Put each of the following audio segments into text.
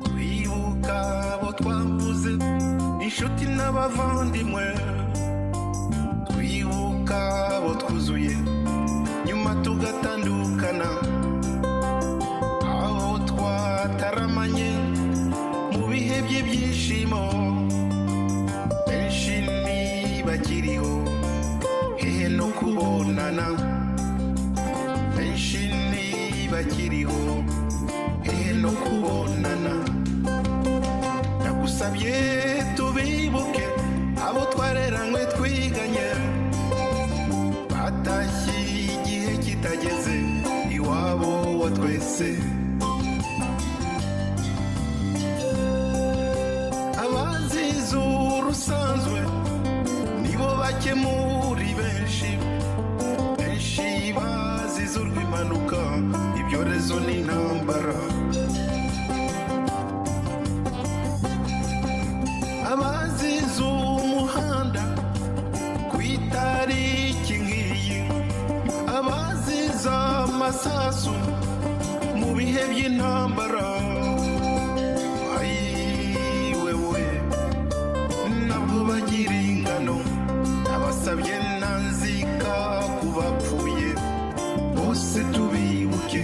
twibuka abo twabuze inshuti n'abavandimwe twibuka abo twuzuye nyuma tugatandukana aho twataramanye mu bihe by'ibyishimo benshi ntibakiriho hehe no kubonana benshi ntibakiriho hehe no kubonana ndagusabye tubibuke abo twareranywe twiganye batashye igihe kitageze iwabo wa twese abazize urusanzwe nibo bake muri benshi benshi bazize urw'impanuka ibyorezo n'intambara abazize umuhanda ku itariki nk'iyi abazize amasasu mu bihe by'intambara ayiwe we nabwo bagira ingano abasabye ntanzika ku bapfuye bose tubibuke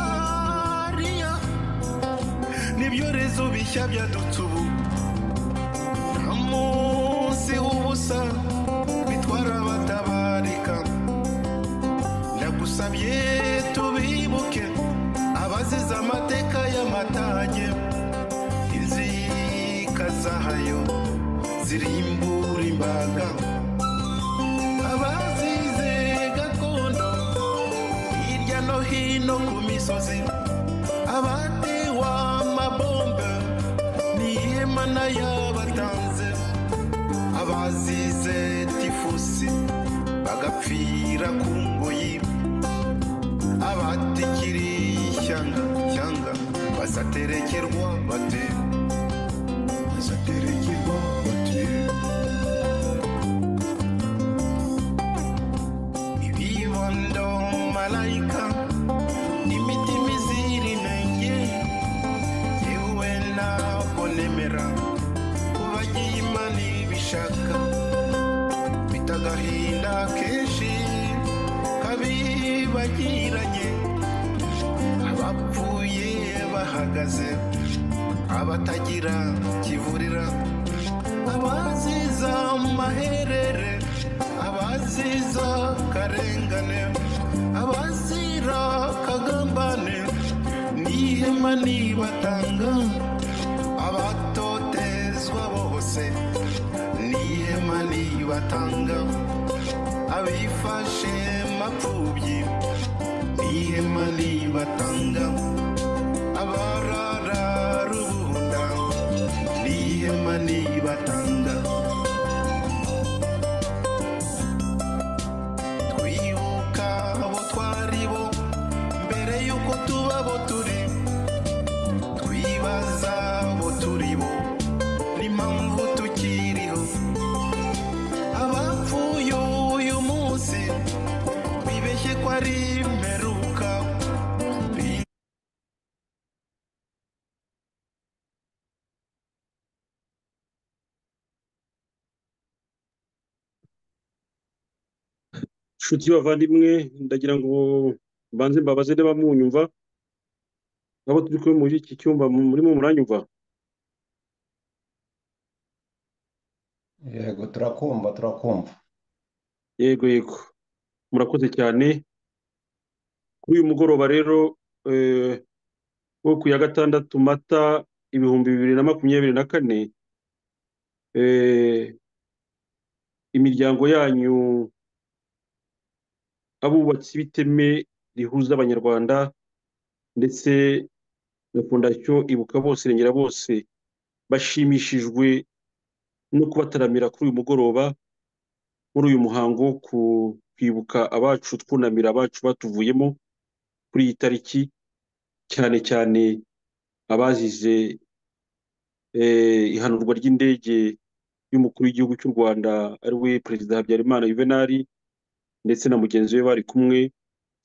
malariya n'ibyorezo bishya byadutse ubu nta munsi w'ubusa bitwara abatabarika ndagusabye tubibuke abazize amateka y'amatage inzika zayo zirimbura imbaga abazize gakondo hirya no hino ku misozi abatewe amabombe n'ihema n'ayabatanze abazize tifusi bagapfira ku ngoyi abatikiri ishyanga cyanga bazaterekerwa bate bazaterekerwa bate ibibondo malayika imitima izira inenge yewe ntabwo nemera kubagiye imana ibishaka mfite agahinda kenshi kabibagiranye abapfuye bahagaze abatagira kivurira abaziza maherere abaziza karengane abazira kagambane n'ihema nibatanga abatotezwa bose n'ihema nibatanga abifashe mapfubyi n'ihema nibatanga abarara rubunda n'ihema nibatanga twibuka abo twari bo mbere y'uko tuba abo turi twibaza abo turi bo n'impamvu tukiriho abapfuye uyu munsi bibeshye ko ari imperuka nshuti y'abavandimwe ndagira ngo mbanze mbabaze niba munyumva abo turi kumwe muri iki cyumba murimo muranyumva yego turakumva turakumva yego yego murakoze cyane kuri uyu mugoroba rero eh, wo ku ya gatandatu mata ibihumbi bibiri na makumyabiri na kane eh, imiryango yanyu abubatsi b'iteme rihuza abanyarwanda ndetse na fondasiyo ibuka bose irengera bose bashimishijwe no kubataramira kuri uyu mugoroba muri uyu muhango wo ku- kwibuka abacu twunamira abacu batuvuyemo kuri iyi tariki cyane cyane abazize eh, ihanurwa ry'indege y'umukuru w'igihugu cy'u Rwanda ari we perezida Habyarimana Juvenal ndetse na mugenzi we bari kumwe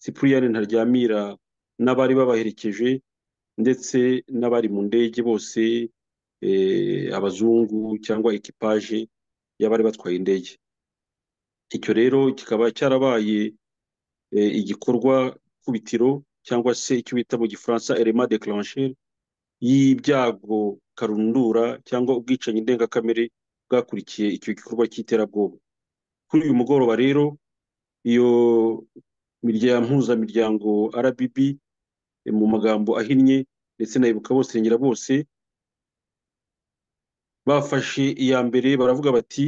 Cyprien Ntaryamira n'abari babaherekeje ndetse n'abari mu ndege bose eh, abazungu cyangwa ekipaje y'abari batwaye indege icyo rero kikaba cyarabaye e, igikorwa kubitiro cyangwa se icyo bita mu gifaransa element declencher y'ibyago karundura cyangwa ubwicanyi ndengakamere bwakurikiye icyo gikorwa cy'iterabwoba kuri uyu mugoroba rero iyo miryango mpuzamiryango RBB e, mu magambo ahinnye ndetse na ibuka bose irengera bose bafashe iya mbere baravuga bati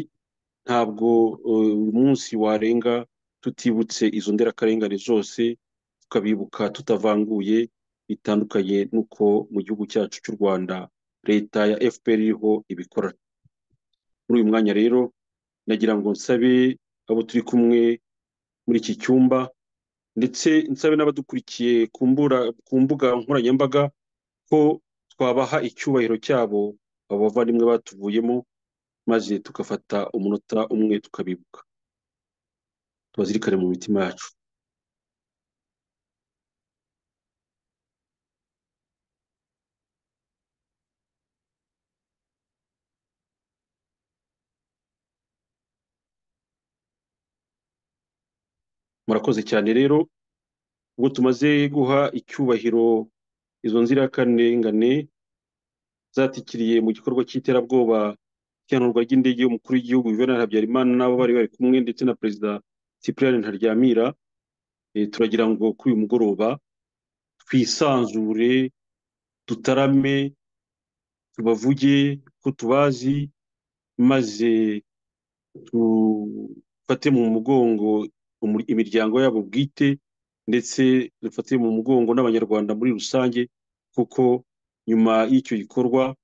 ntabwo eh, uyu munsi warenga tutibutse izo nderakarengane zose tukabibuka tutavanguye bitandukanye n'uko mu gihugu cyacu cy'u Rwanda leta ya FPR iriho ibikora muri uyu mwanya rero nagira ngo nsabe abo turi kumwe muri iki cyumba ndetse nsabe n'abadukurikiye ku mbura- ku mbuga nkoranyambaga ko twabaha icyubahiro cyabo abo bavandimwe batuvuyemo maze tugafata umunota umwe tukabibuka tubazirikane mu mitima yacu murakoze cyane rero ubwo tumaze guha icyubahiro izo nzirakarengane zatikiriye mu gikorwa cy'iterabwoba cy'ihanurwa ry'indege y'umukuru w'igihugu Juvenal Habyarimana n'abo bari bari kumwe ndetse na perezida Cyprien Ntaryamira eh, turagira ngo kuri uyu mugoroba twisanzure dutarame tubavuge ko tubazi maze dufate mu mugongo umur- imiryango yabo bwite ndetse dufate mu mugongo n'abanyarwanda muri rusange kuko nyuma y'icyo gikorwa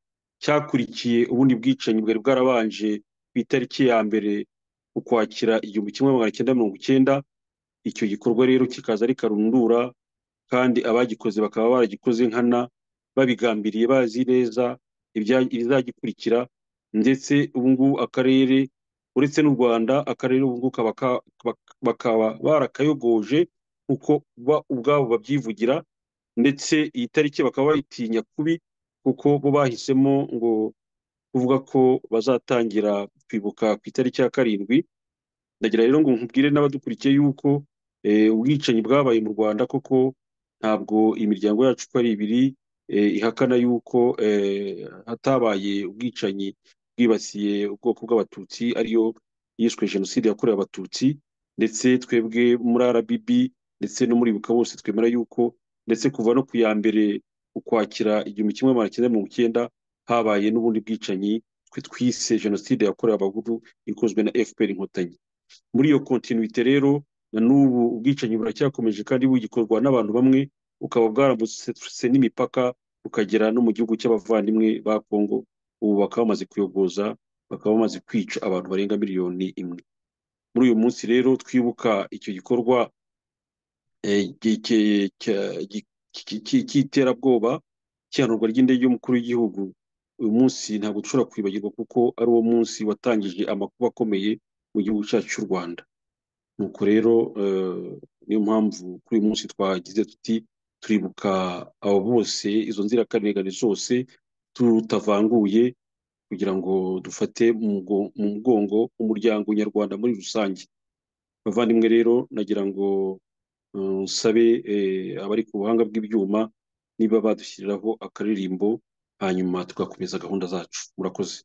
cyakurikiye ubundi bwicanyi bwari bwarabanje ku itariki ya mbere ukwakira igihumbi kimwe magana cyenda mirongo icyenda icyo gikorwa rero kikaza ari karundura kandi abagikoze bakaba baragikoze nkana babigambiriye bazi neza ibya- ibizagikurikira ndetse ubu ngubu akarere uretse n'u Rwanda akarere ubu ngubu kaba ka- bak- bakaba barakayogoje kuko ba ubwabo babyivugira ndetse iyi tariki bakaba bayitinya kubi kuko bo bahisemo ngo kuvuga ko bazatangira kwibuka ku itariki ya karindwi ndagira rero ngo nkubwire n'abadukurikiye yuko eh, ubwicanyi bwabaye mu Rwanda koko ntabwo imiryango yacu uko ari ibiri eh, ihakana yuko eh, hatabaye ubwicanyi bwibasiye ubwoko bw'abatutsi ariyo yiswe jenoside yakorewe abatutsi ndetse twebwe muri RBB ndetse no muri ibuka bose twemera yuko ndetse kuva no ku ya mbere ukwakira igihumbi kimwe magana cyenda mirongo icyenda habaye n'ubundi bwicanyi twe twise jenoside yakorewe abahutu ikozwe na FPR inkotanyi muri iyo kontinuite rero na n'ubu ubwicanyi buracyakomeje kandi bugikorwa n'abantu bamwe bukaba bwarambutse n'imipaka bukagera no mu gihugu cy'abavandimwe ba Kongo ubu bakaba bamaze kuyogoza bakaba bamaze kwica abantu barenga miliyoni imwe muri uyu munsi rero twibuka icyo gikorwa eh, gi- ki- cya- gi- ki- ki- cy'iterabwoba cy'ihanurwa ry'indege y'umukuru w'igihugu uyu munsi ntabwo dushobora kwibagirwa kuko ari wo munsi watangije amakuba akomeye mu gihugu cyacu cy'u Rwanda nuko rero eh, niyo mpamvu kuri uyu munsi twagize tuti turibuka abo bose izo nzirakarengane zose tutavanguye kugira ngo dufate mu mugo- mu mugongo umuryango nyarwanda muri rusange bavandimwe rero nagira ngo eh, nsabe eh, abari ku buhanga bw'ibyuma niba badushyiriraho akaririmbo hanyuma tugakomeza gahunda zacu murakoze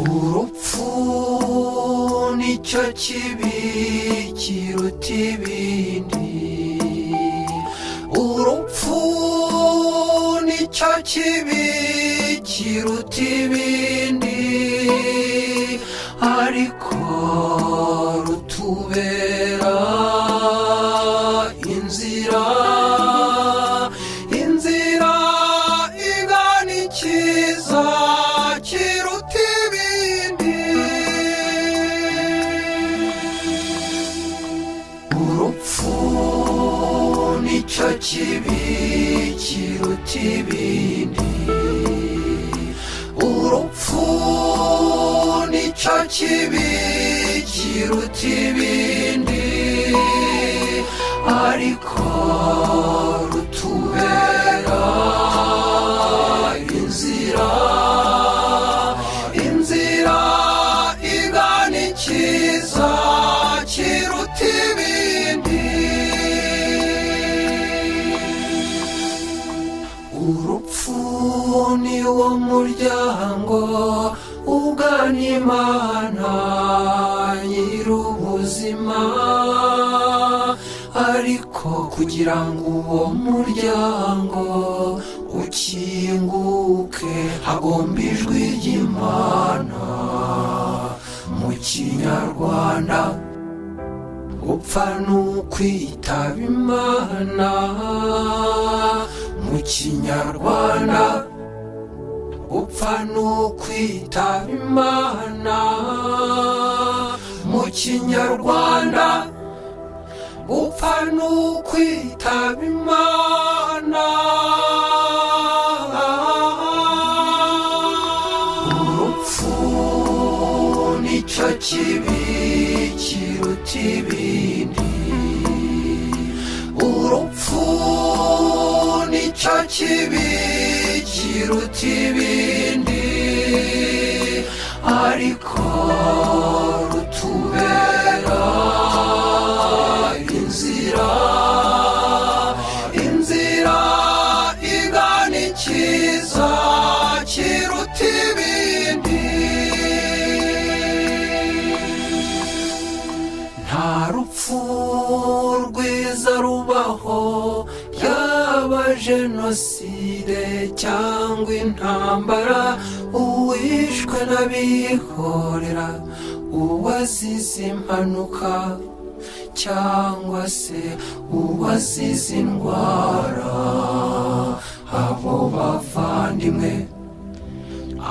urupfu nicyo kibi kiruta ibindi urupfu nicyo kibi kiruta ibindi ariko rutubera inzira inzira igana ikiza kiruta ibindi urupfu nicyo kibi kiruta ibindi urupfu nicyo kibi kiruta ibindi ariko rutubera inzira inzira igana ikiza kiruta ibindi urupfu ni wo muryango ugana imana nyir'ubuzima ariko kugira ngo uwo muryango ukinguke hagomba ijwi ry'imana mu kinyarwanda gupfa ni ukwitaba imana mu kinyarwanda gupfa ni ukwitaba imana mu kinyarwanda gupfa ni ukwitaba imana urupfu nicyo kibi kiruta ibindi urupfu nicyo kibi kiruta ibindi ariko rutubera inzira inzira igana ikiza kiruta ibindi nta rupfu rwiza rubaho yaba jenoside cyangwa intambara uwishwe n'abihorera uwazize impanuka cyangwa se uwazize indwara abo bavandimwe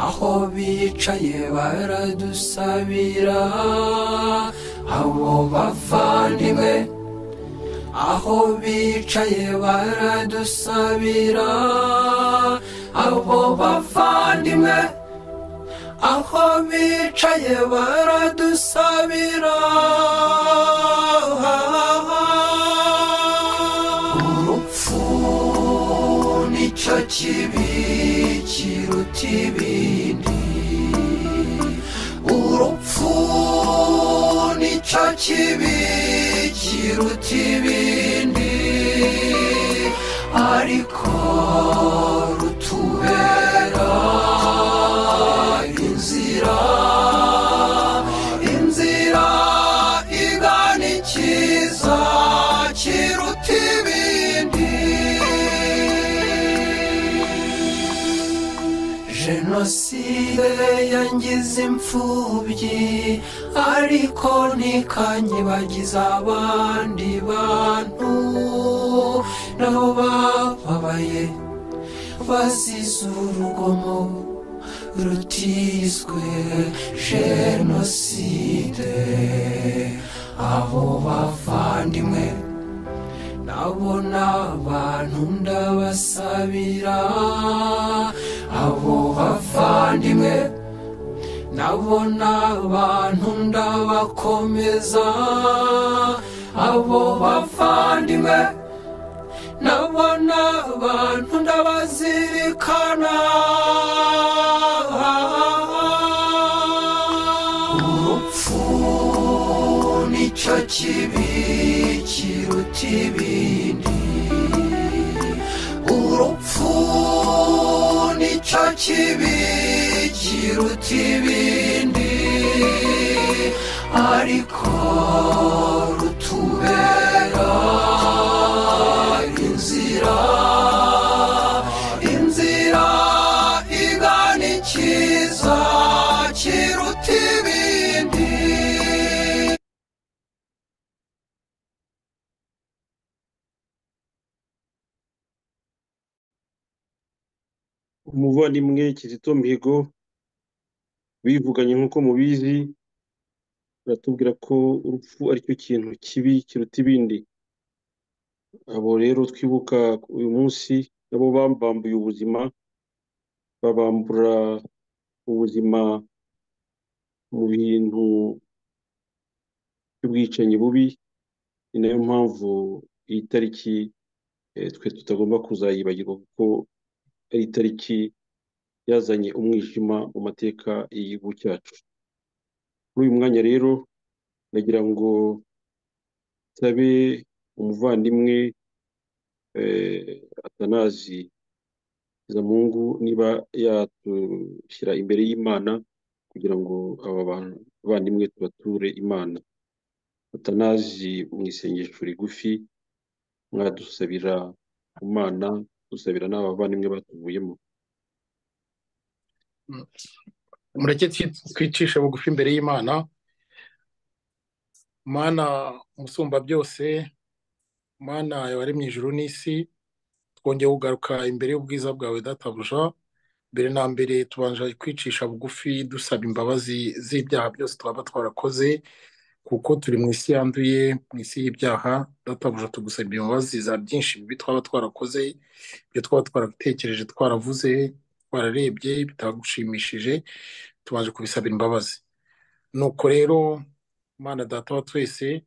aho bicaye baradusabira abo bavandimwe aho bicaye baradusabira abo bavandimwe aho bicaye baradusabira urupfu nicyo kibi kiruta ibindi urupfu nicyo kibi kiruta ibindi ariko rutubera inzira inzira igana ikiza kiruta ibindi jenoside yangize imfubyi ariko ntikanyibagiza abandi bantu nabo bababaye bazize urugomo rutizwe jenoside abo bavandimwe nabo ni abantu ndabasabira abo bavandimwe nabo ni abantu ndabakomeza abo bavandimwe nabo ni abantu ndabazirikana urupfu nicyo kibi kiruta ibindi urupfu nicyo kibi kiruta ibindi ariko rutubera inzira inzira igana ikiza kiruta ibindi umuvandimwe Kizito Mihigo bivuganye nk'uko mubizi baratubwira ko urupfu aricyo kintu kibi kiruta ibindi abo rero twibuka uyu munsi nabo bambambuye ubuzima babambura ubuzima mu bintu by'ubwicanyi bubi ni nayo mpamvu iyi tariki eh, twe tutagomba kuzayibagirwa kuko ari itariki yazanye umwijima mu mateka y'igihugu cyacu muri uyu mwanya rero nagira ngo nsabe umuvandimwe eh, atanazi izamungu niba yatushyira imbere y'imana kugira ngo aba bantu- bavandimwe tubature imana atanazi mu isengesho rigufi mwadusabira ku mana dusabira n'abavandimwe batuvuyemo mureke twi- twicishe bugufi imbere y'imana mana umusumba byose mana wari mu ijuru n'isi twongeye kugaruka imbere y'ubwiza bwawe databuja mbere na mbere tubanje kwicisha bugufi dusaba imbabazi z'ibyaha byose twaba twarakoze kuko turi mu isi yanduye mu isi y'ibyaha databuja tugusabira imbabazi za byinshi bibi twaba twarakoze ibyo twaba twaratekereje twaravuze twararebye bitagushimishije tubanje kubisabira imbabazi nuko rero mana data wa twese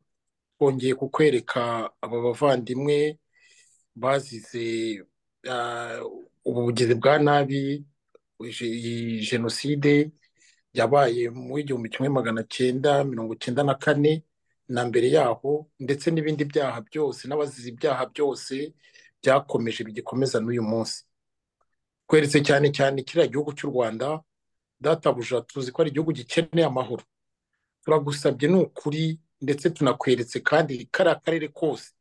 twongeye kukwereka aba bavandimwe bazize ah, ubu bugizi bwa nabi je- iyi jenoside yabaye mu igihumbi kimwe magana cyenda mirongo cyenda na kane na mbere yaho ndetse n'ibindi byaha byose n'abazize ibyaha byose byakomeje bigikomeza n'uyu munsi tweretse cyane cyane kiriya gihugu cy'u rwanda databuja tuzi ko ari igihugu gikeneye amahoro turagusabye ni ukuri ndetse tunakweretse kandi kariya karere kose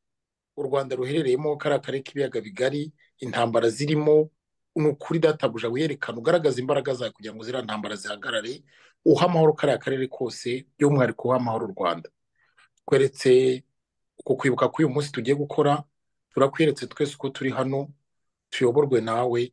u rwanda ruherereyemo kariya karere k'ibiyaga bigari intambara zirimo ni ukuri databuja wiyerekana ugaragaza imbaraga zawe kugira ngo ziriya ntambara zihagarare uha amahoro kariya karere kose by'umwihariko uha amahoro u rwanda tweretse uku kwibuka k'uyu munsi tugiye gukora turakweretse twese uko turi hano tuyoborwe nawe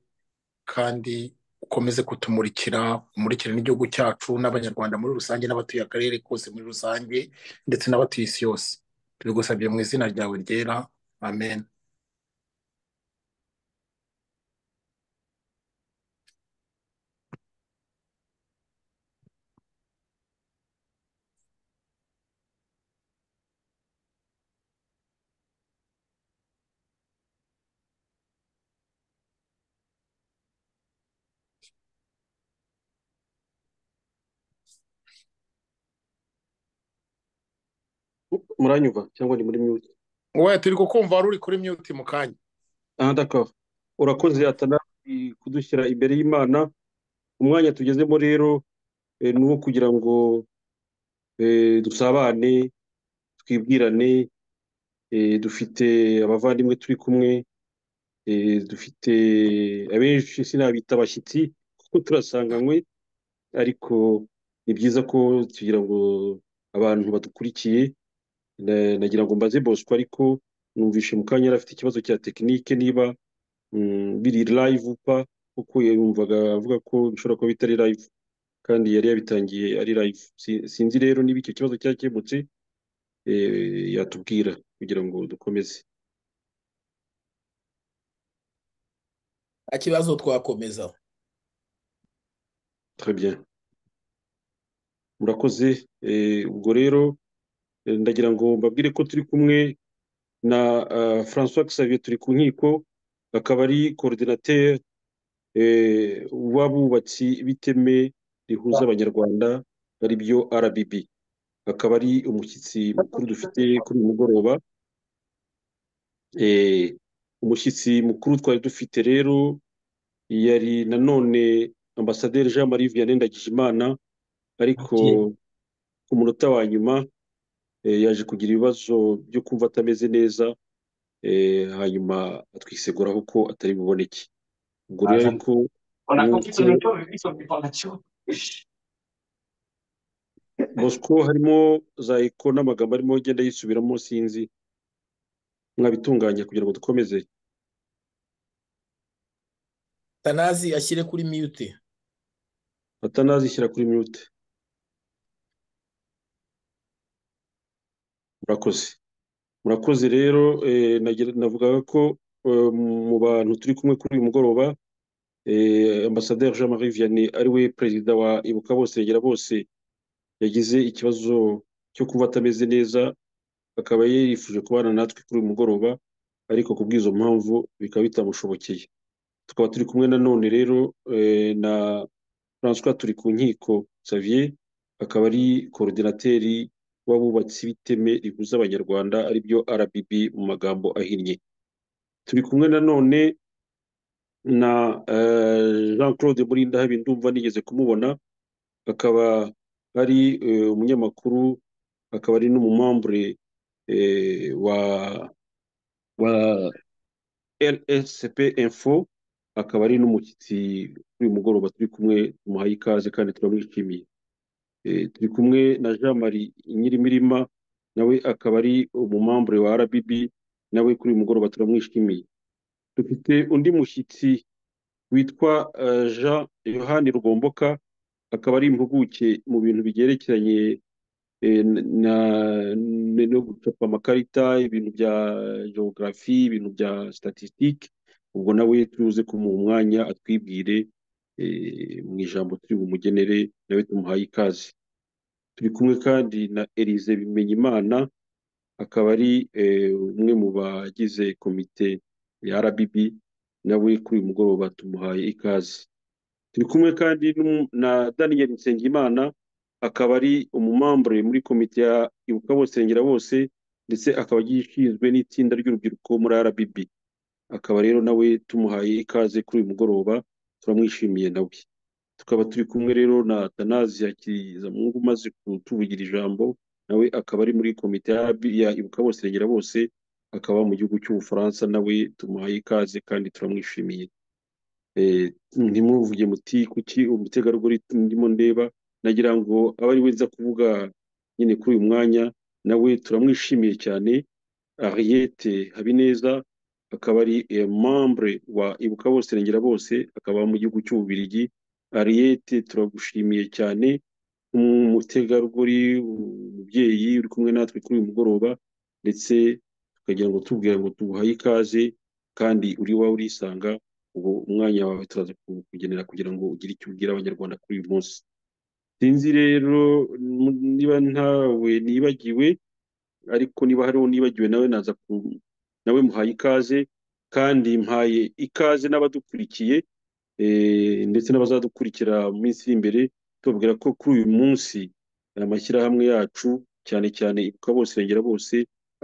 kandi ukomeze kutumurikira umurikire n'igihugu cyacu n'abanyarwanda muri rusange n'abatuye akarere kose muri rusange ndetse n'abatuye isi yose tubigusabye mu izina ryawe ryera amen muranyumva cyangwa ni muri mute we turi kukumva wari uri kuri mute mu kanya aha ndakava urakoze atanazi kudushyira imbere y'imana umwanya tugezemo rero eh, ni uwo kugira ngo eh, dusabane twibwirane eh, dufite abavandimwe turi kumwe eh, dufite abenshi sinabita abashyitsi kuko turasanganywe ariko ni byiza ko tugira ngo abantu badukurikiye Na- nagira ngo mbaze Bosco ariko numvishe mu kanya yari afite ikibazo cya tekinike niba mm, biri live upa kuko yumvaga avuga ko bishobora kuba bitari live kandi yari yabitangiye ari live Si- sinzi rero niba icyo kibazo cyakemutse eh, yatubwira kugira ngo dukomeze nta kibazo twakomeza Très bien. murakoze eh, ubwo rero eh, ndagira ngo mbabwire ko turi kumwe na ah, François Xavier turi ku nkiko akaba ari coordinateur eh, w'abubatsi b'iteme rihuza abanyarwanda ari byo RBB akaba ari umushyitsi mukuru dufite kuri uyu mugoroba eh, umushyitsi mukuru twari dufite rero yari nanone ambasaderi jean marie vianney ndagijimana ariko ku munota wa nyuma eh, yaje kugira ibibazo byo kumva atameze neza eh, hanyuma atwiseguraho ko atari buboneke ubwo rero Aza- ariko On a Donc, compris ton auto, mais lui, son information. bosco harimo za eko n'amagambo arimo agenda yisubiramo sinzi mwabitunganya kugira ngo dukomeze tanazi ashyire kuri mute atanazishyira kuri mute murakoze murakoze rero eh, nagira- navugaga ko eh, mu bantu turi kumwe kuri uyu mugoroba eh, ambasaderi jean marie vianney ari we perezida wa ibuka bose regera bose yagize ikibazo cyo kuba atameze neza akaba yifuje kubana natwe kuri uyu mugoroba ariko ku bw'izo mpamvu bikaba bitamushobokeye tukaba turi kumwe na none rero eh, na François turi ku nkiko Xavier akaba ari coordinateri w'abubatsi b'iteme rihuza abanyarwanda aribyo RBB mu magambo ahinnye turi kumwe na none na eh, Jean Claude Murinda habi ndumva nigeze kumubona akaba ari eh, umunyamakuru akaba ari n'umumambure eh, wa wa LSCP Info akaba ari n'umushyitsi kuri uyu mugoroba turi kumwe tumuhaye ikaze kandi turamwishimiye Eh, turi kumwe na Jean Marie Nyirimirima nawe akaba ari umumambure wa RBB nawe kuri uyu mugoroba turamwishimiye dufite undi mushyitsi witwa eh, Jean Yohani Rugomboka akaba ari impuguke mu bintu bigerekeranye eh, na na- no gucapa amakarita ibintu bya geography ibintu bya statistique ubwo nawe tuze kumuha umwanya atwibwire eh, mu ijambo turi bumugenere nawe tumuhaye ikaze turi kumwe kandi na Elize Bimenyimana akaba ari eh, umwe mu bagize komite ya RBB nawe kuri uyu mugoroba tumuhaye ikaze turi kumwe kandi n'umu- na Daniel Nsengimana akaba ari umumambure muri komite ya Ibuka Bose Regera Bose ndetse akaba gishinzwe n'itsinda ry'urubyiruko muri RBB akaba rero nawe tumuhaye ikaze kuri uyu mugoroba turamwishimiye nawe tukaba turi kumwe rero na Atanazi Hakirizamungu umaze kutuvugira ijambo nawe akaba ari muri komite ya RB ya Ibuka Bose Regera Bose akaba mu gihugu cy'Ubufaransa nawe tumuhaye ikaze kandi turamwishimiye Eh, ntimuvuge muti kuki umutegarugori ndimo ndeba nagira ngo abe ari we nza kuvuga nyine kuri uyu mwanya nawe turamwishimiye cyane Ariete Habineza akaba ari eh, membre wa Ibuka Bose Regera Bose akaba mu gihugu cy'Ububiligi Ariete turagushimiye cyane umutegarugori umubyeyi uri kumwe natwe kuri uyu mugoroba ndetse tukagira ngo tubwira ngo tuguhaye ikaze kandi uri iwawe urisanga ubu umwanya wawe turaza kugenera kugira ngo ugire icyo ubwira abanyarwanda kuri uyu munsi sinzi rero m- niba ntawe nibagiwe ariko niba hariho nibagiwe nawe naza ku nawe muhaye ikaze kandi mpaye ikaze n'abadukurikiye eh, ndetse n'abazadukurikira mu minsi iri imbere tubabwira ko kuri uyu munsi amashyirahamwe yacu cyane cyane ibuka bose regera bose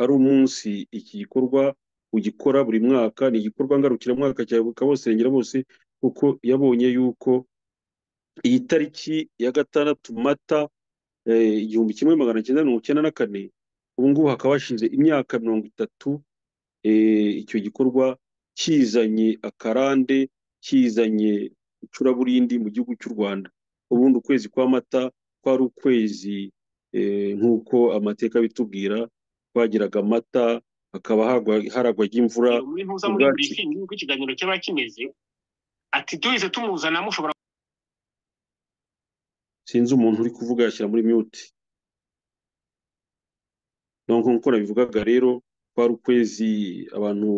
ari umunsi iki gikorwa ugikora buri mwaka ni igikorwa ngarukiramwaka cya ibuka bose regera bose kuko yabonye yuko iyi tariki ya gatandatu mata eh, igihumbi kimwe magana cyenda mirongo icyenda na kane ubu ngubu hakaba hashize imyaka mirongo itatu eh, icyo gikorwa kizanye akarande kizanye icuraburindi mu gihugu cy'u Rwanda ubundi ukwezi kwa mata kwari ukwezi eh, nk'uko amateka abitubwira twagiraga amata hakaba hagwa- haragwa imvura Muri ntuza muri ubwacu. briefing y'uko ikiganiro cyaba kimeze, ati duhise tumuzana mushobora sinzi umuntu uri kuvuga yashyira muri mute no nk'uko nabivugaga rero kwari ukwezi abantu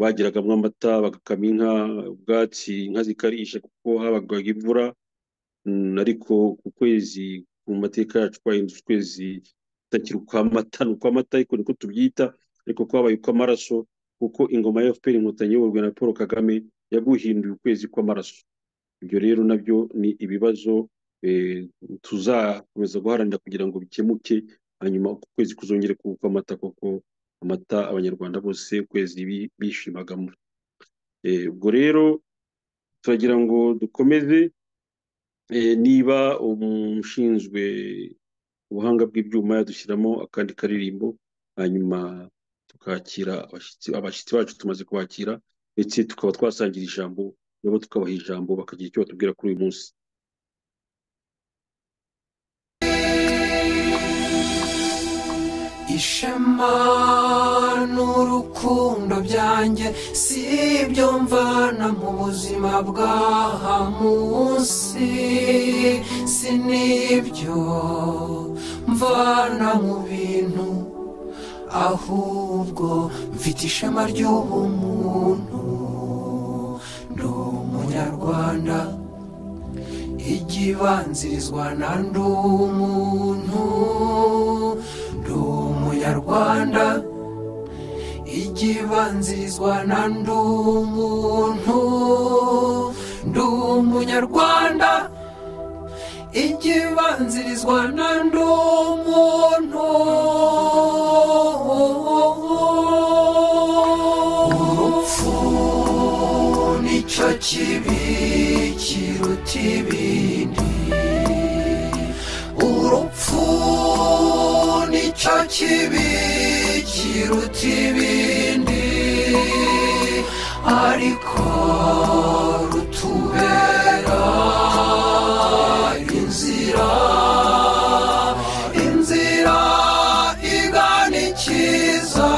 bagiragamo amata bagakama inka ubwatsi inka zikarisha kuko habagaga imvura Mm, ariko ku kwezi mu mateka yacu twahindutse ukwezi kutakiri ukw'amata ni ukw'amata ariko niko tubyita ariko kwabaye ukw'amaraso kuko ingoma ya FPR inkotanyi iyoborwa na Paul Kagame yaguhinduye ukwezi kw'amaraso ibyo rero nabyo ni ibibazo eh, tuzakomeza guharanira kugira ngo bikemuke hanyuma uku kwezi kuzongere kuba ukw'amata kuko amata abanyarwanda bose ukwezi bi- bishimagamo Eh, ubwo rero turagira ngo dukomeze eh, niba umushinzwe ubuhanga bw'ibyuma yadushyiramo akandi karirimbo hanyuma tukakira abashyitsi abashyitsi bacu tumaze kubakira ndetse tukaba twasangira ijambo nabo tukabaha ijambo bakagira icyo batubwira kuri uyu munsi ishema n'urukundo byanjye si ibyo mvana mu buzima bw'aha munsi si n'ibyo mvana mu bintu ahubwo mfite ishema ry'ubumuntu ndi umunyarwanda igibanzirizwa na ndi umuntu ndi umunyarwanda igibanzirizwa na ndi umuntu ndi umunyarwanda igibanzirizwa na ndi umuntu urupfu nicyo kibi kiruta ibindi urupfu nicyo kibi kiruta ibindi ariko rutubera inzira inzira igana ikiza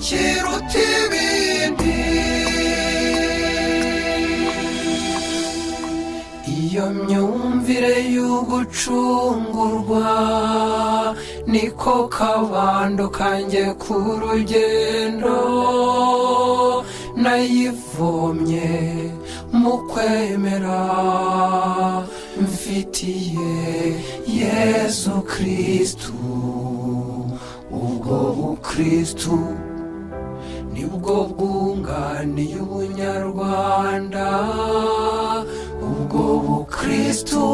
kiruta ibindi iyo myumvire y'ugucungurwa niko kabando kanjye ku rugendo nayivomye mu kwemera mfitiye yezu kristu ubwo bukristu nibwo bwunganiye ubunyarwanda ubwo bukristu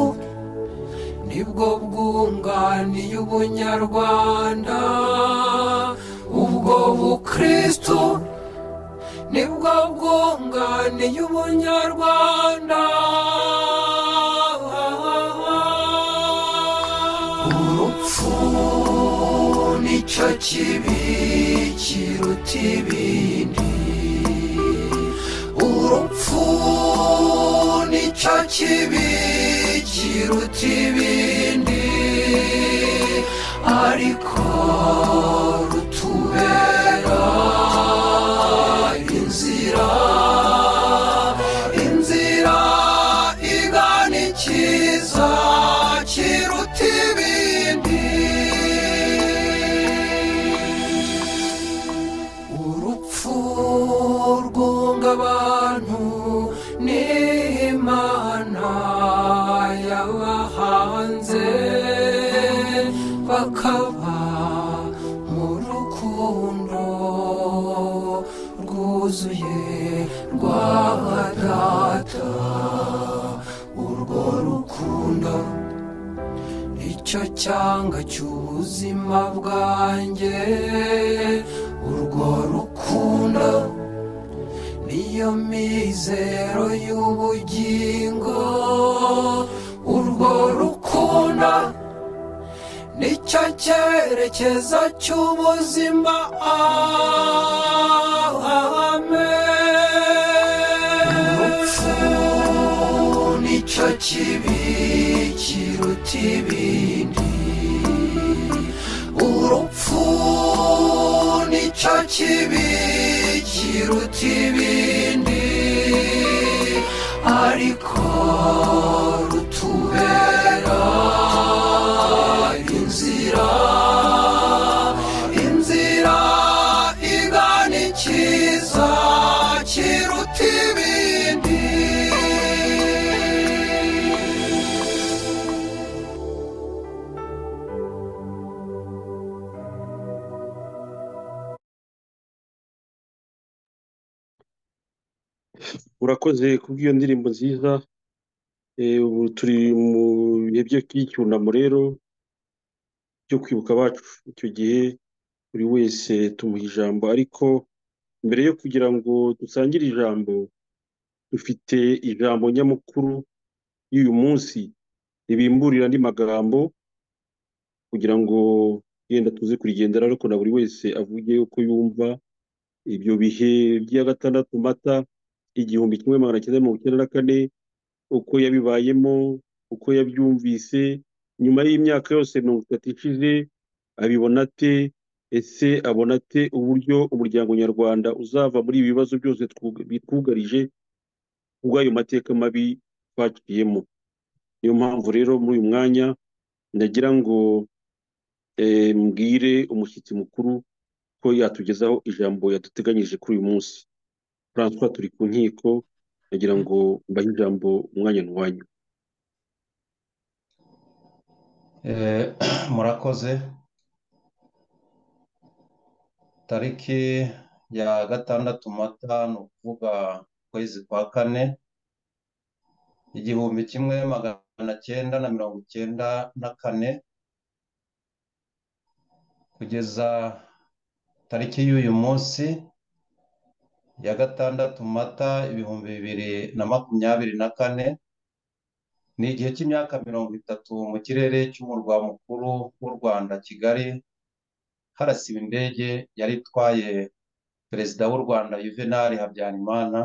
nibwo bwunganiye ubunyarwanda ubwo bukristu nibwo bwunganiye ubunyarwanda urupfu nicyo kibi kiruta ibindi urupfu nicyo kibi kiruta ibindi ariko rutubera inzira inzira igana ikiza kiruta ibindi urupfu rwunga abantu n'imana yabahanze bakaba mu rukundo rwuzuye rwa data urwo rukundo icyo cyanga cy'ubuzima bwanjye urwo rukundo niyo mizero y'ubugingo urwo rukundo nicyo cyerekezo cy'ubuzima amen urupfu nicyo kibi kiruta ibindi urupfu nicyo kibi kiruta ibindi ariko rutubera inzira inzira igana ikiza kiruta ibindi urakoze kubw'iyo ndirimbo nziza Eh, ubu turi mu bihe byo- by'icyunamo rero byo kwibuka abacu icyo gihe buri wese tumuha ijambo ariko mbere yo kugira ngo dusangire ijambo dufite ijambo nyamukuru y'uyu munsi ribimburira andi magambo kugira ngo yenda tuze kurigendera ariko na buri wese avuge uko yumva ibyo bihe by'iya gatandatu mata igihumbi kimwe magana cyenda mirongo icyenda na kane uko yabibayemo uko yabyumvise nyuma y'imyaka yose mirongo itatu ishize abibona ate ese abona ate uburyo umuryango nyarwanda uzava muri ibi bibazo byose twuga- bitwugarije ubw'ayo mateka mabi twaciyemo niyo mpamvu rero muri uyu mwanya ndagira ngo eh, mbwire umushyitsi mukuru ko yatugezaho ijambo yaduteganyije kuri uyu munsi francois turi ku nkiko ndagira ngo mbahe ijambo umwanya n'uwanyu Eh, murakoze tariki ya gatandatu mata ni ukuvuga ukwezi kwa kane igihumbi kimwe magana cyenda na mirongo icyenda na kane kugeza tariki y'uyu munsi ya gatandatu mata ibihumbi bibiri na makumyabiri na kane ni igihe cy'imyaka mirongo itatu mu kirere cy'umurwa mukuru w'u Rwanda Kigali harasiwe indege yari itwaye perezida w'u Rwanda Juvenal Habyarimana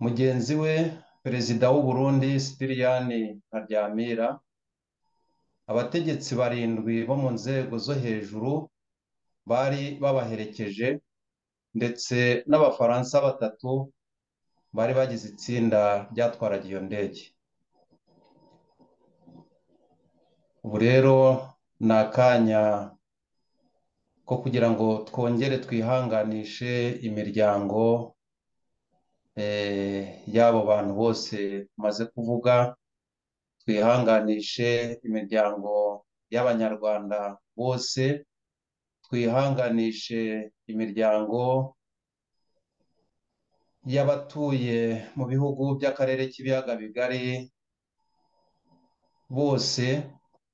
mugenzi we perezida w'u Burundi Sipiriyani Ntaryamira abategetsi barindwi bo mu nzego zo hejuru bari babaherekeje ndetse n'abafaransa batatu bari bagize itsinda ryatwaraga iyo ndege ubu rero ni akanya ko kugira ngo twongere twihanganishe imiryango eh, y'abo bantu bose tumaze kuvuga twihanganishe imiryango y'abanyarwanda bose twihanganishe imiryango y'abatuye mu bihugu by'akarere k'ibiyaga bigari bose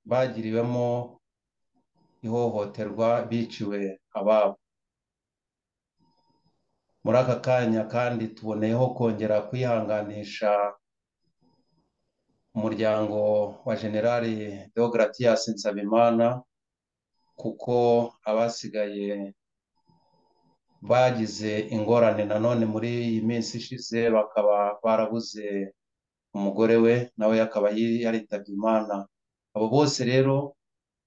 bagiriwemo ihohoterwa biciwe ababo muri aka kanya kandi tuboneyeho kongera kwihanganisha umuryango wa generali deogratias nsabimana kuko abasigaye bagize ingorane nanone muri iyi minsi ishize bakaba barabuze umugore we nawe akaba yi- yaritabye imana abo bose rero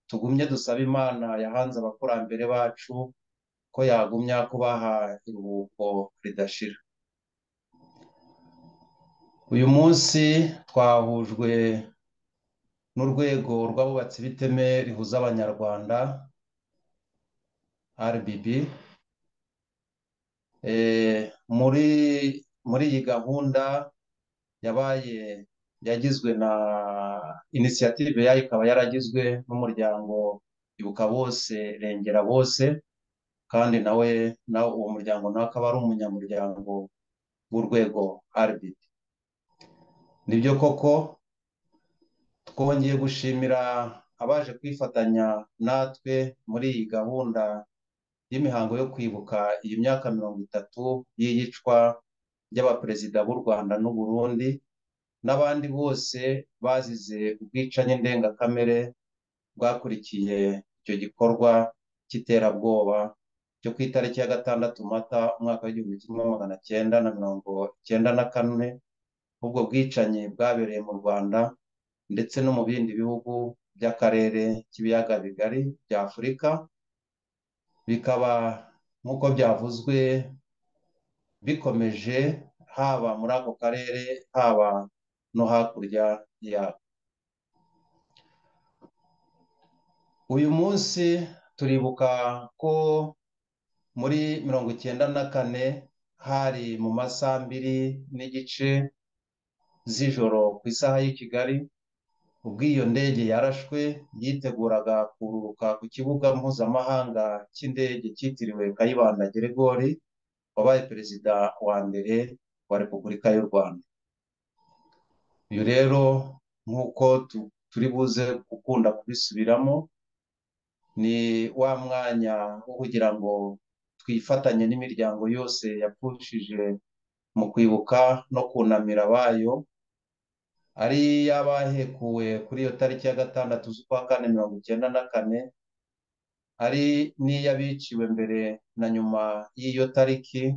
tugumye dusabe imana yahanze abakurambere bacu ko yagumya kubaha iruhuko ridashira uyu munsi twahujwe n'urwego rw'abubatsi b'iteme rihuza abanyarwanda RBB Eh, muri muri iyi gahunda yabaye yagizwe na inisiyative yayo ikaba yaragizwe n'umuryango ibuka bose rengera bose kandi nawe nawe uwo muryango nawe akaba ari umunyamuryango w'urwego RBD nibyo koko twongeye gushimira abaje kwifatanya natwe muri iyi gahunda y'imihango yo kwibuka iyi myaka mirongo itatu y'iyicwa ry'abaperezida b'u Rwanda n'u Burundi n'abandi bose bazize ubwicanye ndengakamere bwakurikiye icyo gikorwa cy'iterabwoba cyo ku itariki ya gatandatu mata umwaka w'igihumbi kimwe magana cyenda na mirongo cyenda na kane ubwo bwicanyi bwabereye mu Rwanda ndetse no mu bindi bihugu by'akarere k'ibiyaga bigari bya Afurika bikaba nk'uko byavuzwe bikomeje haba muri ako karere haba no hakurya yako uyu munsi turibuka ko muri mirongo icyenda na kane hari mu masaha mbiri n'igice z'ijoro ku isaha y'i Kigali ubwo iyo ndege yarashwe yiteguraga kururuka ku kibuga mpuzamahanga cy'indege cyitiriwe Kayibanda Geregori wabaye perezida wa mbere wa Repubulika y'u Rwanda uyu rero nk'uko tu- turi buze gukunda kubisubiramo ni wa mwanya wo kugira ngo twifatanye n'imiryango yose yapfushije mu kwibuka no kunamira abayo ari y'abahekuwe kuri iyo tariki ya gatandatu z'ukwa kane mirongo icyenda na kane ari n'iy'abiciwe mbere na nyuma y'iyo tariki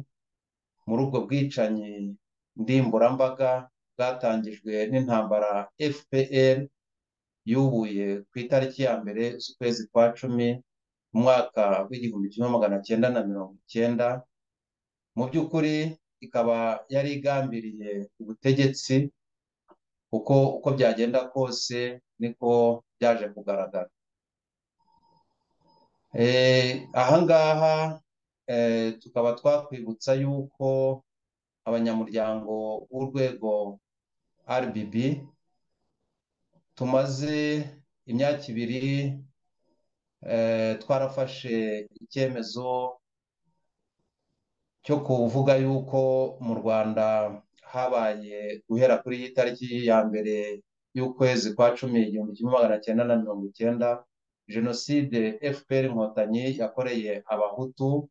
muri ubwo bwicanyi ndimburambaga bwatangijwe n'intambara fpr yubuye ku itariki ya mbere z'ukwezi kwa cumi mu mwaka w'igihumbi kimwe magana cyenda na mirongo icyenda mu by'ukuri ikaba yari igambiriye ubutegetsi kuko uko byagenda kose niko byaje kugaragara Eh, ahangaha eh, tukaba twakwibutsa yuko abanyamuryango b'urwego RBB tumaze imyaka ibiri eh, twarafashe icyemezo cyo kuvuga yuko mu Rwanda habaye guhera kuri iyi tariki ya mbere y'ukwezi kwa cumi igihumbi kimwe magana cyenda na mirongo icyenda jenoside FPR inkotanyi yakoreye abahutu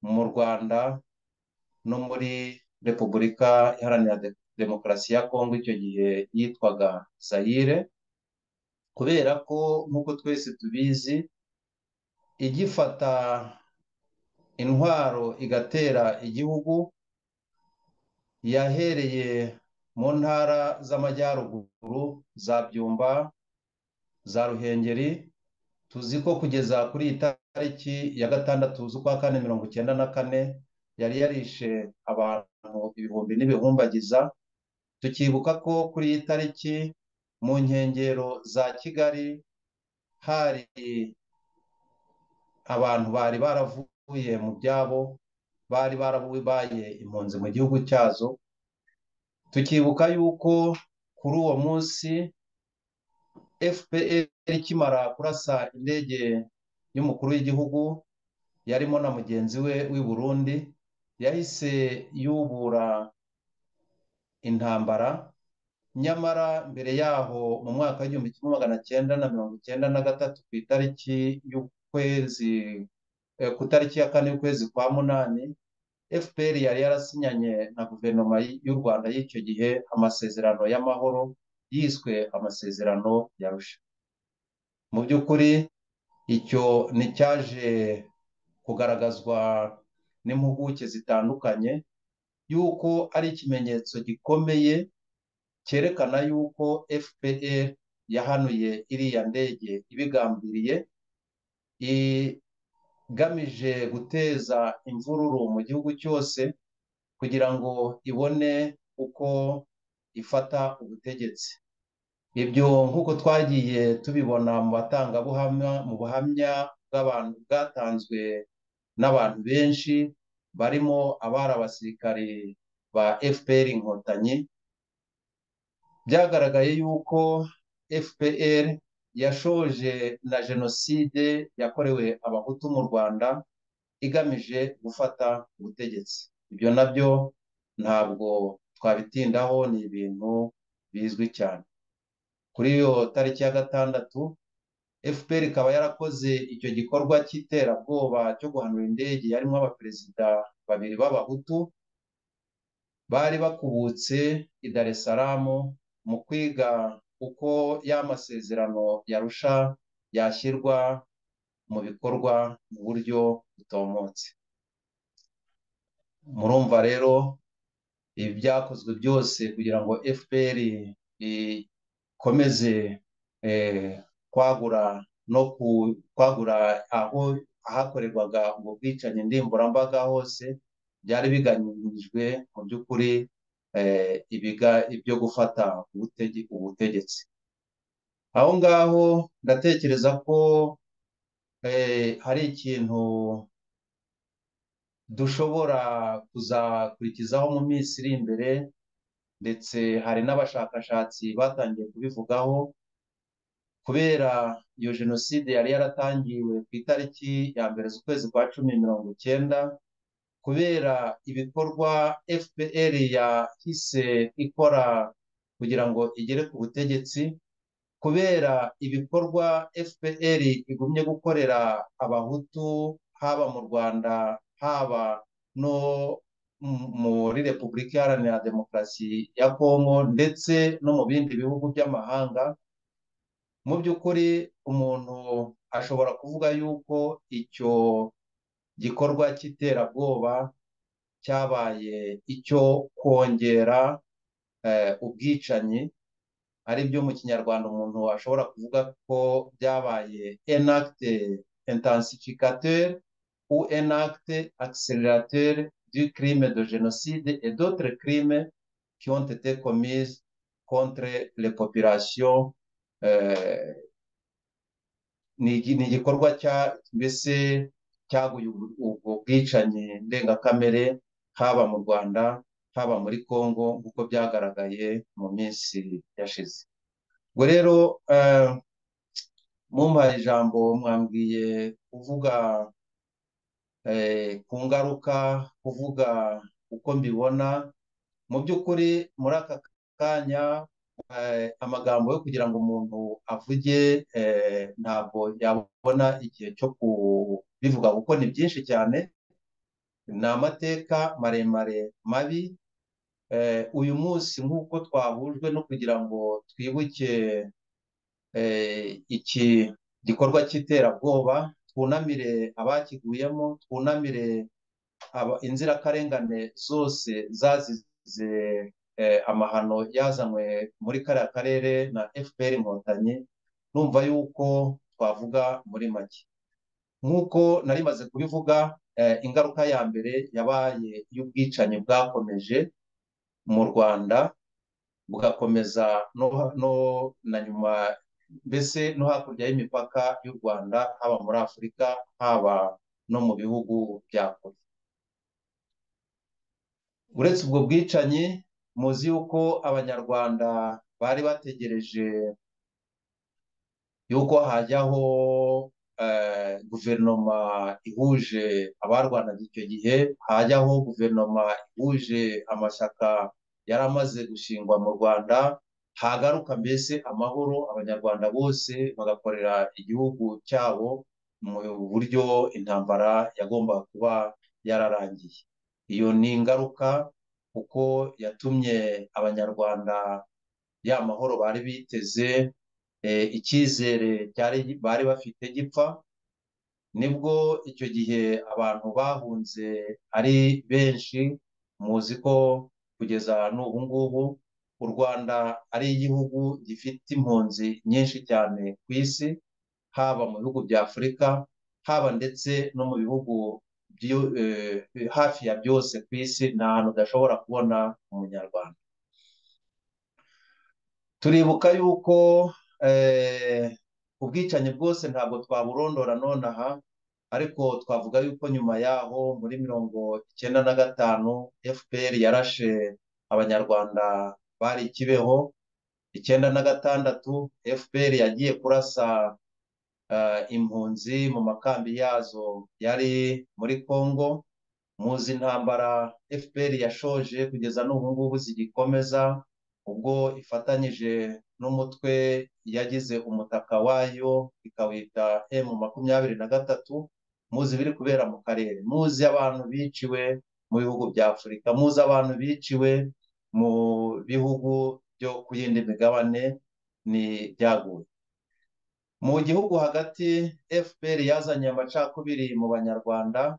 mu Rwanda no muri repubulika iharanira de- demokarasi ya kongo icyo gihe yitwaga zayire kubera ko nk'uko twese tubizi igifata intwaro igatera igihugu yahereye mu ntara z'amajyaruguru za byumba za ruhengeri tuzi ko kugeza kuri iyi tariki ya gatandatu z'ukwa kane mirongo icyenda na kane yari yarishe abantu ibihumbi n'ibihumbagiza tukibuka ko kuri iyi tariki mu nkengero za kigali hari abantu bari baravuye mu byabo bari barabaye impunzi mu gihugu cyazo tukibuka yuko kuri uwo munsi fpr ikimara kurasa indege y'umukuru w'igihugu yarimo na mugenzi we w'i burundi yahise yubura intambara nyamara mbere yaho mu mwaka w'igihumbi kimwe magana cyenda na mirongo icyenda na gatatu ku itariki y'ukwezi eh, ku itariki ya kane y'ukwezi kwa munani fpr yari yarasinyanye na guverinoma y- y'u rwanda y'icyo gihe amasezerano y'amahoro yiswe amasezerano ya arusha mu by'ukuri icyo nticyaje kugaragazwa n'impuguke zitandukanye yuko ari ikimenyetso gikomeye cyerekana yuko fpr yahanuye iriya ndege ibigambiriye igamije guteza imvururu mu gihugu cyose kugira ngo ibone uko ifata ubutegetsi ibyo nk'uko twagiye tubibona mu batangabuhamya mu buhamya bw'abantu bwatanzwe n'abantu benshi barimo abari abasirikare ba fpr inkotanyi byagaragaye yuko fpr yashoje na jenoside yakorewe abahutu mu rwanda igamije gufata ubutegetsi ibyo nabyo ntabwo twabitindaho ni ibintu bizwi cyane kuri iyo tariki ya gatandatu fpr ikaba yarakoze icyo gikorwa cy'iterabwoba cyo guhanura indege yarimo abaperezida babiri b'abahutu bari bakubutse i Dar es Salaam mu kwiga uko ya masezerano yarusha yashyirwa mu bikorwa mu buryo butomotse murumva rero ibi byakozwe byose kugira ngo fpr ikomeze eh, kwagura no ku- kwagura aho ahakorerwaga ubwo bwicanyi ndimburambaga hose byari bigamijwe mu by'ukuri eh, ibiga- ibyo gufata ubutege- ubutegetsi aho ngaho ndatekereza ko eh, hari ikintu dushobora kuzakurikizaho mu minsi iri imbere ndetse hari n'abashakashatsi batangiye kubivugaho kubera iyo jenoside yari yaratangiwe ku itariki ya mbere z'ukwezi kwa cumi mirongo icyenda kubera ibikorwa fpr yahise ikora kugira ngo igere ku butegetsi kubera ibikorwa fpr igumye gukorera abahutu haba mu rwanda haba no muri repubulika iharanira demokarasi ya kongo ndetse no mu bindi bihugu by'amahanga mu by'ukuri umuntu ashobora kuvuga yuko icyo gikorwa cy'iterabwoba cyabaye icyo kongera ubwicanyi ari byo mu kinyarwanda umuntu ashobora kuvuga ko byabaye enakite intensificateur ou enakite accélérateur du crime de génocide et d'autres crimes qui ont été commises contre les populations ni igikorwa mbese cyaguye ubwo bwicanyi ndengakamere haba mu rwanda haba muri congo nk'uko byagaragaye mu minsi yashize ubwo rero mumpaye ijambo mwambwiye kuvuga ku ngaruka kuvuga uko mbibona mu by'ukuri muri aka kanya amagambo yo kugira ngo umuntu avuge ntabwo yabona igihe cyo kubivuga kuko ni byinshi cyane ni amateka maremare mabi uyu munsi nk'uko twahujwe no kugira ngo twibuke iki gikorwa cy'iterabwoba twunamire abakiguyemo twunamire inzirakarengane zose zazize amahano yazanywe muri kariya karere na fpr inkotanyi numva yuko twavuga muri make nk'uko nari maze kubivuga ingaruka ya mbere yabaye y'ubwicanyi bwakomeje mu rwanda bugakomeza no na nyuma mbese no hakurya y'imipaka y'u rwanda haba muri afurika haba no mu bihugu bya kure uretse ubwo bwicanyi muzi yuko abanyarwanda bari bategereje yuko hajyaho guverinoma ihuje abarwanaga icyo gihe hajyaho guverinoma ihuje amashyaka yari amaze gushingwa mu rwanda hagaruka mbese amahoro abanyarwanda bose bagakorera igihugu cyabo mu buryo intambara yagombaga kuba yararangiye iyo ni ingaruka kuko yatumye abanyarwanda ya mahoro bari biteze icyizere bari bafite gipfa nibwo icyo gihe abantu bahunze ari benshi muzi ko kugeza n'ubu ngubu u rwanda ari igihugu gifite impunzi nyinshi cyane ku isi haba mu bihugu bya afurika haba ndetse no mu bihugu hafi ya byose ku isi ni ahantu udashobora kubona umunyarwanda turibuka yuko ubwicanyi bwose ntabwo twaburondora nonaha ariko twavuga yuko nyuma yaho muri mirongo icyenda na gatanu fpr yarashe abanyarwanda bari kibeho icyenda na gatandatu fpr yagiye kurasa impunzi mu makambi yazo yari muri congo muzi intambara fpr yashoje kugeza n'ubu ngubu zigikomeza ubwo ifatanyije n'umutwe yagize umutaka wayo ikawita emu makumyabiri na gatatu muzi ibiri kubera mu karere muzi abantu biciwe mu bihugu bya afurika muzi abantu biciwe mu bihugu byo ku yindi migabane ni byaguye mu gihugu hagati fpr yazanye amacakubiri mu banyarwanda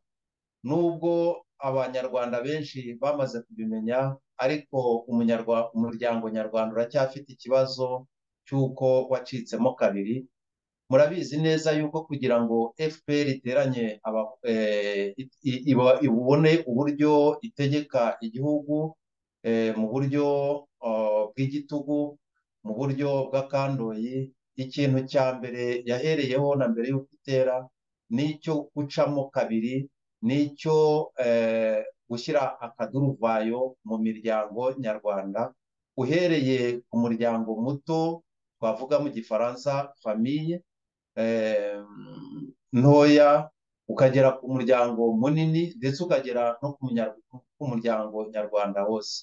nubwo abanyarwanda benshi bamaze kubimenya ariko umuryango nyarwanda uracyafite ikibazo cy'uko wacitsemo kabiri murabizi neza yuko kugira ngo fpr iteranye ibone uburyo itegeka igihugu mu buryo bw'igitugu mu buryo bw'akandoyi ikintu cya mbere yahereyeho na mbere y'uko itera ni icyo gucamo kabiri ni icyo gushyira akaduruvayo mu miryango nyarwanda uhereye ku muryango muto twavuga mu gifaransa famiye ntoya ukagera ku muryango munini ndetse ukagera no ku muryango nyarwanda wose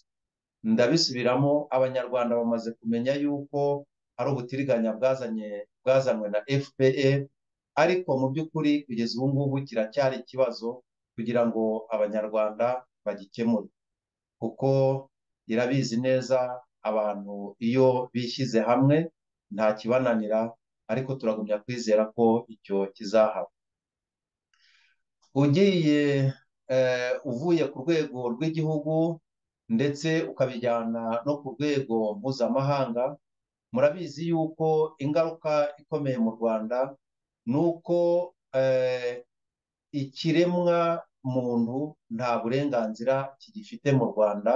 ndabisubiramo abanyarwanda bamaze kumenya yuko hari ubutiriganya bwazanye bwazanywe na fpr ariko mu by'ukuri kugeza ubu ngubu kiracyari ikibazo kugira ngo abanyarwanda bagikemure kuko irabizi neza abantu iyo bishyize hamwe nta kibananira ariko turagumya kwizera ko icyo kizahaba ugiye uvuye ku rwego rw'igihugu ndetse ukabijyana no ku rwego mpuzamahanga murabizi yuko ingaruka ikomeye mu rwanda ni uko ikiremwa muntu nta burenganzira kigifite mu rwanda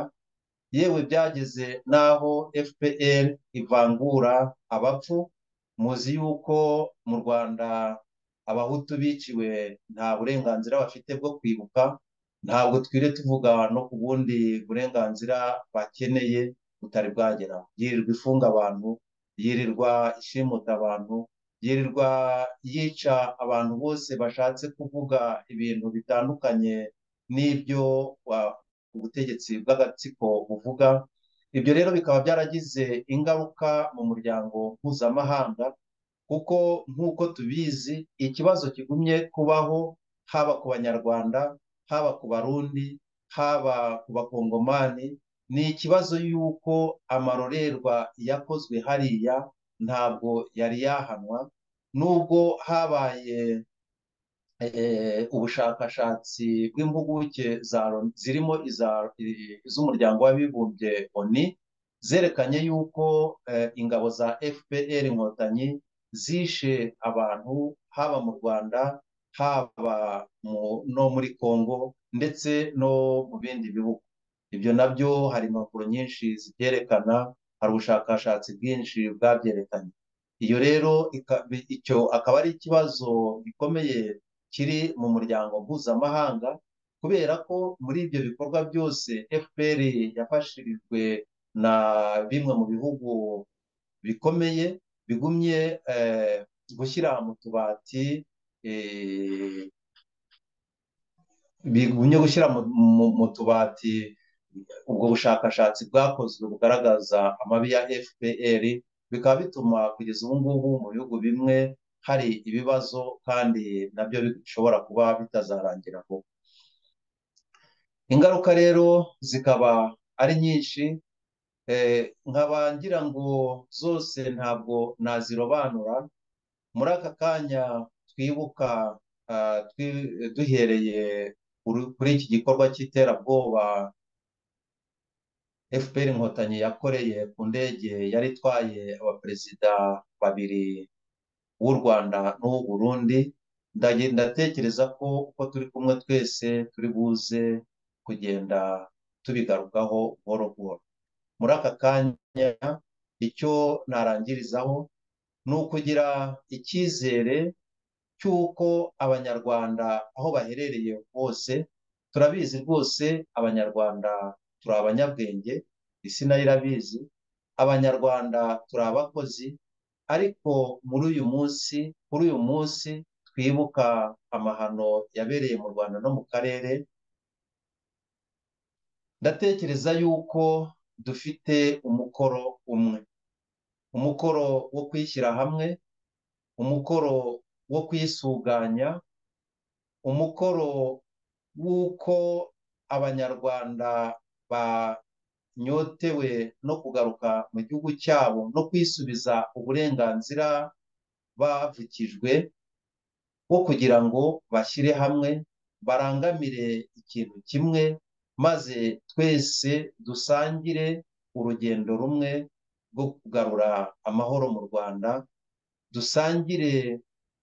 yewe byageze n'aho fpr ivangura abapfu muzi yuko mu rwanda abahutu biciwe nta burenganzira bafite bwo kwibuka ntabwo twire tuvuga no ku bundi burenganzira bakeneye butari bwageraho yirirwa ifunga abantu yirirwa ishimuta abantu yirirwa yica abantu bose bashatse kuvuga ibintu bitandukanye n'ibyo ubutegetsi bw'agatsiko buvuga ibyo rero bikaba byaragize ingaruka mu muryango mpuzamahanga kuko nk'uko tubizi ikibazo kigumye kubaho haba ku banyarwanda haba ku barundi haba ku bakongomani ni ikibazo y'uko amarorerwa yakozwe hariya ntabwo yari yahanwa nubwo habaye ubushakashatsi bw'impuguke zirimo iz'umuryango w'abibumbye oni zerekanye yuko ingabo za fpr inkotanyi zishe abantu haba mu rwanda haba no muri congo ndetse no mu bindi bihugu ibyo nabyo hari impapuro nyinshi zibyerekana hari ubushakashatsi bwinshi bwabyerekanye iyo rero icyo akaba ari ikibazo gikomeye kiri mu muryango mpuzamahanga kubera ko muri ibyo bikorwa byose fpr yafashirijwe na bimwe mu bihugu bikomeye bigumye gushyira mu tubati bigumye gushyira mu tubati ubwo bushakashatsi bwakozwe bugaragaza amabi ya fpr bikaba bituma kugeza ubu ngubu mu bihugu bimwe hari ibibazo kandi nabyo bishobora kuba bitazarangira vuba ingaruka rero zikaba ari nyinshi nkaba ngira ngo zose ntabwo nazirobanura muri aka kanya twibuka duhereye kuri iki gikorwa cy'iterabwoba fpr inkotanyi yakoreye ku ndege yari itwaye abaperezida babiri w'u rwanda n'uw'u burundi ndatekereza ko uko turi kumwe twese turi buze kugenda tubigarukaho buhoro buhoro muri aka kanya icyo narangirizaho ni ukugira icyizere cy'uko abanyarwanda aho baherereye hose turabizi rwose abanyarwanda turi abanyabwenge isi nayo irabizi abanyarwanda turi abakozi ariko muri uyu munsi kuri uyu munsi twibuka amahano yabereye mu rwanda no mu karere ndatekereza yuko dufite umukoro umwe umukoro wo kwishyira hamwe umukoro wo kwisuganya umukoro w'uko abanyarwanda banyotewe no kugaruka mu gihugu cyabo no kwisubiza uburenganzira bavukijwe bwo kugira ngo bashyire hamwe barangamire ikintu kimwe maze twese dusangire urugendo rumwe rwo kugarura amahoro mu rwanda dusangire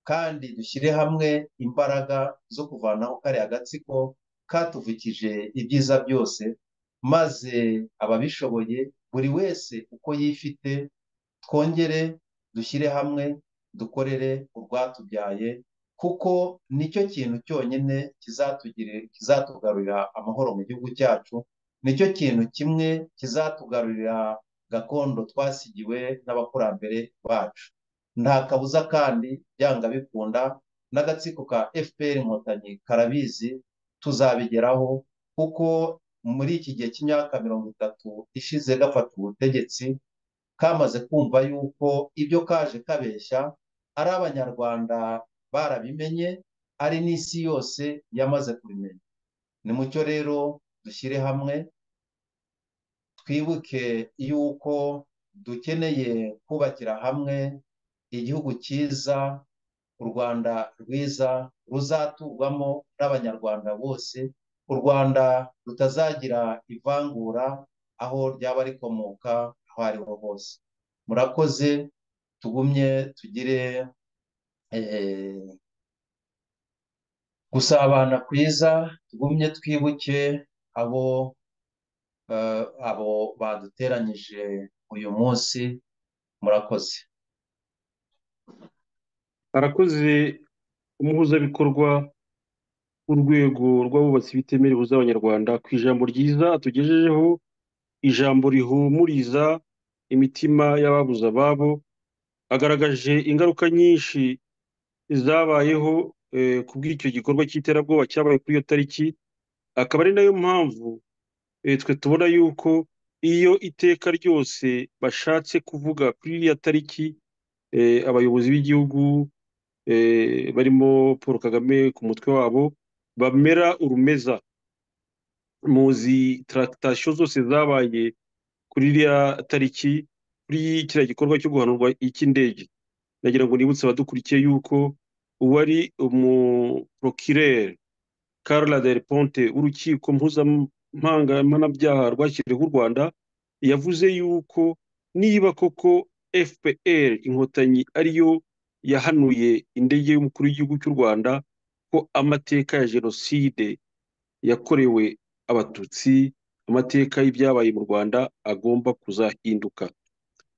kandi dushyire hamwe imbaraga zo kuvanaho kariya gatsiko katuvukije ibyiza byose maze ababishoboye buri wese uko yifite twongere dushyire hamwe dukorere urwatubyaye kuko nicyo kintu cyonyine kizatugarurira amahoro mu gihugu cyacu nicyo kintu kimwe kizatugarurira gakondo twasigiwe n'abakurambere bacu nta kabuza kandi byanga bikunda n'agatsiko ka fpr inkotanyi karabizi tuzabigeraho kuko muri iki gihe cy'imyaka mirongo itatu ishize gafata ubutegetsi kamaze kumva yuko ibyo kaje kabeshya ari abanyarwanda barabimenye ari n'isi yose yamaze kubimenya ni mucyo rero dushyire hamwe twibuke yuko dukeneye kubakira hamwe igihugu cyiza u rwanda rwiza ruzaturwamo n'abanyarwanda bose u rwanda rutazagira ivangura aho ryaba rikomoka aho ariho hose murakoze tugumye tugire eh, gusabana kwiza tugumye twibuke abo eh, abo baduteranyije uyu munsi murakoze arakoze umuhuzabikorwa w'urwego rw'abubatsi bitemerewe abanyarwanda ku ijambo ryiza tugejejeho ijambo rihumuriza imitima y'ababuze ababo agaragaje ingaruka nyinshi zabayeho ku bw'icyo gikorwa cy'iterabwoba cyabaye kuri iyo tariki akaba ari nayo mpamvu twe tubona yuko iyo iteka ryose bashatse kuvuga kuri iriya tariki abayobozi b'igihugu barimo paul kagame ku mutwe wabo bamera urumeza muzi tarakitasiyo zose zabaye kuri iriya tariki kuri kiriya gikorwa cyo guhanurwa icy'indege nagira ngo nibutse abadukurikiye yuko uwari umuprokirere Carla del Ponte w'urukiko mpuzamahanga rwashyiriweho u Rwanda yavuze yuko niba koko fpr inkotanyi ariyo yahanuye indege y'umukuru w'igihugu cy'u rwanda ko amateka ya jenoside yakorewe abatutsi amateka y'ibyabaye mu rwanda agomba kuzahinduka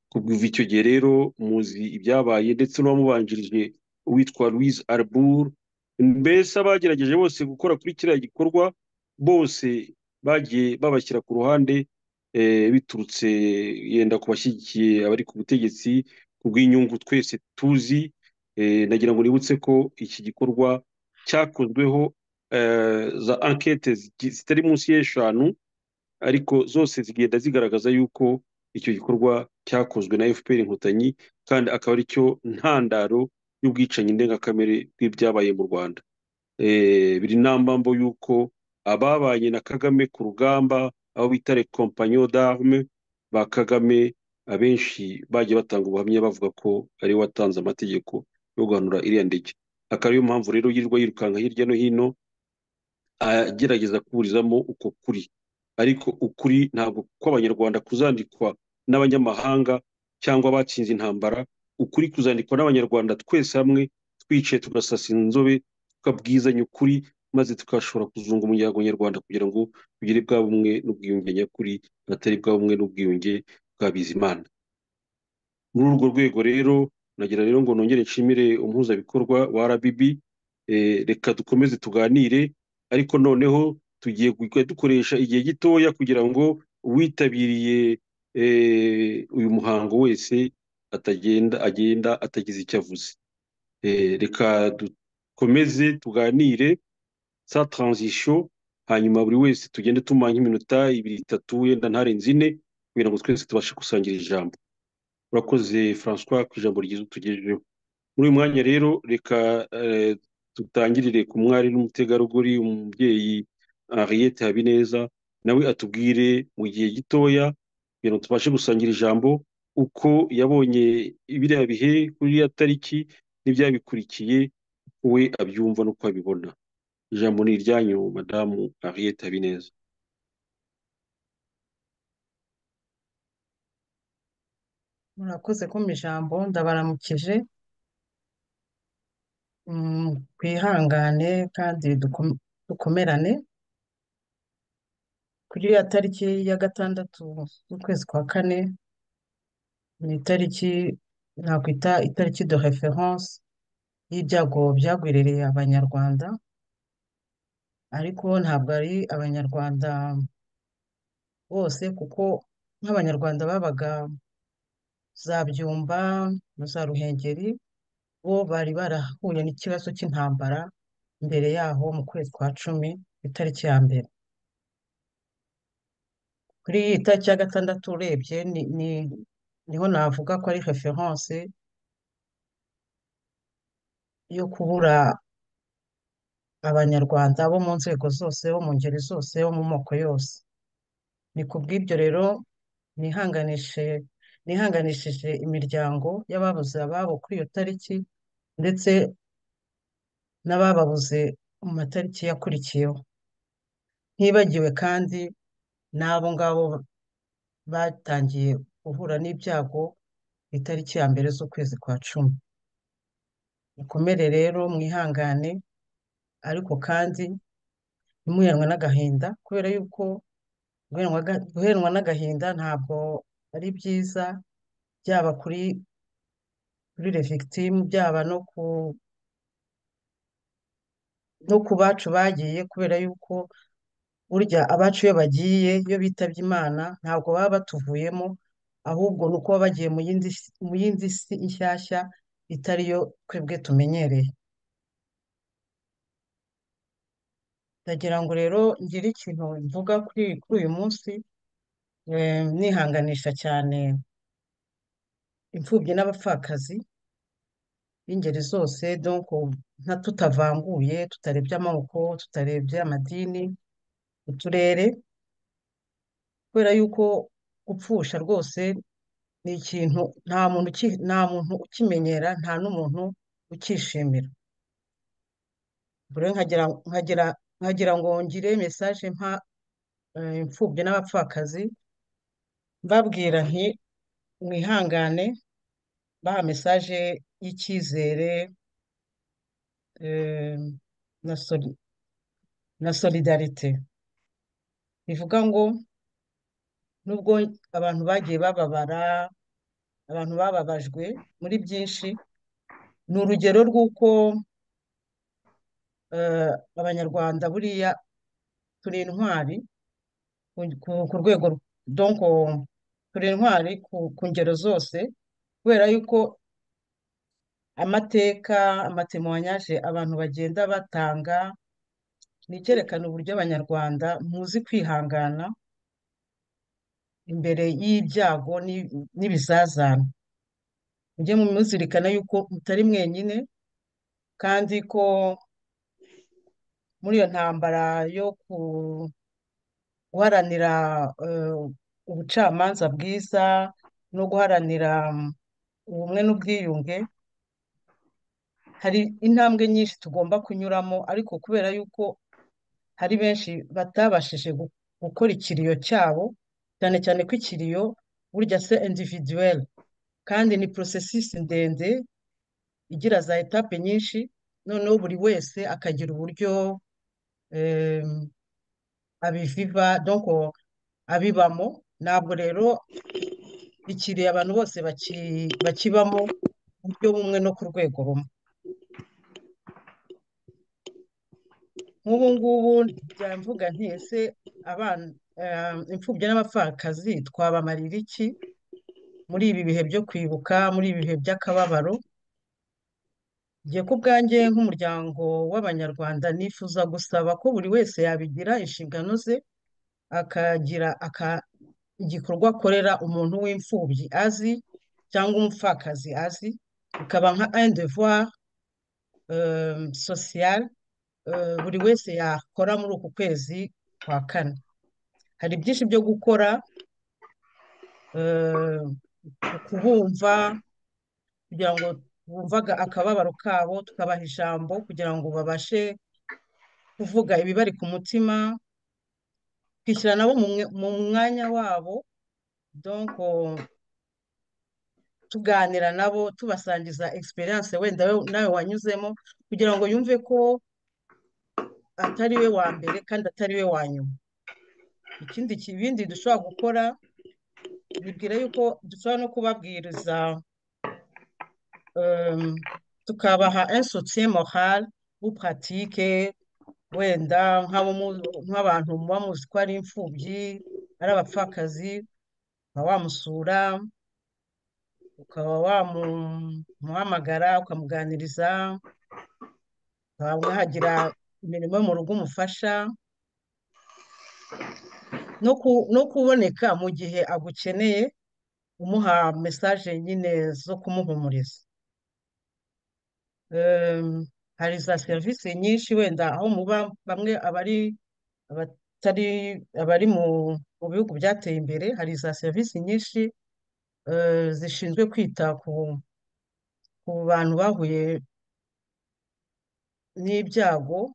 kuva icyo gihe rero muzi ibyabaye ndetse n'uwamubanjirije uwitwa louise arbour mbese abagerageje bose gukora kuri kiriya gikorwa bose bagiye babashyira ku ruhande biturutse yenda ku bashyigikiye abari ku butegetsi ku bw'inyungu twese tuzi nagira ngo nibutse ko iki gikorwa cyakozweho za ankete zitari munsi y'eshanu ariko zose zigenda zigaragaza yuko icyo gikorwa cyakozwe na fpr inkotanyi kandi akaba ari cyo ntandaro y'ubwicanyi ndengakamere bw'ibyabaye mu rwanda biri nambambo y'uko ababanye na kagame ku rugamba aho bita kompanyo d'arme ba kagame abenshi bagiye batanga ubuhamya bavuga ko ariwe watanze amategeko yo guhanura iriya ndege akaba ariyo mpamvu rero yirirwa yirukanka hirya no hino agerageza kuburizamo uko kuri ariko ukuri ntabwo kw'abanyarwanda kuzandikwa n'abanyamahanga cyangwa abatsinze intambara ukuri kuzandikwa n'abanyarwanda twese hamwe twicaye tugasasa inzobe tukabwizanya ukuri maze tugashobora kuzunga umuryango nyarwanda kugira ngo tugire bwa bumwe n'ubwiyunge nyakuri atari bwa bumwe n'ubwiyunge bwa bizimana muri urwo rwego rero nagira rero ngo nongere nshimire umuhuzabikorwa wa rbb reka dukomeze tuganire ariko noneho tugiye dukoresha igihe gitoya kugira ngo uwitabiriye uyu muhango wese atagenda agenda atagize icyo avuze reka dukomeze tuganire sa taranzisiyo hanyuma buri wese tugende tumuha nk'iminota ibiri itatu yenda ntarenze ine kugira ngo twese tubashe gusangira ijambo urakoze francois ku ijambo ryiza utugejejeho muri uyu mwanya rero reka dutangirire ku mwari n'umutegarugori umubyeyi henriette habineza nawe atubwire mu gihe gitoya kugira ngo tubashe gusangira ijambo uko yabonye biriya bihe kuri iriya tariki n'ibyabikurikiye we abyumva n'uko abibona ijambo ni iryanyu madamu henriette habineza murakoze kumpa ijambo ndabaramukije twihangane kandi dukomerane kuri ya tariki ya gatandatu z'ukwezi kwa kane ni itariki nakwita itariki de reference y'ibyago byagwiririye abanyarwanda ariko ntabwo ari abanyarwanda bose kuko nk'abanyarwanda babaga za byumba na za ruhengeri bo bari barahuye n'ikibazo cy'intambara mbere yaho mu kwezi kwa cumi ku itariki ya mbere kuri iyi tariki ya gatandatu urebye niho navuga ko ari referense yo kubura abanyarwanda bo mu nzego zose bo mu ngeri zose bo mu moko yose ni ku bw'ibyo rero nihanganishe nihanganishije imiryango y'ababuze ababo kuri iyo tariki ndetse n'abababuze mu matariki yakurikiyeho ntibagiwe kandi n'abo ngabo batangiye guhura n'ibyago ku itariki ya mbere z'ukwezi kwa cumi mukomere rero mwihangane ariko kandi ntimuheranwe n'agahinda kubera yuko guheranwa ga- guheranwa n'agahinda ntabwo ari byiza byaba kuri kuri le victime byaba no ku no ku bacu bagiye kubera yuko burya abacu iyo bagiye iyo bitabye imana ntabwo baba batuvuyemo ahubwo ni uko baba bagiye mu yindi si- mu yindi si nshyashya itari yo twebwe tumenyereye ndagira ngo rero ngire ikintu mvuga kuri kuri uyu munsi eh, nihanganisha cyane imfubyi n'abapfakazi b'ingeri zose donc nta tutavanguye tutarebye amoko tutarebye amadini uturere kubera yuko gupfusha rwose ni ikintu nta muntu uki- nta muntu ukimenyera nta n'umuntu ukishimira ubwo rero nkagira nkagira nkagira ngo ngire mesaje mpa eh, imfubyi n'abapfakazi mbabwira nti mwihangane baha mesaje y'icyizere eh, na soli- na solidarite bivuga ngo nubwo abantu bagiye bababara abantu bababajwe muri byinshi ni urugero rw'uko eh, abanyarwanda buriya turi intwari ku ku- ku rwego ru- donc turi intwari ku ku ngero zose kubera yuko amateka amatemwanyaje abantu bagenda batanga ni icyerekana uburyo abanyarwanda muzi kwihangana imbere y'ibyago n'i- n'ibizazane mujye muzirikana yuko mutari mwenyine kandi ko muri iyo ntambara yo ku- guharanira eh, ubucamanza bwiza no guharanira mm, ubumwe n'ubwiyunge hari intambwe nyinshi tugomba kunyuramo ariko kubera yuko hari benshi batabashije gu- gukora ikiriyo cyabo cyane cyane ko ikiriyo burya se individuel kandi ni processus ndende igira za etape nyinshi noneho buri wese akagira uburyo em, abiviva donc abibamo ntabwo rero ikiriyo abantu bose baki- bakibamo mu buryo bumwe no ku rwego rumwe nk'ubu ngubu njya mvuga nti ese abana eh, imfubyi n'abapfakazi twabamarira iki muri ibi bihe byo kwibuka muri ibi bihe by'akababaro njye ku bwanjye nk'umuryango w'abanyarwanda nifuza gusaba ko buri wese yabigira inshingano ze akagira aka igikorwa akorera umuntu w'imfubyi azi cyangwa umupfakazi azi bikaba nka un devoir euh, social euh, buri wese yakora muri uku kwezi kwa kane hari byinshi byo gukora euh, ukubumva kugira ngo bumvaga akababaro kabo tukabaha ijambo kugira ngo babashe kuvuga ibibari ku mutima kwishyira nabo mu mwe- mu mwanya wabo donc euh, tuganira nabo tubasangiza experience wenda we- nawe wanyuzemo kugira ngo yumve ko atari we wa mbere kandi atari we wa nyuma ikindi ki- ibindi dushobora gukora nibwira yuko dushobora no kubabwiriza euh, tukabaha un soutien moral ou pratique wenda nk'abo mu- nk'abantu muba muzi ko ari imfubyi ari abapfakazi ukaba wamusura ukaba wamuhamagara ukamuganiriza ukaba mwahagira imirimo yo mu rugo umufasha no ku- no kuboneka mu gihe agukeneye umuha mesaje nyine zo kumuhumuriza hari za serivisi nyinshi wenda aho muba bamwe abari abatari abari mu mu bihugu byateye imbere hari za serivisi nyinshi eh, zishinzwe kwita ku ku bantu bahuye n'ibyago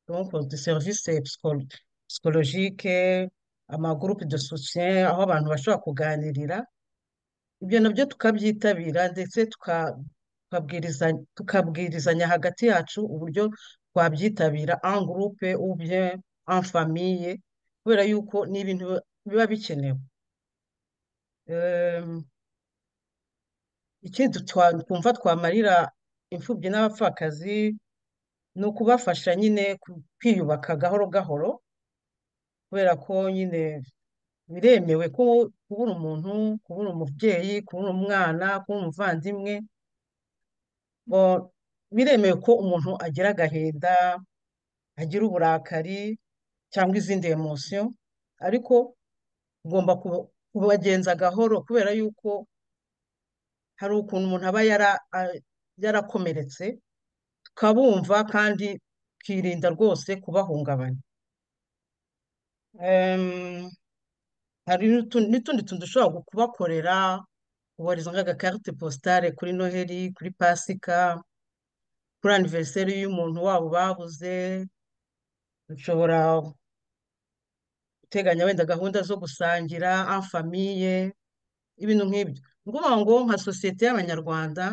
donc de serivisi psikologike amagurupe de soutien aho abantu bashobora kuganirira ibyo nabyo tukabyitabira ndetse tuka- tukabwirizanya tukabwirizanya hagati yacu uburyo twabyitabira en groupe ou bien en famille kubera yuko ni ibintu biba bikenewe Em, ikindi twa- twumva twamarira imfubyi n'abapfakazi ni ukubafasha nyine ku- kwiyubaka gahoro gahoro kubera ko nyine biremewe ko kubura umuntu kubura umubyeyi kubura umwana kubura umuvandimwe bo biremewe ko umuntu agira agahinda agira uburakari cyangwa izindi emosiyo ariko ugomba kuba- kubagenza gahoro kubera yuko hari ukuntu umuntu aba yara, a- yarakomeretse tukabumva kandi tukirinda rwose kubahungabanya Em, hari n'utu- n'utundi tuntu dushobora gu- kubakorera ubarizo nk'agakarite positare kuri noheli kuri pasika kuri aniveriseri y'umuntu wabo babuze dushobora guteganya wenda gahunda zo gusangira en famille ibintu nk'ibyo ni ukuvuga ngo nka sosiyete y'abanyarwanda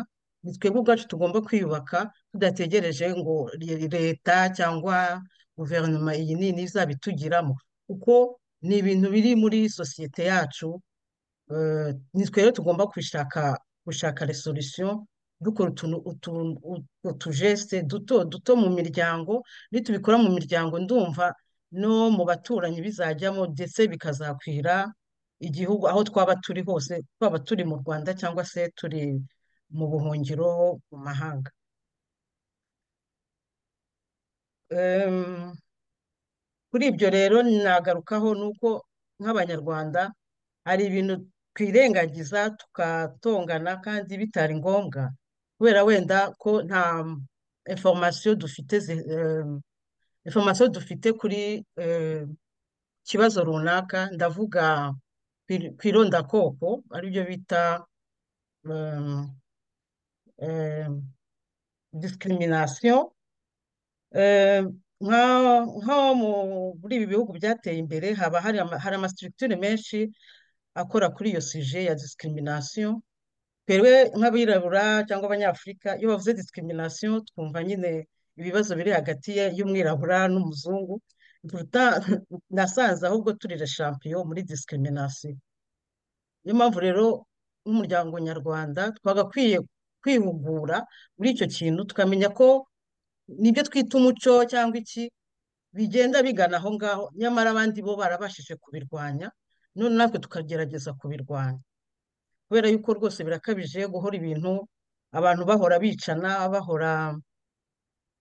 ni twebwe ubwacu tugomba kwiyubaka tudategereje ngo re- leta cyangwa guverinoma iyi nini izabitugiramo kuko ni ibintu biri muri sosiyete yacu eh, ni twe rero tugomba gushaka gushaka resolution dukora utuntu utu- ut- utujeste duto duto mu miryango nitubikora mu miryango ndumva no mu baturanyi bizajyamo ndetse bikazakwira igihugu aho twaba turi hose twaba turi mu Rwanda cyangwa se turi mu buhungiro mu mahanga Em, kuri ibyo rero nagarukaho ni uko nk'abanyarwanda hari ibintu twirengagiza tukatongana kandi bitari ngombwa kubera wenda ko nta information dufite zi- eh, information dufite kuri eh, kibazo runaka ndavuga ku ir- ku irondakoko aribyo bita eh, eh, discrimination Eh, nka nko mu- muri ibi bihugu byateye imbere haba hari ama, hari amasitirikitire menshi akora kuri iyo sije ya discrimination twebwe nk'abirabura cyangwa abanyafurika iyo bavuze discrimination twumva nyine ibibazo biri hagati ye- y'umwirabura n'umuzungu Pourtant, nasanze ahubwo turi le champion muri discrimination niyo mpamvu rero nk'umuryango nyarwanda twagakwiye kwihugura muri icyo kintu tukamenya ko nibyo twita umuco cyangwa iki bigenda bigana aho ngaho nyamara abandi bo barabashije kubirwanya none natwe tukagerageza kubirwanya kubera yuko rwose birakabije guhora ibintu abantu bahora bicana bahora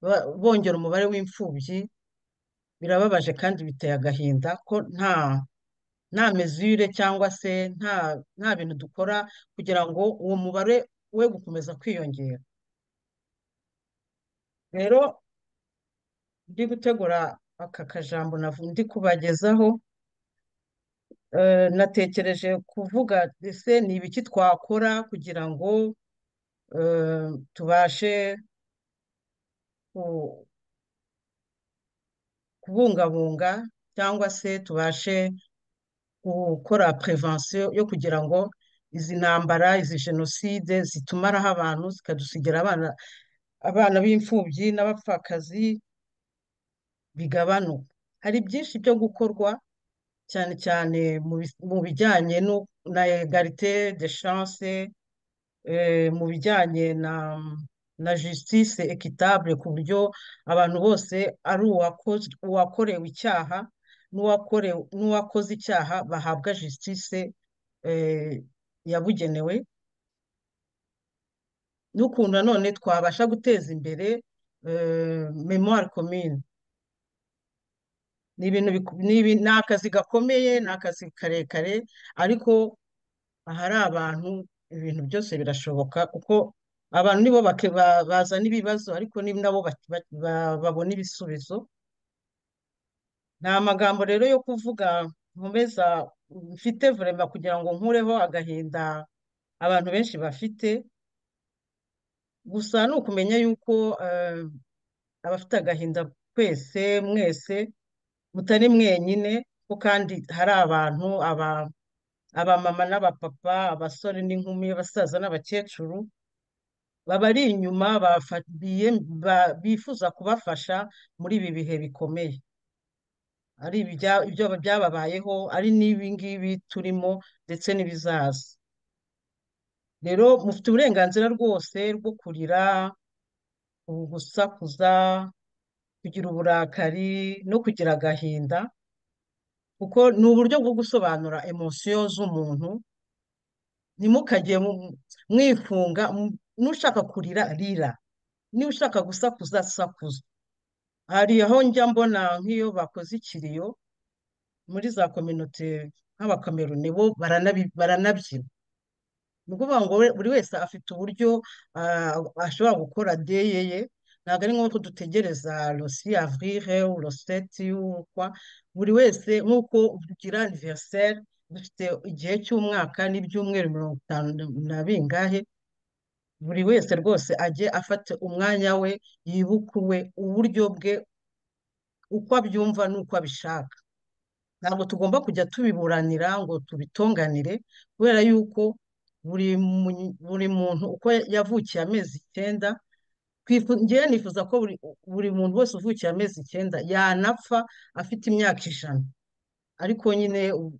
ba- bongera umubare w'imfubyi birababaje kandi biteye agahinda ko nta nta mesure cyangwa se nta nta bintu dukora kugira ngo uwo mubare we gukomeza kwiyongera rero ndi gutegura aka kajambo navu- ndi kubagezaho eh, natekereje kuvuga ese ni ibiki twakora kugira ngo eh, tubashe ku- kubungabunga cyangwa se tubashe gukora prevention yo kugira ngo izi ntambara izi jenoside zitumaraho abantu zikadusigira abana abana b'imfubyi n'abapfakazi bigabanuka hari byinshi byo gukorwa cyane cyane mu bis- mu bijyanye no- na egalite de chance eh, mu bijyanye na na justice equitable ku buryo abantu bose ari uwakoze uwakorewe icyaha n'uwakorewe n'uwakoze icyaha bahabwa justice eh, yabugenewe n'ukuntu nanone twabasha guteza imbere eh, memoire commune ni ibintu biku- ni ibi- ni akazi gakomeye ni akazi karekare ariko ahari abantu ibintu byose birashoboka kuko abantu nibo bake- ba- bazana ibibazo ariko ni nabo bak- ba- ba- babona ibisubizo nta magambo rero yo kuvuga nkomeza mfite vurema kugira ngo nkureho agahinda abantu benshi bafite gusa ni ukumenya yuko eh, abafite agahinda twese mwese mutari mwenyine ko kandi hari abantu aba abamama n'abapapa abasore n'inkumi abasaza n'abakecuru babari inyuma bafa- biye- ba- bifuza kubafasha muri ibi bihe bikomeye ari ibijya- ibyo byababayeho ari n'ibi ngibi turimo ndetse n'ibizaza rero mufite uburenganzira rwose rwo kurira gusakuza kugira uburakari no kugira agahinda kuko ni uburyo bwo gusobanura emosiyo z'umuntu ntimukajye mu- mwifunga mu- n'ushaka kurira rira niba ushaka gusakuza sakuza hari aho njya mbona nk'iyo bakoze ikiriyo muri za kominote nk'abakameruni bo baranabi- baranabyina ni ukuvuga ngo we- buri wese afite uburyo ah, ashobora gukora deye ye ntabwo ari ngombwa ko dutegereza rosi avrire uroseti ukwa buri wese nk'uko ugira aniveriseri dufite igihe cy'umwaka n'ibyumweru mirongo itanu na bingahe buri wese rwose ajye afata umwanya we yibuke uwe uburyo bwe uko abyumva n'uko abishaka ntabwo tugomba kujya tubiburanira ngo tubitonganire kubera yuko buri mu- buri muntu uko yavukiye amezi icyenda twifu- njyewe nifuza ko buri buri muntu wese uvukiye amezi icyenda yanapfa afite imyaka ijana ariko nyine u-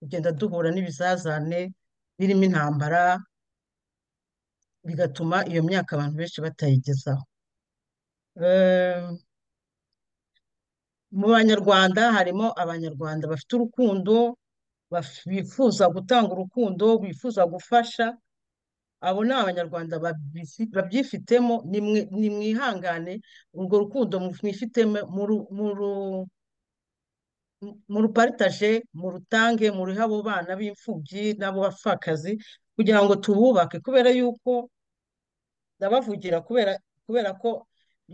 tugenda duhura n'ibizazane birimo intambara bigatuma iyo myaka abantu benshi batayigezaho Ehm, mu banyarwanda harimo abanyarwanda bafite urukundo baf- bifuza gutanga urukundo bifuza gufasha abo ni abanyarwanda babifi- babyifitemo nimwe nimwihangane urwo rukundo mwifitemo muru- muru- muruparitaje murutange muruhe abo bana b'imfubyi n'abo bapfakazi kugira ngo tububake kubera yuko ndabavugira kubera kubera ko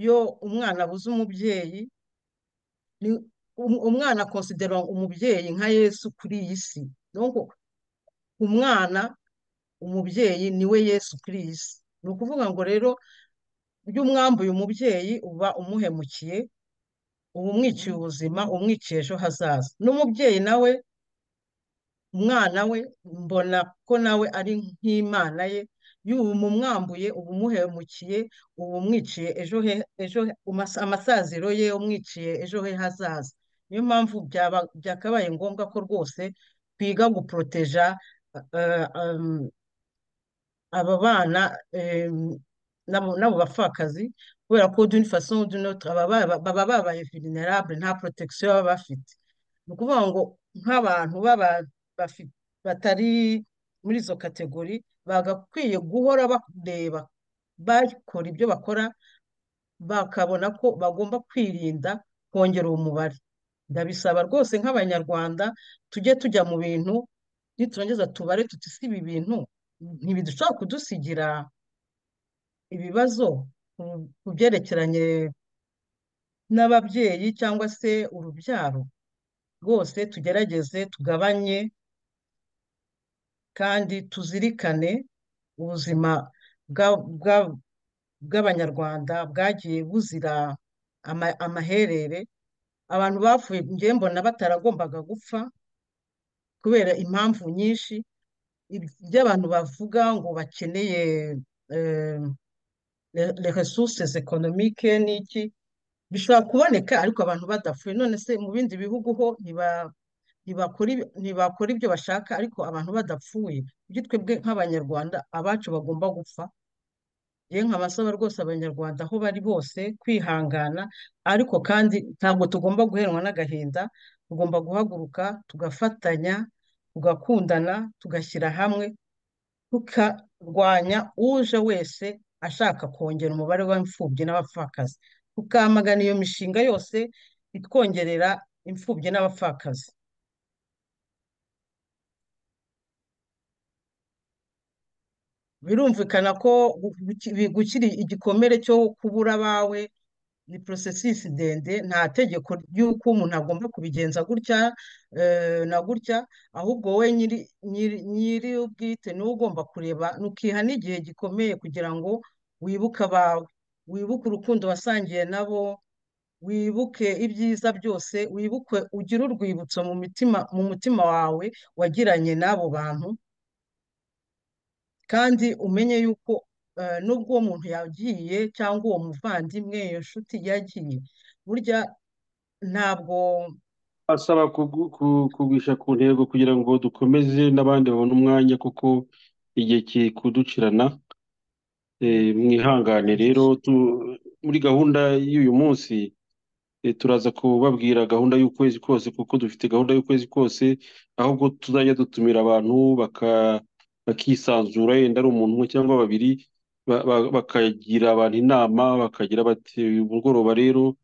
iyo umwana abuze umubyeyi ni um- umwana akonsidera umubyeyi nka Yesu kuri iyi si donc umwana umubyeyi ni we Yesu kuri iyi si ni ukuvuga ngo rero iyo umwambuye umubyeyi uba umuhemukiye uba umwiciye ubuzima umwiciye ejo hazaza n'umubyeyi nawe umwana we mbona ko nawe ari nk'imana ye y'ubu umwambuye uba umuhemukiye uba umwiciye ejo he ejo he- umas- amasaziro ye umwiciye ejo he hazaza niyo mpamvu byaba byakabaye ngombwa ko rwose twiga guporoteja eh, em, aba bana em, n'abo n'abo bapfakazi kubera ko d'une façon ou d'une autre aba baba baba babaye vulnerable nta protection baba bafite ni ukuvuga ngo nk'abantu baba bafi- batari muri izo kategori bagakwiye guhora bareba bakora ibyo bakora bakabona ko bagomba kwirinda kongera umubare ndabisaba rwose nk'abanyarwanda tujye tujya mu bintu niturangiza tubare tuti si ibi bintu ntibidushobora kudusigira ibibazo ku- ku byerekeranye n'ababyeyi cyangwa se urubyaro rwose tugerageze tugabanye kandi tuzirikane ubuzima bwa- bwa- bw'abanyarwanda bwagiye buzira ama- amaherere abantu bapfuye njyewe mbona bataragombaga gupfa kubera impamvu nyinshi Ib- ibyo abantu bavuga ngo bakeneye eh, le- les ressources économiques n'iki bishobora kuboneka ariko abantu badapfuye none se mu bindi bihugu ho ntiba ntibakora ibi- ntibakora ibyo bashaka ariko abantu badapfuye kuki twebwe nk'abanyarwanda abacu bagomba gupfa yewe nkabasaba rwose abanyarwanda aho bari bose kwihangana ariko kandi ntabwo tugomba guheranwa n'agahinda tugomba guhaguruka tugafatanya tugakundana tugashyira hamwe tukarwanya uje wese ashaka kongera umubare w'imfubyi n'abapfakazi tukamagana iyo mishinga yose itwongerera imfubyi n'abapfakazi birumvikana ko gu- guki- gukira igikomere cyo kubura abawe ni porosesisi ndende nta tegeko ry'uko umuntu agomba kubigenza gutya eh, na gutya ahubwo we nyiri nyiri nyiri ubwite niwe ugomba kureba nukiha n'igihe gikomeye kugira ngo wibuke abawe wibuke urukundo wasangiye nabo wibuke ibyiza byose wibuke ugire urwibutso mu mitima mu mutima wawe wagiranye n'abo bantu kandi umenye yuko eh, nubwo uwo muntu yagiye cyangwa uwo muvandimwe iyo nshuti yagiye burya ntabwo asaba kugu- ku- kugwisha ku ntego kugira ngo dukomeze n'abandi babone umwanya kuko igihe kiri kuducirana Eh, mwihangane rero tu- muri gahunda y'uyu munsi eh, turaza kubabwira gahunda y'ukwezi kose kuko dufite gahunda y'ukwezi kose ahubwo tuzajya dutumira abantu baka- bakisanzura yenda ari umuntu umwe cyangwa babiri ba- ba- bakagira abantu inama bakagira bati uyu mugoroba rero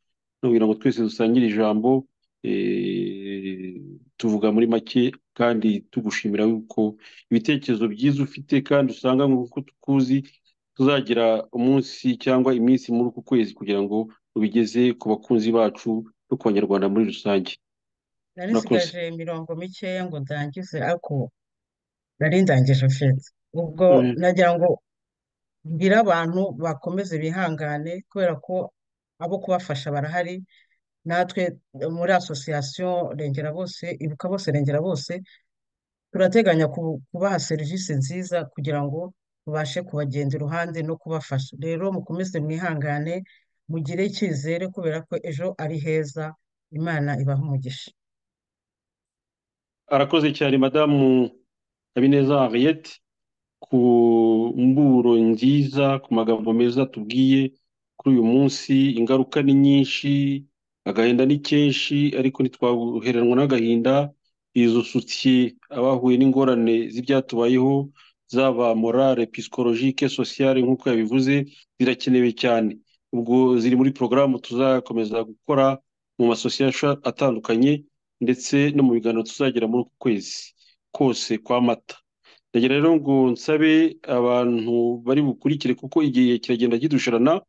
nubwira ngo twese dusangire ijambo eh, tuvuga muri make kandi tugushimira yuko ibitekerezo byiza ufite kandi usanga nk'uko tukuzi tuzagira umunsi cyangwa iminsi muri uku kwezi kugira ngo ubigeze ku bakunzi bacu no ku banyarwanda muri rusange nari murakoze nsigaje mirongo mikeya ngo ndangize ariko nari ndangije fete ubwo Mm. nagira ngo mbwire abantu bakomeze bihangane kubera ko abo kubafasha barahari natwe muri asosiyasiyo Rengera Bose Ibuka Bose Rengera Bose turateganya ku- kubaha serivisi nziza kugira ngo tubashe kubagenda iruhande no kubafasha rero mukomeze mwihangane mugire icyizere kubera ko ejo ari heza Imana ibahe umugisha arakoze cyane madamu habineza henriette ku mburo nziza ku magambo meza tubwiye kuri uyu munsi ingaruka ni nyinshi agahinda ni kenshi ariko ntitwaheranwa n'agahinda yisutse abahuye n'ingorane z'ibyatubayeho zaba morale psychologique sociale nk'uko yabivuze zirakenewe cyane ubwo ziri muri porogaramu tuzakomeza gukora mu masosiyasha atandukanye ndetse no mu biganiro tuzagira muri uku kwezi kose kwa mata ndagira rero ngo nsabe abantu bari bukurikire kuko igihe kiragenda kidushirana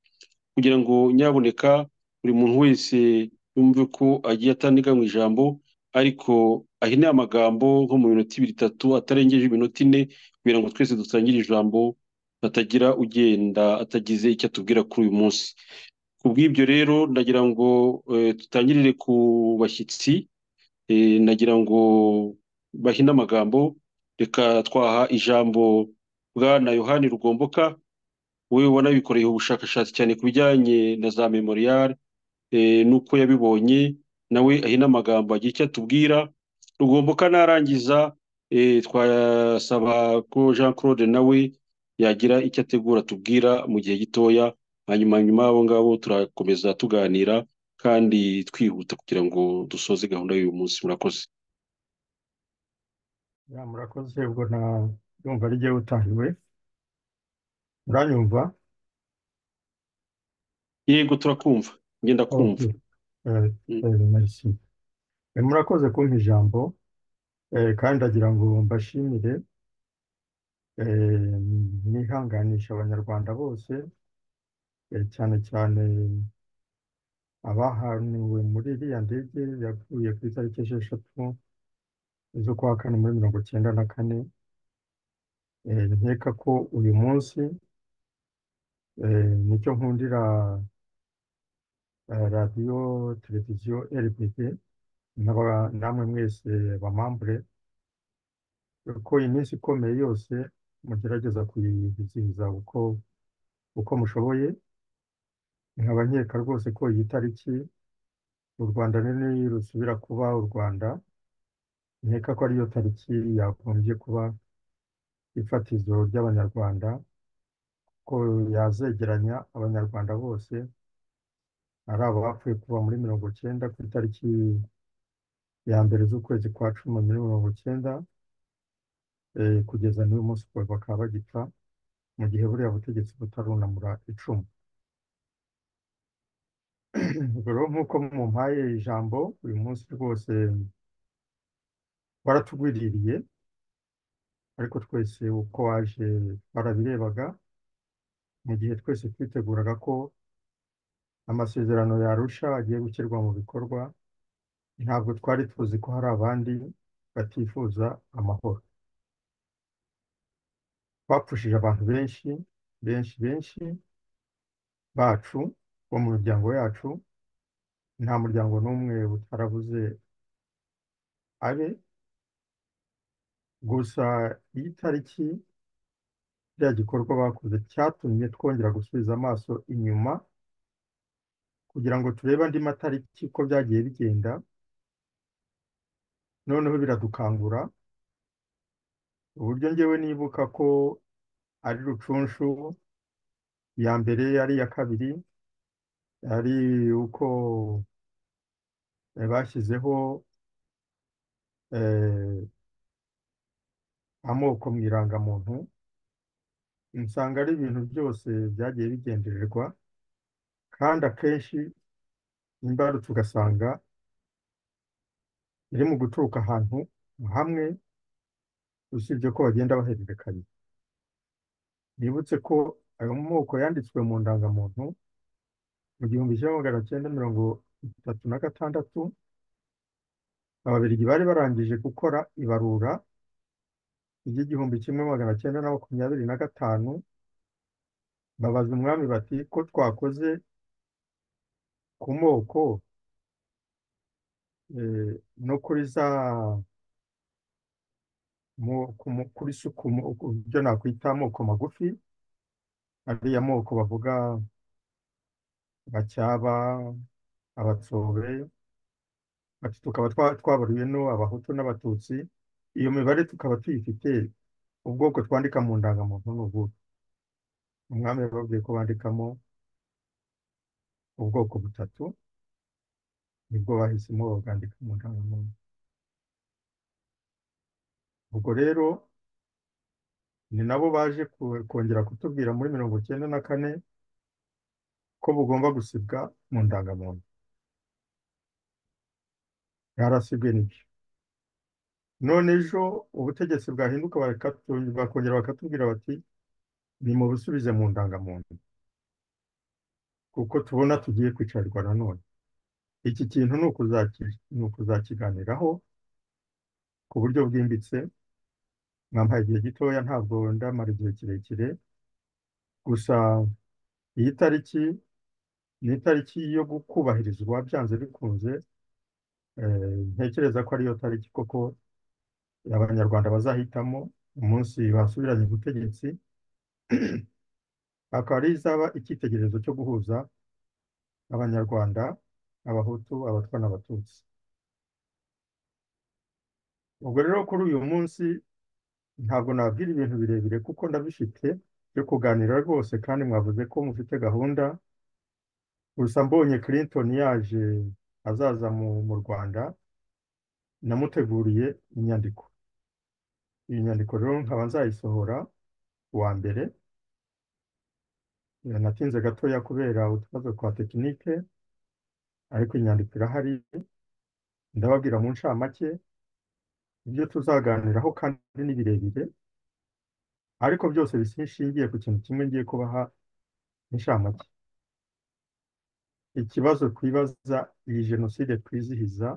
kugira ngo nyaboneka buri muntu wese yumve ko agiye atandika mu ijambo ariko ahine amagambo nko mu minota ibiri itatu atarengeje iminota ine kugira ngo twese dusangire ijambo hatagira ugenda atagize icyo atubwira kuri uyu munsi ku bw'ibyo rero ndagira ngo eh, tutangirire ku bashyitsi Eh, nagira ngo bahine amagambo reka twaha ijambo bwana yohani rugomboka we ubona bikoreye ubushakashatsi cyane ku bijyanye na za memorial eh, n'uko yabibonye nawe ahina amagambo agira icyo atubwira rugomboka narangiza eh, twasaba ko Jean Claude nawe yagira icyo ategura atubwira mu gihe gitoya hanyuma nyuma y'abo ngabo turakomeza tuganira kandi twihuta kugira ngo dusoze gahunda y'uyu munsi murakoze Ya, murakoze ubwo na ndumva ari jyewe utahiwe muranyumva yego turakumva ngenda kumva Okay. Eh, Mm. eh, merci. Eh, murakoze kumpa ijambo eh, kandi ndagira ngo mbashimire eh, mwihanganisha abanyarwanda bose eh, cyane cyane abahaniwe muri iriya ndege yapfuye ku itariki esheshatu z'ukwa kane muri mirongo icyenda na kane Eh, nkeka ko uyu munsi eh, nicyo nkundira eh, radiyo televiziyo RBB n'aba- namwe mwese bamambure ko iminsi ikomeye yose mugerageza kuyizihiza uko uko mushoboye nkaba nkeka rwose ko iyi tariki u Rwanda nini rusubira kuba u Rwanda nkeka ko ariyo tariki yagombye kuba ifatizo ry'Abanyarwanda ko yazegeranya Abanyarwanda bose ari abapfuye kuva muri mirongo icyenda ku itariki ya mbere z'ukwezi kwa cumi muri mirongo icyenda eh, kugeza n'uyu munsi ubu bakaba bagipfa mu gihe buriya butegetsi butarunamura icumu ubwo rero nk'uko mumpaye ijambo uyu munsi rwose baratugwiririye ariko twese uko waje barabirebaga mu gihe twese twiteguraga ko amasezerano yarusha agiye gushyirwa mu bikorwa ntabwo twari tuzi ko hari abandi batifuza amahoro bapfushije abantu benshi benshi benshi bacu bo mu miryango yacu nta muryango n'umwe utarabuze abe gusa iyi tariki bya gikorwa bakoze cyatumye twongera gusubiza amaso inyuma kugira ngo turebe andi matariki uko byagiye bigenda noneho biradukangura uburyo ngewe nibuka ko ari rucunshu iya mbere ari iya kabiri ari uko bashyizeho amoko mu irangamuntu usanga ari ibintu byose byagiye bigendererwa kandi akenshi imbarutso ugasanga iri mu guturuka ahantu hamwe usibye ko bagenda bahererekanya nibutse ko ayo moko yanditswe mu ndangamuntu mu gihumbi kimwe magana cyenda mirongo itatu na gatandatu ababirigi bari barangije gukora ibarura ry'igihumbi kimwe magana cyenda na makumyabiri na gatanu babaza umwami bati ko twakoze ku moko no kuri za kuri sukumu ibyo nakwita amoko magufi ariya moko bavuga bacyaba abatsobe ati tukaba twabaruye no abahutu n'abatutsi iyo mibare tukaba tuyifite ubwoko twandika mu ndangamuntu ni ubuhe umwami yababwiye ko bandikamo ubwoko butatu nibwo bahisemo babwandika mu ndangamuntu ubwo rero ni nabo baje kongera kutubwira muri mirongo icyenda na kane ko bugomba gusibwa mu ndangamuntu bwarasibwe nibyo none ejo ubutegetsi bwahinduka bakongera bakatubwira bati ni mu busubize mu ndangamuntu kuko tubona tugiye kwicarwa nanone iki kintu ni ukuzakiganiraho ku buryo bwimbitse mwampaye igihe gitoya ntabwo ndamara igihe kirekire gusa iyi tariki ni itariki yo kubahirizwa byanze bikunze ntekereza ko ariyo tariki koko abanyarwanda bazahitamo umunsi basubiranye ubutegetsi akaba ari izaba icyitegererezo cyo guhuza abanyarwanda abahutu abatwa n'abatutsi ubwo rero kuri uyu munsi ntabwo nabwira ibintu birebire kuko ndabifite byo kuganira rwose kandi mwavuze ko mufite gahunda gusa mbonye Clinton yaje azaza mu rwanda namuteguriye inyandiko iyi nyandiko rero nkaba nzayisohora wa mbere natinze gatoya kubera utubazo twa tekinike ariko inyandiko irahari ndababwira mu ncamake ibyo tuzaganiraho kandi ni birebire ariko byose bishingiye ku kintu kimwe ngiye kubaha inshamake ikibazo twibaza iyi jenoside twizihiza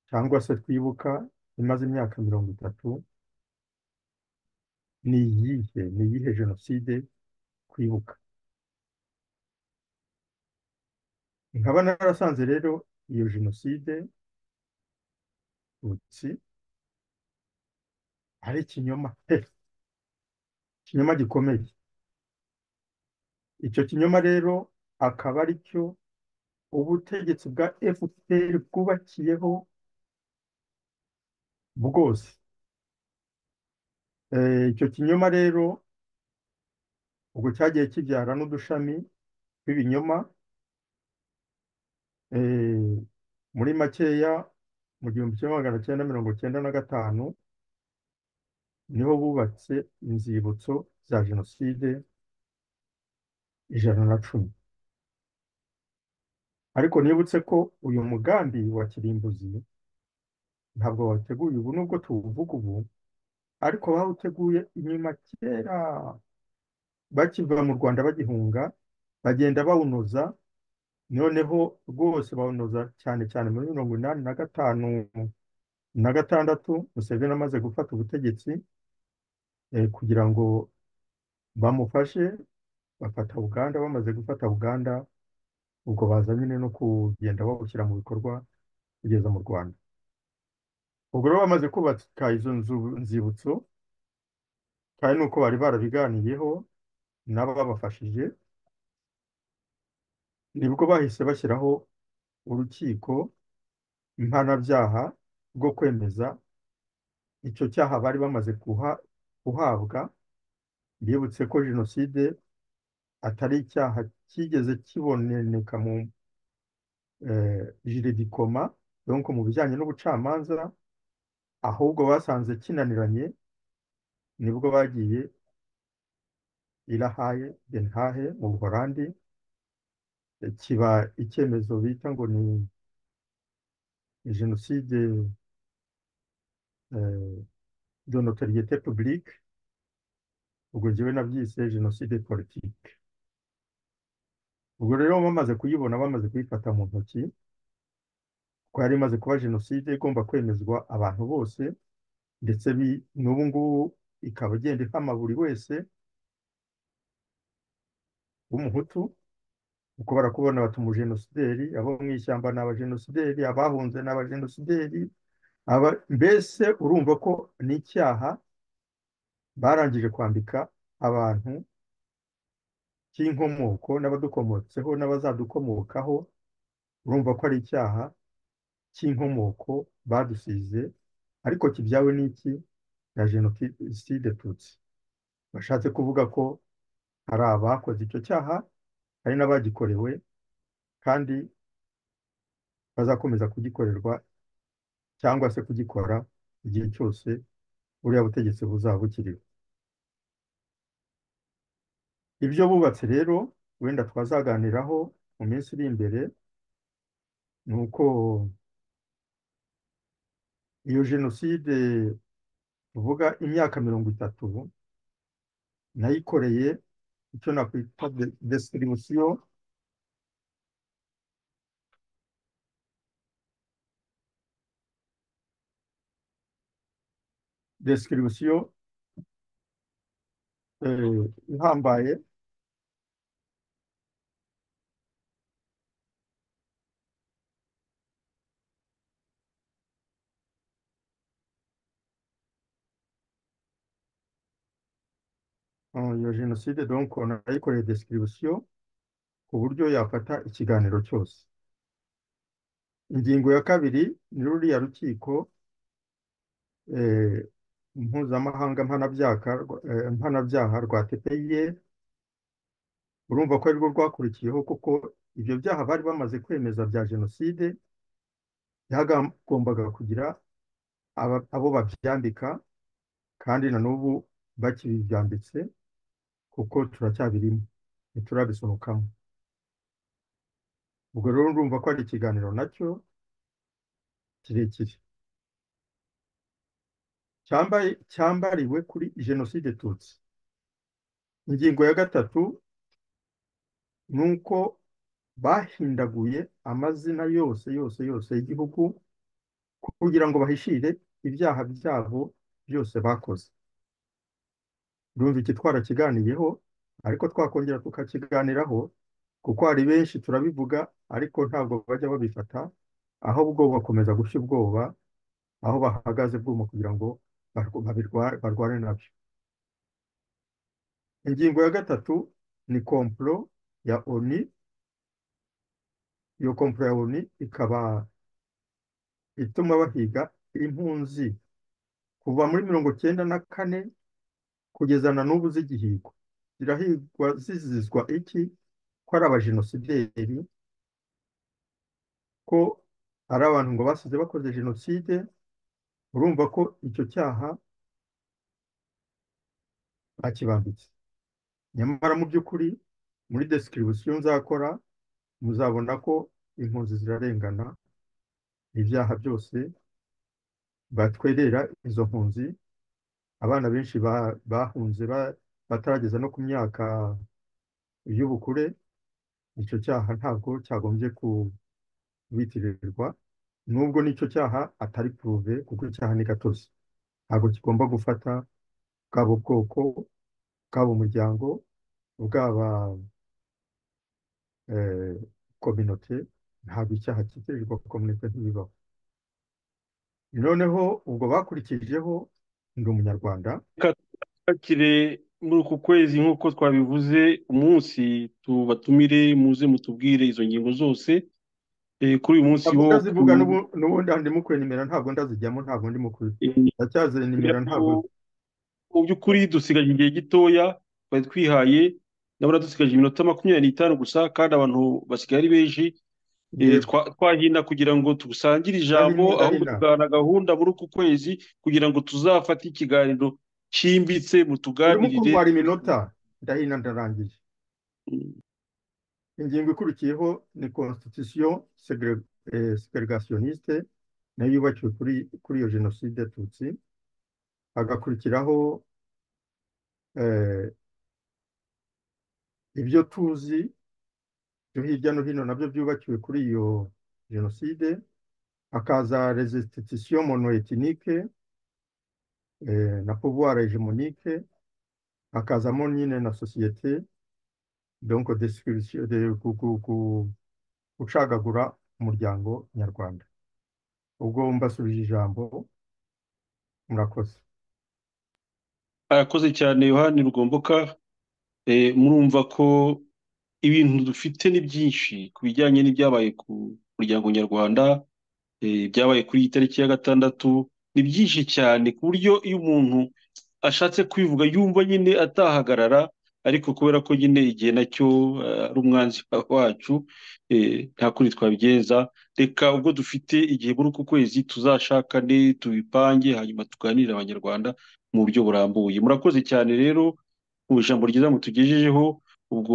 cyangwa se twibuka imaze imyaka mirongo itatu ni iyihe ni iyihe jenoside twibuka nkaba narasanze rero iyo jenoside utsi ari ikinyoma pe ikinyoma gikomeye icyo kinyoma rero akaba ari cyo ubutegetsi bwa fpr bwubakiyeho bwose icyo kinyoma rero ubwo cyagiye kibyara n'udushami tw'ibinyoma muri makeya mu gihumbi kimwe magana cyenda mirongo cyenda na gatanu niho bubatse inzibutso za jenoside ijana na cumi ariko nibutse ko uyu mugambi wa kirimbuzi ntabwo wateguye ubu nubwo tuwuvuga ubu ariko bawuteguye inyuma kera bakiva mu rwanda bagihunga bagenda bawunoza noneho rwose bawunoza cyane cyane muri mirongo inani na gatanu na gatandatu museveni amaze gufata ubutegetsi eh, kugira ngo bamufashe bafata uganda bamaze gufata uganda ubwo baza nyine no kugenda bawushyira mu bikorwa kugeza mu rwanda ubwo rero bamaze kubaka izo nzu nzibutso kandi nuko bari barabiganiyeho nabo babafashije nibwo bahise bashyiraho urukiko mpanabyaha rwo kwemeza icyo cyaha bari bamaze guha guhabwa bibutse ko jenoside atari icyaha cyigeze kiboneka mu jiridikoma donko mu bijyanye n'ubucamanza ahubwo basanze kinaniranye nibwo bagiye irahaye denhahe mu buhorandi kiba icyemezo bita ngo ni jenoside de notoriete publique ubwo njyewe nabyise jenoside politike ubwo rero bamaze kuyibona bamaze kuyifata mu ntoki ko yari imaze kuba jenoside igomba kwemezwa abantu bose ndetse n'ubu ngubu ikaba igenda ihama buri wese w'umuhutu uko barakubona bata umujenosideri abo mu ishyamba ni abajenosideri abahunze ni abajenosideri mbese urumva ko n'icyaha barangije kwambika abantu cy'inkomoko n'abadukomotseho n'abazadukomokaho urumva ko ari icyaha cy'inkomoko badusize ariko kibyawe n'iki na jenoside tutsi bashatse kuvuga ko hari abakoze icyo cyaha hari n'abagikorewe kandi bazakomeza kugikorerwa cyangwa se kugikora igihe cyose buriya butegetsi buzaba bukiriho ibyo bubatse rero wenda twazaganiraho mu minsi iri imbere ni uko iyo jenoside tuvuga imyaka mirongo itatu nayikoreye icyo nakwita desiribusiyo desiribusiyo ihambaye iyo jenoside donko nayikoreye description ku buryo yafata ikiganiro cyose ingingo ya kabiri ni ruriya rukiko mpuzamahanga mpanabyaha rwa tepeye urumva ko arirwo rwakurikiyeho kuko ibyo byaha bari bamaze kwemeza bya jenoside byagombaga kugira abo babyambika kandi na n'ubu bakibyambitse kuko turacyabirimo ntiturabisohokamo ubwo rero urumva ko ari ikiganiro nacyo kirekire cyambariwe kuri jenoside tutsi ingingo ya gatatu ni uko bahindaguye amazina yose yose yose y'igihugu kugira ngo bahishire ibyaha byabo byose bakoze urumva iki twarakiganiyeho ariko twakongera tukakiganiraho kuko hari benshi turabivuga ariko ntabwo bajya babifata ahubwo bakomeza gushya ubwoba aho bahagaze bwuma kugira ngo barwane nabyo ingingo ya gatatu ni komplo ya oni iyo komplo ya oni ikaba ituma bahiga impunzi kuva muri mirongo cyenda na kane kugeza na n'ubu zigihigwa zirahigwa zizizwa iki ko ari abajenosideri ko ari abantu ngo basize bakoze jenoside urumva ko icyo cyaha bakibambitse nyamara mu by'ukuri muri description nzakora muzabona ko impunzi zirarengana ibyaha byose batwerera izo mpunzi abana benshi ba- bahunze ba- batarageza no ku myaka y'ubukure icyo cyaha ntabwo cyagombye kubitirirwa nubwo n'icyo cyaha atari puruve kuko icyaha ni gatozi ntabwo kigomba gufata bwaba ubwoko bwaba umuryango bwaba eh, kominote ntabwo icyaha kitirirwa kominote ntibibaho noneho ubwo bakurikijeho ndi umunyarwanda Hakiri muri uku kwezi nk'uko twabivuze umunsi tubatumire muze mutubwire izo ngingo zose Eh, kuri uyu munsi ntabwo wo ndazivuga ku- n'ubu- n'ubundi aha ndimo kwenimera ntabwo ndazijyamo ntabwo ndimo kuri ndacyazinimera ntabwo mu by'ukuri dusigaje igihe gitoya twari twihaye ndabona dusigaje iminota makumyabiri n'itanu gusa kandi abantu basigaye ari benshi Eh, yego twa- twahina kugira ngo dusangire ijambo ndahimye ahubwo ndahina tugahana gahunda muri uku kwezi kugira ngo tuzafate ikiganiro cyimbitse urimo mutuganirire kurwara iminota ndahina ndarangije ingingo ikurikiyeho ni constitution segre- eh, segregationniste nayo yubakiwe kuri kuri iyo jenoside yatutsi hagakurikiraho eh, ibyo tuzi byo hirya no hino nabyo byubakiwe kuri iyo jenoside hakaza resistitition monoethnike eh, na pouvoir hegemonique hakazamo nyine na sosiyete donc description de ku- ku- ku- gucagagura umuryango nyarwanda ubwo mbasubije ijambo murakoze arakoze cyane yohani rugomboka Eh, murumva ko ibintu dufite ni byinshi ku bijyanye n'ibyabaye ku muryango nyarwanda eh, ibyabaye kuri iyi tariki ya gatandatu ni byinshi cyane ku buryo iyo umuntu ashatse kubivuga yumva nyine atahagarara ariko kubera ko nyine igihe nacyo eh, ari umwanzi wacu eh, nta kundi twabigenza reka ubwo dufite igihe muri uku kwezi tuzashakane tubipange hanyuma tuganirire abanyarwanda mu buryo burambuye murakoze cyane rero mu ijambo ryiza mutugejejeho ubwo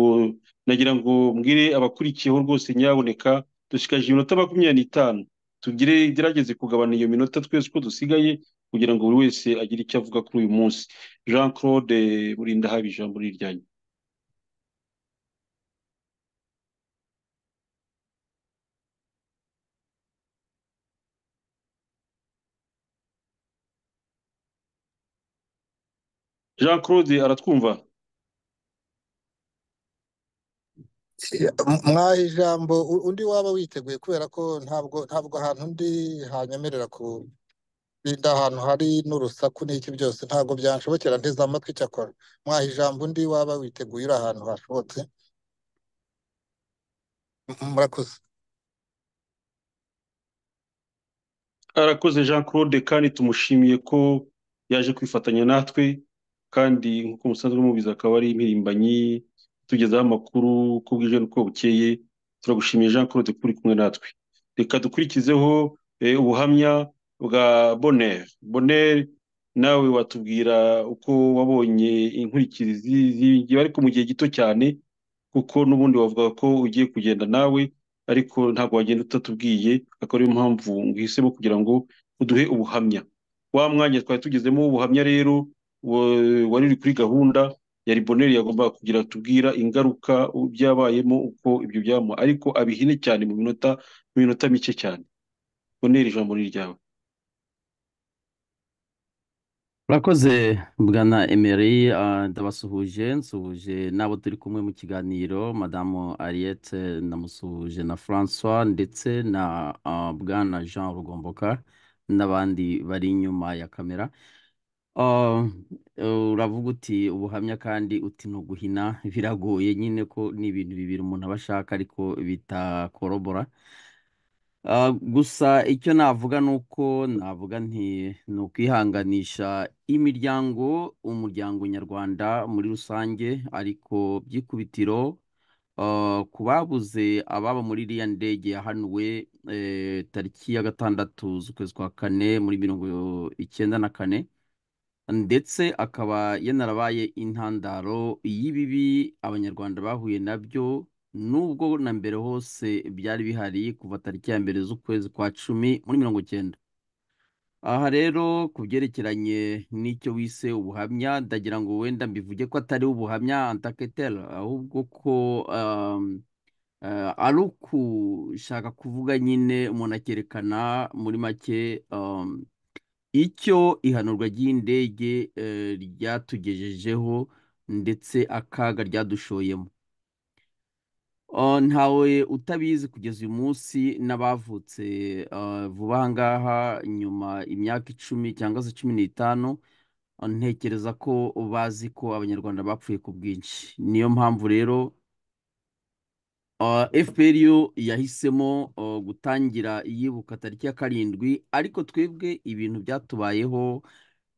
nagira ngo mbwire abakurikiyeho rwose nyaboneka dushikaje iminota makumyabiri n'itanu tugire gerageze kugabana iyo minota twese uko dusigaye kugira ngo buri wese agire icyo avuga kuri uyu munsi jean claude burinda haba ijambo ni iryanyu jean claude aratwumva mwaha ijambo u- undi waba witeguye kubera ko ntabwo ntabwo ahantu undi hanyemerera kurinda ahantu hari n'urusaku n'iki byose ntabwo byanshobokera nteze amatwi icyakora mwaha ijambo undi waba witeguye uri ahantu hashobotse M- murakoze arakoze jean claude kandi tumushimiye ko yaje kwifatanya natwe kandi nk'uko musanzwe mubizi akaba ari impirimbanyi tugezaho amakuru uko bwije n'uko bukeye turagushimiye jean claude kuri kumwe natwe reka dukurikizeho eh, ubuhamya bwa bonheur bonheur nawe watubwira uko wabonye inkurikizi z'iyi ngiyi ariko mu gihe gito cyane kuko n'ubundi wavuga ko ugiye kugenda nawe ariko ntabwo wagenda utatubwiye akaba ariyo mpamvu ngihisemo kugira ngo uduhe ubuhamya wa mwanya twari tugezemo w'ubuhamya rero wa- wari uri kuri gahunda yari boneri yagombaga kugira tubwira ingaruka u- byabayemo uko ibyo byamu ariko abihine cyane mu minota mu minota mike cyane boneri ijambo ni ryawe murakoze bwana emeri ah, ndabasuhuje nsuhuje n'abo turi kumwe mu kiganiro madamu ariyete namusuhuje na francois ndetse na ah, bwana jean rugomboka n'abandi bari inyuma ya kamera Ah, uravuga uti ubuhamya kandi uti ni uguhina biragoye nyine ko ni ibintu bibiri umuntu aba ashaka ariko bitakorobora Ah, gusa icyo navuga ni uko navuga nti ni ukwihanganisha imiryango umuryango nyarwanda muri rusange ariko by'ikubitiro ah, ku babuze ababo muri iriya ndege yahanuwe eh, tariki ya gatandatu z'ukwezi kwa kane muri mirongo icyenda na kane ndetse akaba yanarabaye intandaro y'ibibi abanyarwanda bahuye nabyo nubwo na mbere hose byari bihari kuva tariki ya mbere z'ukwezi kwa cumi muri mirongo icyenda aha rero ku byerekeranye n'icyo wise ubuhamya ndagira ngo wenda mbivuge ko atari ubuhamya antaketera ahubwo ko um, eh, ari ukushaka kuvuga nyine umuntu akerekana muri make um, icyo ihanurwa ry'indege eh, ryatugejejeho ndetse akaga ryadushoyemo Uh, ntawe utabizi kugeza uyu munsi n'abavutse uh, vuba aha ngaha nyuma imyaka icumi cyangwa se cumi n'itanu uh, ntekereza ko bazi ko abanyarwanda bapfuye ku bwinshi niyo mpamvu rero uh, FPRU yahisemo uh, gutangira yibuka tariki ya karindwi ariko twebwe ibintu byatubayeho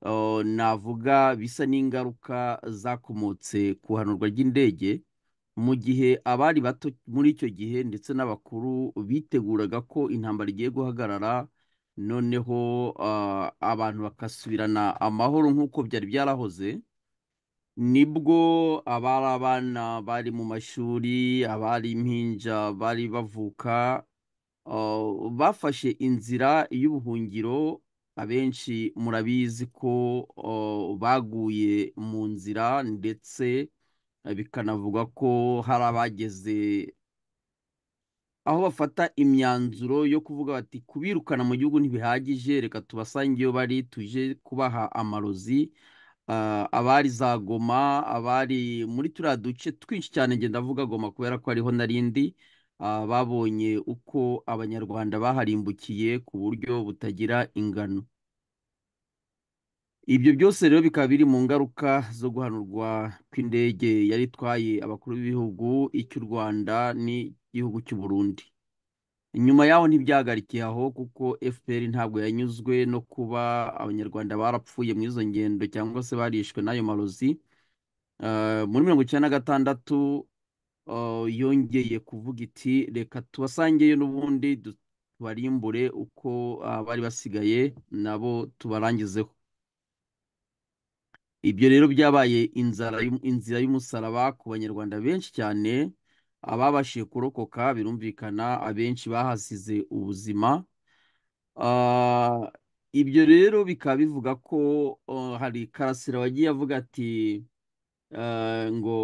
uh, navuga bisa n'ingaruka zakomotse ku ihanurwa ry'indege mu gihe abari bato muri icyo gihe ndetse n'abakuru biteguraga ko intambara igiye guhagarara noneho ah, abantu bakasubirana amahoro nk'uko byari byarahoze nibwo abari abana bari mu mashuri abari impinja bari bavuka ah, bafashe inzira y'ubuhungiro abenshi murabizi ko ah, baguye mu nzira ndetse bikanavugwa ko hari abageze aho bafata imyanzuro yo kuvuga bati kubirukana mu gihugu ntibihagije reka tubasange iyo bari tuje kubaha amarozi Ah, abari za goma abari muri turiya duce twinshi cyane ngenda avuga goma kubera ko ariho narindi ah, babonye uko abanyarwanda baharimbukiye ku buryo butagira ingano ibyo byose rero bikaba biri mu ngaruka zo guhanurwa kw'indege yari itwaye abakuru b'ibihugu icy'u Rwanda n'igihugu cy'u Burundi nyuma yaho ntibyahagarikiye aho kuko FPR ntabwo yanyuzwe no kuba abanyarwanda barapfuye muri izo ngendo cyangwa se barishwe n'ayo marozi Eh, muri mirongo icyenda na gatandatu eh, yongeye kuvuga iti reka tubasangeyo n'ubundi du- tubarimbure uko ah, bari basigaye nabo tubarangizeho ibyo rero byabaye inzara y'um- inzira y'umusaraba ku banyarwanda benshi cyane ababashije kurokoka birumvikana abenshi bahasize ubuzima Ah, ibyo rero bikaba bivuga ko ah, hari karasira wagiye avuga ati ah, ngo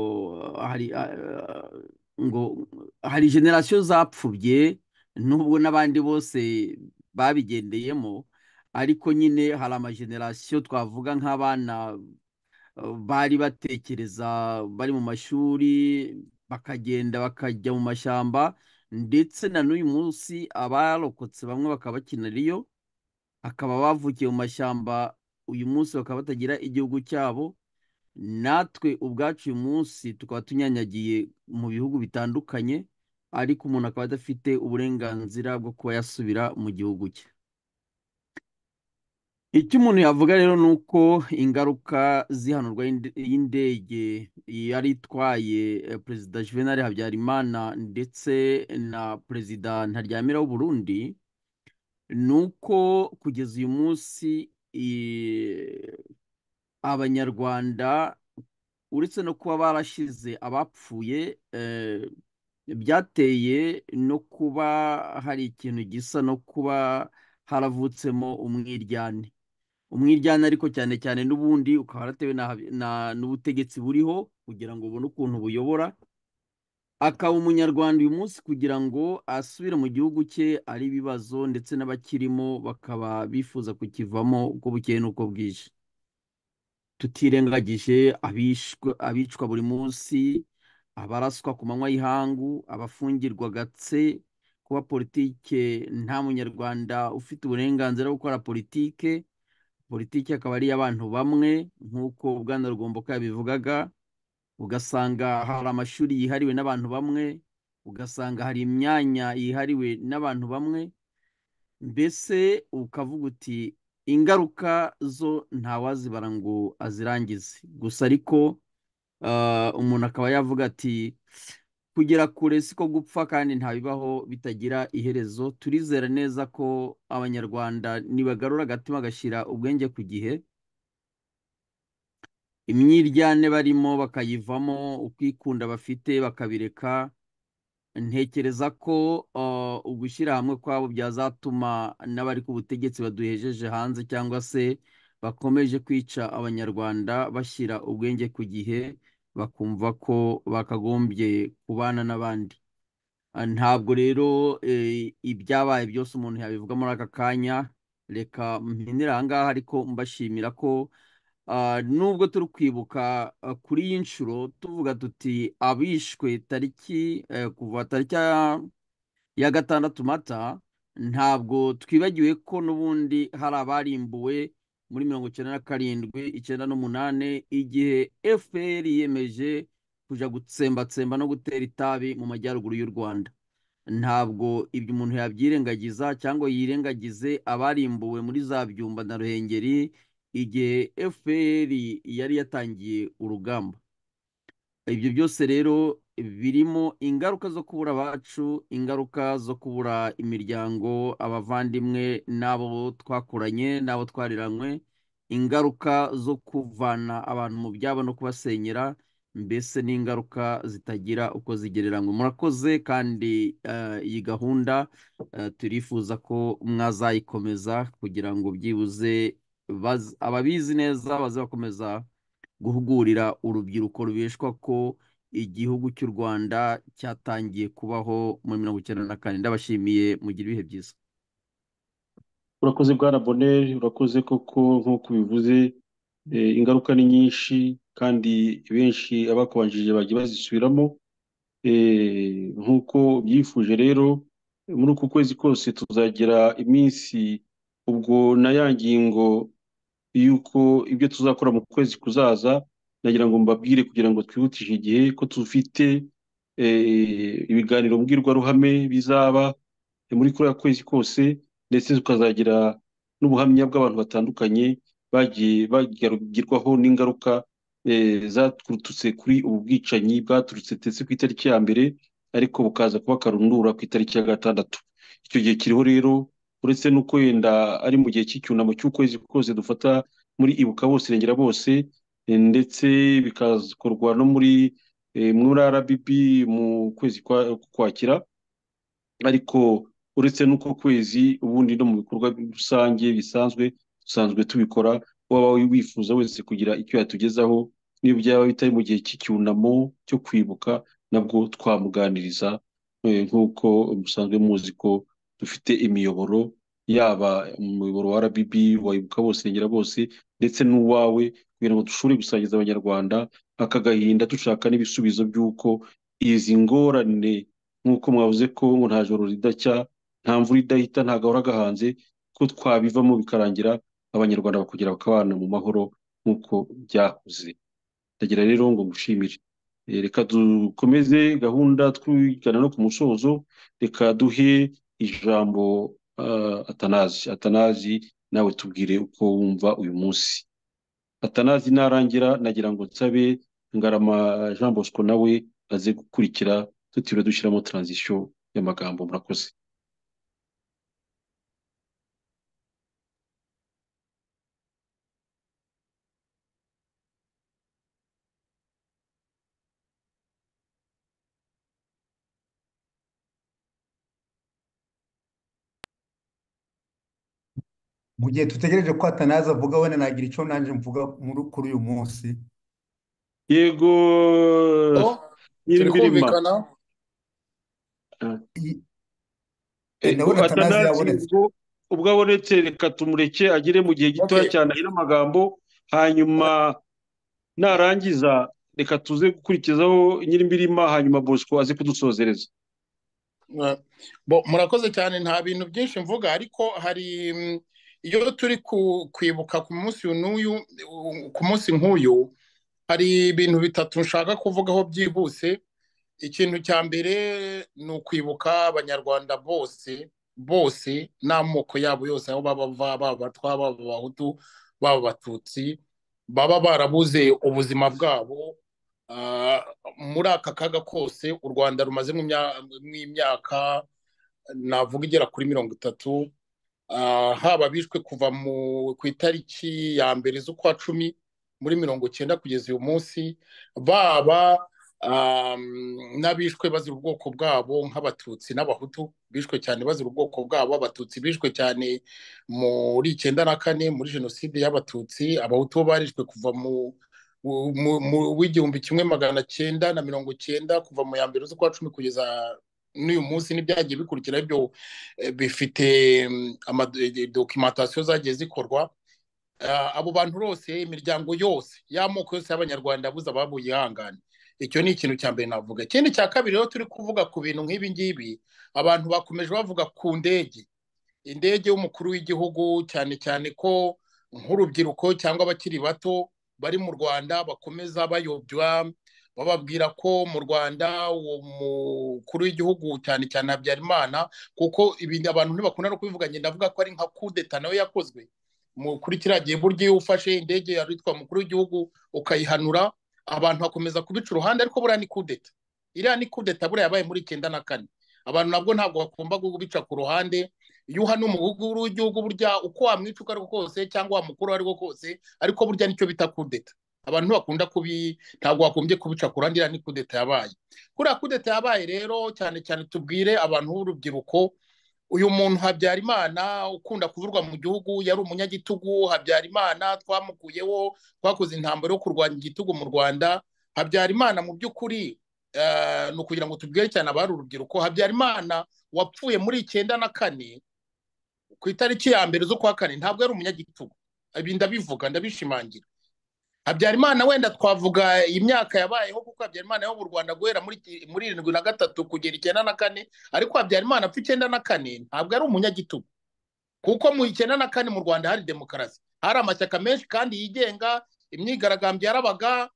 hari ah, ngo hari generasiyo zapfubye nubwo n'abandi bose babigendeyemo ariko nyine hari amagenerasiyo twavuga nk'abana bari batekereza bari mu mashuri bakagenda bakajya mu mashyamba ndetse na n'uyu munsi abarokotse bamwe bakaba bakinira iyo akaba bavukiye mu mashyamba uyu munsi bakaba batagira igihugu cyabo natwe ubwacu uyu munsi tukaba tunyanyagiye mu bihugu bitandukanye ariko umuntu akaba adafite uburenganzira bwo kuba yasubira mu gihugu cye icyo umuntu yavuga rero ni uko ingaruka z'ihanurwa y'inde- y'indege yari itwaye eh, perezida Juvenal Habyarimana ndetse na perezida Ntaryamira w'Uburundi ni uko kugeza uyu munsi i- abanyarwanda uretse no kuba barashize abapfuye eh, byateye no kuba hari ikintu gisa no kuba haravutsemo umwiryane umwiryane ariko cyane cyane n'ubundi ukaba waratewe na, na- n'ubutegetsi buriho kugira ngo ubone ukuntu buyobora akaba umunyarwanda uyu munsi kugira ngo asubire mu gihugu cye ari ibibazo ndetse n'abakirimo bakaba bifuza kukivamo uko bukeye n'uko bwije tutirengagije abishwe abicwa buri munsi abaraswa ku manywa y'ihangu abafungirwa gatse kuba politike nta munyarwanda ufite uburenganzira bwo gukora politike politiki akaba ari iy'abantu bamwe nk'uko Bwana Rugomboka yabivugaga ugasanga hari amashuri yihariwe n'abantu bamwe ugasanga hari imyanya yihariwe n'abantu bamwe mbese ukavuga uti ingaruka zo ntawazibara ngo azirangize gusa ariko ah, umuntu akaba yavuga ati kugera kure siko gupfa kandi ntabibaho bitagira iherezo turizera neza ko abanyarwanda nibagarura agatima bagashyira ubwenge ku gihe imyiryane barimo bakayivamo ukwikunda bafite bakabireka ntekereza ko uh, ugushyira hamwe kwabo byazatuma n'abari ku butegetsi baduhejeje hanze cyangwa se bakomeje kwica abanyarwanda bashyira ubwenge ku gihe bakumva ko bakagombye kubana n'abandi Ah, ntabwo rero eh, ibyabaye byose umuntu yabivuga muri aka kanya reka mpinira aha ngaha ariko mbashimira ko ah, nubwo turi kwibuka ah, kuri iyi nshuro tuvuga tuti abishwe tariki eh, kuva tariki ya- ya gatandatu mata ntabwo twibagiwe ko n'ubundi hari abarimbuwe muri mirongo icyenda na karindwi icyenda n'umunani igihe fpr yiyemeje kuja gutsembatsemba no gutera itabi mu majyaruguru y'u rwanda ntabwo ibyo umuntu yabyirengagiza cyangwa yirengagize abarimbuwe muri za byumba na ruhengeri igihe fpr yari yatangiye urugamba ibyo byose rero birimo ingaruka zo kubura abacu ingaruka zo kubura imiryango abavandimwe n'abo twakuranye n'abo twariranywe ingaruka zo kuvana abantu mu byabo no kubasenyera mbese n'ingaruka zitagira uko zigereranywa murakoze kandi eh, iyi gahunda eh, turifuza ko mwazayikomeza kugira ngo byibuze baz- ababizi neza baze bakomeza guhugurira urubyiruko rubeshwa ko igihugu cy'u Rwanda cyatangiye kubaho muri mirongo icyenda na kane ndabashimiye mugira ibihe byiza urakoze bwana boneri urakoze koko nk'uko ubivuze eh, ingaruka ni nyinshi kandi benshi abakubanjije bagiye bazisubiramo Eh, nk'uko byifuje rero muri uku kwezi kose tuzagira iminsi ubwo na ya ngingo y'uko ibyo tuzakora mu kwezi kuzaza nagira ngo mbabwire kugira ngo twihutishe igihe ko tufite eh, ibiganiro mbwirwaruhame bizaba eh, muri kuriya kwezi kose ndetse tukazagira n'ubuhamya bw'abantu batandukanye bagiye bagerwaho n'ingaruka eh, zaturutse kuri ubu bwicanyi bwaturutse ndetse ku itariki ya mbere ariko bukaza kuba karundura ku itariki ya gatandatu icyo gihe kiriho rero uretse n'uko wenda ari mu gihe cy'icyunamo cy'ukwezi kose dufata muri ibuka bose irengera bose eh, ndetse bikakorwa no muri eh, muri RBB mu kwezi kwa kwakira ariko uretse n'uko kwezi ubundi no mu bikorwa rusange bisanzwe dusanzwe tubikora waba wifuza wese kugira icyo yatugezaho n'iyo byaba bitari mu gihe cy'icyunamo cyo kwibuka nabwo twamuganiriza eh, nk'uko musanzwe muzi ko dufite imiyoboro yaba umuyoboro wa RBB wayibuka bose irengera bose ndetse n'uwawe kugira ngo dushobore gusangiza abanyarwanda aka gahinda dushaka n'ibisubizo by'uko izi ngorane nk'uko mwavuze ko nta joro ridacya nta mvura idahita nta gahora gahanze ko twabivamo bikarangira abanyarwanda bakongera bakabana mu mahoro nk'uko byahoze ndagira rero ngo ngushimire Eh, reka dukomeze gahunda twigana no ku musozo reka duhe ijambo ah, atanazi atanazi nawe tubwire uko wumva uyu munsi atanazi narangira nagira ngo nsabe ngarama jean bosco nawe aze gukurikira tutiriwe dushyiramo transition y'amagambo murakoze mu gihe dutegereje ko atanaza avuga wenda nagira icyo nanjye mvuga muri kuri uyu munsi yego turi nyimbirima kumvikana Ah. I- e, Eh, ndabona atanaza atanazi yabonetse ubwo ubwo abonetse reka tumureke agere mu gihe gitoya Okay. cyane ahire amagambo hanyuma narangiza reka tuze gukurikizaho nyimbirima hanyuma bosco aze kudusozereza Eh, bo murakoze cyane nta bintu byinshi mvuga ariko hari mm, iyo turi ku- kwibuka ku munsi n'uyu u- ku munsi nk'uyu hari ibintu bitatu nshaka kuvugaho byihuse ikintu cya mbere ni ukwibuka abanyarwanda bose bose n'amoko yabo yose aho baba bava baba abatwa baba abahutu baba abatutsi baba barabuze ubuzima bwabo Ah, muri aka kaga kose u rwanda rumaze mu mya- mu imyaka navuga igera kuri mirongo itatu ah, haba bishwe kuva mu- ku itariki ya mbere z'ukwa cumi muri mirongo icyenda kugeza uyu munsi baba n'abishwe bazira ubwoko bwabo nk'abatutsi n'abahutu bishwe cyane bazira ubwoko bwabo abatutsi bishwe cyane muri icyenda na kane muri jenoside y'abatutsi abahutu bo barishwe kuva mu w'igihumbi kimwe magana cyenda na mirongo cyenda kuva mu ya mbere z'ukwa cumi kugeza n'uyu munsi n'ibyagiye bikurikira byo eh, bifite dokimentasiyo zagiye zikorwa Ah, abo bantu bose imiryango yose y'amoko yose y'abanyarwanda buze ababuye ihangane icyo ni ikintu cya mbere navuga ikindi cya kabiri rero turi kuvuga ku bintu nk'ibi ngibi abantu bakomeje bavuga ku ndege indege y'umukuru w'igihugu cyane cyane ko nk'urubyiruko cyangwa abakiri bato bari mu rwanda bakomeza bayobya bababwira ko mu rwanda uwo mukuru w'igihugu cyane cyane habyarimana kuko ibindi abantu ntibakunda no kubivuga njye ndavuga ko ari nka kudeta nayo yakozwe mu- kuri kiriya gihe burya iyo ufashe indege yaritwa mukuru w'igihugu ukayihanura abantu bakomeza kubica uruhande ariko buriya ni kudeta iriya ni kudeta buriya yabaye muri icyenda na kane abantu nabwo ntabwo bagomba kubica ku ruhande iyo uhanuye umukuru w'igihugu burya uko wamwica uko ari ko kose cyangwa wamukuru uwo ari ko kose ariko burya nicyo bita kudeta abantu bakunda kubi ntabwo wagombye kubica ku ruhande iriya ni kudeta yabaye kuriya kudeta yabaye rero cyane cyane tubwire abantu b'urubyiruko uyu muntu habyarimana ukunda kuvurwa mu gihugu yari umunyagitugu habyarimana twamukuyeho twakoze intambara yo kurwanya igitugu mu rwanda habyarimana mu by'ukuri eh, ni ukugira ngo tubwire cyane abari urubyiruko habyarimana wapfuye muri icyenda na kane ku itariki ya mbere z'ukwa kane ntabwo yari umunyagitugu ibi ndabivuga ndabishimangira habyarimana wenda twavuga imyaka yabayeho kuko habyarimana yo mu rwanda guhera muri muri irindwi na gatatu kugera icyenda na kane ariko habyarimana apfa icyenda na kane ntabwo ari umunyagitugu kuko mu icyenda na kane mu rwanda hari demokarasi hari amashyaka menshi kandi yigenga imyigaragambyo yarabaga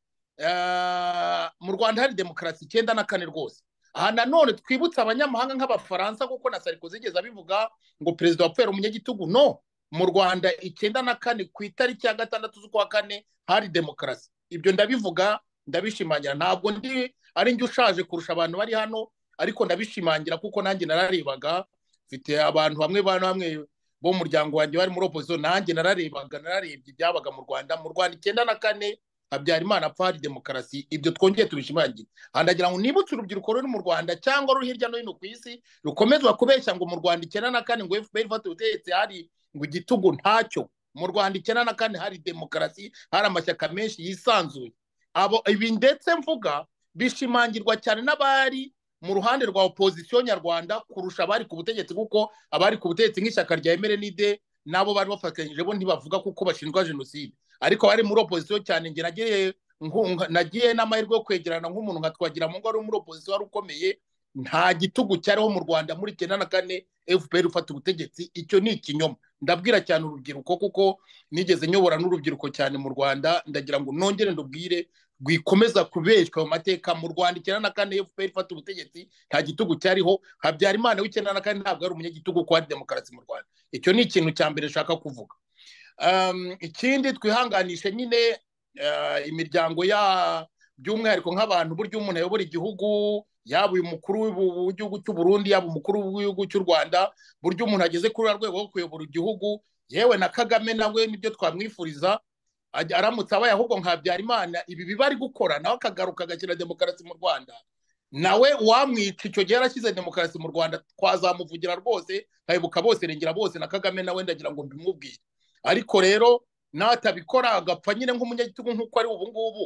eh, mu rwanda hari demokarasi icyenda na kane rwose aha nanone twibutse abanyamahanga nk'abafaransa kuko na sarikozi yigeze abivuga ngo perezida wapfuye ari umunyagitugu no mu rwanda icyenda na kane ku itariki ya gatandatu z'ukwa kane hari demokarasi ibyo ndabivuga ndabishimangira ntabwo ndi ari njye ushaje kurusha abantu bari hano ariko ndabishimangira kuko nanjye nararebaga mfite abantu bamwe bana bamwe bo mu muryango wanjye bari muri opoziso nanjye nararebaga nararebye ibyabaga mu rwanda mu rwanda icyenda na kane habyarimana apfa hari demokarasi ibyo twongeye tubishimangire aha ndagira ngo nibutse urubyiruko ruri mu rwanda cyangwa ruri hirya no hino ku isi rukomezwa kubeshya ngo mu rwanda icyenda na kane ngo fpr ifate ubutegetsi hari ngo igitugu ntacyo mu rwanda icyenda na kane hari demokarasi hari amashyaka menshi yisanzuye abo ibi ndetse mvuga bishimangirwa cyane n'abari mu ruhande rwa opozisiyo nyarwanda kurusha abari ku butegetsi kuko abari ku butegetsi nk'ishyaka rya emerenide nabo bari bafatanyije bo ntibavuga kuko bashinjwa jenoside ariko abari muri opozisiyo cyane njye nagiye nku- nka- nagiye n'amahirwe yo kwegerana nk'umuntu nka twagira ngo wari muri opozisiyo wari ukomeye nta gitugu cyariho mu rwanda muri icyenda na kane fpr ufata ubutegetsi icyo ni ikinyoma ndabwira cyane urubyiruko kuko nigeze nyobora n'urubyiruko cyane mu rwanda ndagira ngo nongere ndubwire rwikomeza kubeshywa mu mateka mu rwanda icyenda na kane fpr ifata ubutegetsi nta gitugu cyariho habyarimana w'icyenda na kane ntabwo ari umunyagitugu kuko hari demokarasi mu rwanda icyo ni ikintu cya mbere nshaka kuvuga Um, ikindi twihanganishe nyine eh, imiryango ya by'umwihariko nk'abantu burya umuntu ayobora igihugu yaba uyu mukuru w'ibu- w'igihugu cy'u Burundi yaba umukuru w'igihugu cy'u Rwanda burya umuntu ageze kuri uriya rwego rwo kuyobora igihugu yewe na Kagame nawe nibyo twamwifuriza ajya- aramutse abaye ahubwo nka Habyarimana ibi biba ari gukora nawe akagaruka agashyira demokarasi mu Rwanda nawe wamwica icyo gihe yarashyize demokarasi mu Rwanda twazamuvugira rwose nkayoboka bose irengera bose na Kagame nawe ndagira ngo mbimubwire ariko rero natabikora agapfa nyine nk'umunyagitugu nk'uko ari ubu ngubu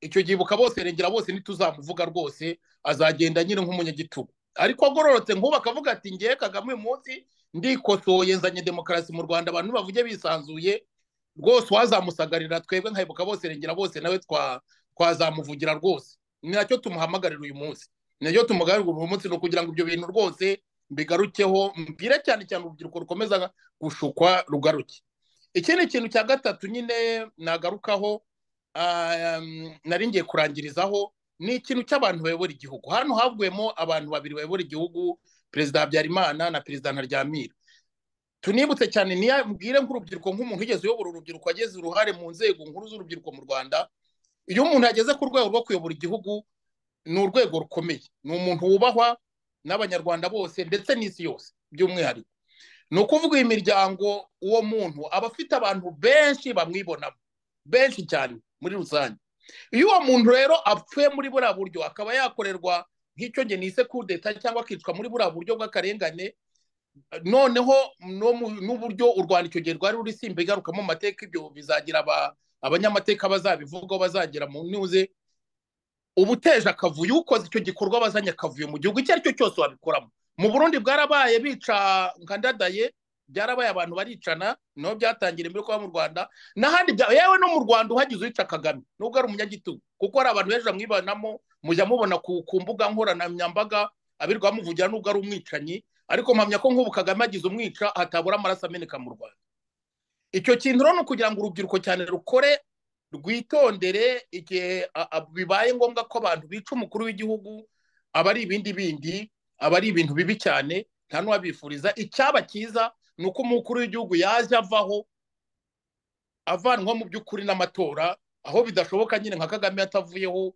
icyo gihe ibuka bose rengera bose ntituzamuvuga rwose azagenda nyine nk'umunyagitugu ariko agororotse nk'ubu akavuga ati ngewe kagame uyu munsi ndikosoye nzanye demokarasi mu rwanda abantu bavuge bisanzuye rwose uwazamusagarira twebwe nkayoboka bose rengera bose nawe twa- twazamuvugira rwose ni nacyo tumuhamagarira uyu munsi ni nacyo tumuhamagarira uyu munsi ni ukugira ngo ibyo bintu rwose mbigarukeho mbwire cyane cyane urubyiruko rukomeza gushukwa rugaruke ikindi kintu cya gatatu nyine nagarukaho ah, um, nari ngiye kurangirizaho ni ikintu cy'abantu bayobora igihugu hano havuyemo abantu babiri bayobora igihugu perezida habyarimana na perezida ntaryamira tunibutse cyane niya mbwire nk'urubyiruko nk'umuntu wigeze uyobora urubyiruko ageze uruhare mu nzego nkuru z'urubyiruko mu rwanda iyo umuntu ageze ku rwego rwo kuyobora igihugu ni urwego rukomeye ni umuntu wubahwa n'abanyarwanda bose ndetse n'isi yose by'umwihariko ni ukuvuga iyi miryango uwo muntu aba afite abantu benshi bamwibonamo benshi cyane muri rusange iyo uwo muntu rero apfuye muri buriya buryo akaba yakorerwa nk'icyo nge nise kudeta cyangwa akicwa muri buriya buryo bw'akarengane noneho no mu- n'uburyo u rwanda icyo gihe rwari ruri simba igarukamo mu mateka ibyo bizagira aba- abanyamateka bazabivugaho bazagera mu ntuze ubuteje akavuyo ukoze icyo gikorwa bazanye akavuyo mu gihugu icyo ari cyo cyose wabikoramo mu burundi bwarabaye bica nkandadaye byarabaye abantu baricana niho byatangira mbere kuba mu rwanda n'ahandi bya- yewe no mu rwanda uhagize uwica kagame nubwo ari umunyagitugu kuko hari abantu benshi bamwibanamo mujya mubona ku ku mbuga nkoranyambaga abirirwa bamuvugira nubwo ari umwicanyi ariko mpamya ko nk'ubu kagame agize umwica hatabura amaraso ameneka mu rwanda icyo kintu rero ni ukugira ngo urubyiruko cyane rukore rwitondere igihe a- a- bibaye ngombwa ko abantu bica umukuru w'igihugu aba ari ibindi bindi aba ari ibintu bibi cyane nta n'uwabifuriza icyaba cyiza ni uko umukuru w'igihugu yaje avaho avanwa mu by'ukuri n'amatora aho bidashoboka nyine nka kagame yatavuyeho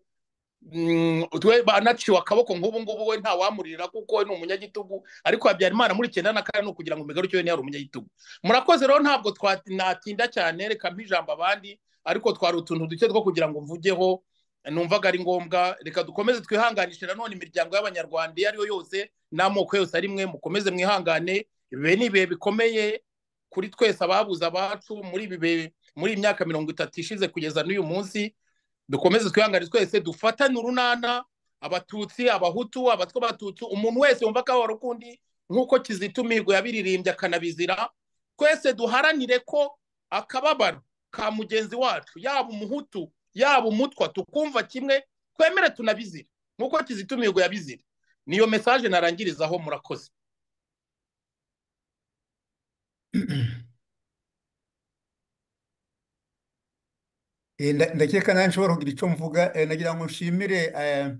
Mm, twe banaciwe akaboko nk'ubu ngubu we ntawamurira kuko we ni umunyagitugu ariko habyarimana muri icyenda na kane ni ukugira ngo imigaro we yari umunyagitugu murakoze rero ntabwo twa- natinda cyane reka mpa ijambo abandi ariko twari utuntu duke two kugira ngo mvugeho numvaga ari ngombwa reka dukomeze twihanganishe nanone imiryango y'abanyarwanda iyo ariyo yose n'amoko yose arimwe mukomeze mwihangane ibihe ni ibihe bikomeye kuri twese ababuze abacu muri ibi bihe muri iyi myaka mirongo itatu ishize kugeza n'uyu munsi dukomeze twihangane twese dufatane urunana abatutsi abahutu abatwa abatutsi umuntu wese wumva akababaro k'undi nk'uko kizita imihigo yabiririmbye akanabizira twese duharanire ko akababaro ka mugenzi wacu yaba umuhutu yaba umutwa tukumva kimwe twemere tunabizire nk'uko kizita imihigo yabizira niyo mesaje narangirizaho murakoze Eh, nda- ndakeka nawe nshobora kugira icyo mvuga eh, nagira ngo nshimire eh,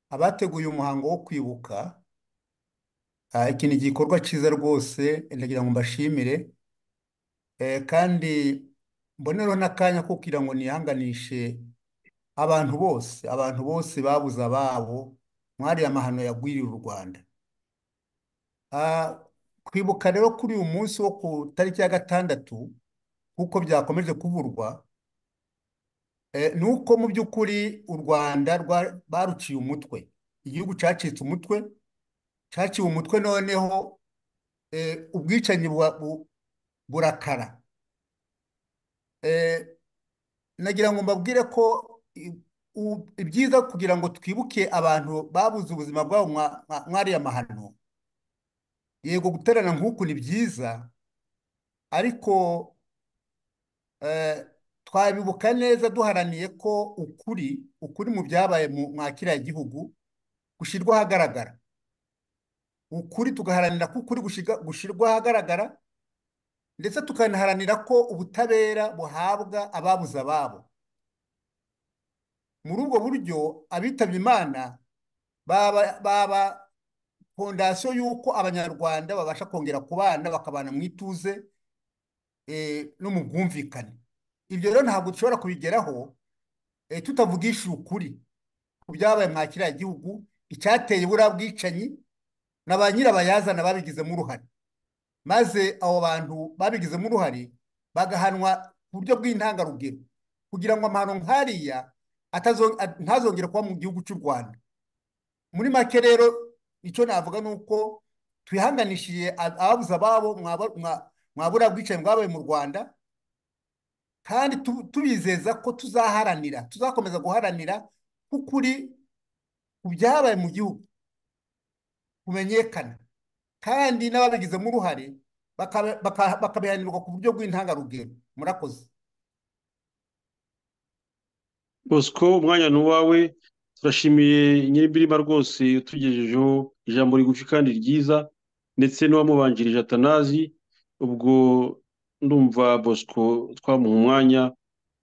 abateguye umuhango wo kwibuka Ah, iki ni igikorwa cyiza rwose eh, ndagira ngo mbashimire Eh, kandi mbonereho n'akanya ko kugira ngo nihanganishe abantu bose abantu bose babuze ababo mwari amahano yagwiriye u Rwanda Ah, kwibuka rero kuri uyu munsi wo ku tariki ya gatandatu nk'uko byakomeje kuvurwa Eh, ni uko mu by'ukuri u Rwanda rwa- baruciye umutwe igihugu cacitse umutwe caciwe umutwe noneho eh, ubwicanyi bwa- bu- burakara Eh, nagira ngo mbabwire ko i- u- ibyiza kugira ngo twibuke abantu babuze ubuzima bwabo mwa- mwa- mwariya mahano yego guterana nk'uku ni byiza ariko eh, twabibuka neza duharaniye ko ukuri ukuri mu byabaye mu- mwa kiriya gihugu gushyirwa ahagaragara ukuri tugaharanira ko ukuri gushiga- gushyirwa ahagaragara ndetse tukanaharanira ko ubutabera buhabwa ababuze ababo muri ubwo buryo abitabye imana baba baba fondasiyo y'uko abanyarwanda babasha kongera kubana bakabana mu ituze eh, no mu bwumvikane ibyo rero ntabwo dushobora kubigeraho eh, tutavugishije ukuri ku byabaye mwa kiriya gihugu icyateye buriya bwicanyi na ba nyirabayazana babigizemo uruhare maze abo bantu babigizemo uruhare bagahanwa ku buryo bw'intangarugero kugira ngo amahano nk'ariya atazo- a- ntazongere kuba mu gihugu cy'u Rwanda muri make rero icyo navuga ni uko twihanganishiye a- ababuze ababo mwaba- mwa- mwabura bwicanyi bwabaye mu Rwanda kandi tu- tubizeza ko tuzaharanira tuzakomeza guharanira ko ukuri ku byabaye mu gihugu kumenyekana kandi n'ababigizemo uruhare baka- baka- bakabihanirwa ku buryo bw'intangarugero murakoze bosco umwanya ni uwawe turashimiye nyir'imbirima rwose utugejejeho ijambo rigufi kandi ryiza ndetse n'uwamubanjirije atanazi ubwo ndumva bosco twamuha umwanya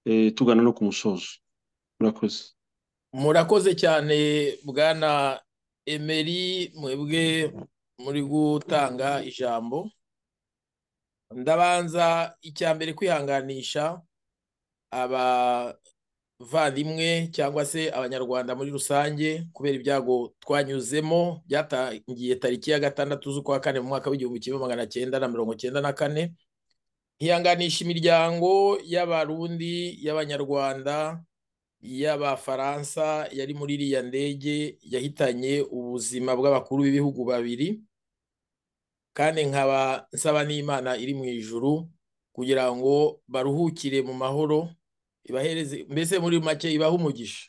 eh, tugana no ku musozo murakoze murakoze cyane bwana emeri mwebwe muri gutanga ijambo ndabanza icya mbere kwihanganisha abavandimwe cyangwa se abanyarwanda muri rusange kubera ibyago twanyuzemo byatangiye tariki ya gatandatu z'ukwa kane mu mwaka w'igihumbi kimwe magana cyenda na mirongo cyenda na kane hihanganisha imiryango y'abarundi y'abanyarwanda y'abafaransa yari muri iriya ndege yahitanye ubuzima bw'abakuru b'ibihugu babiri kandi nkaba nsaba n'imana iri mu ijuru kugira ngo baruhukire mu mahoro ibahereze mbese muri make ibahe umugisha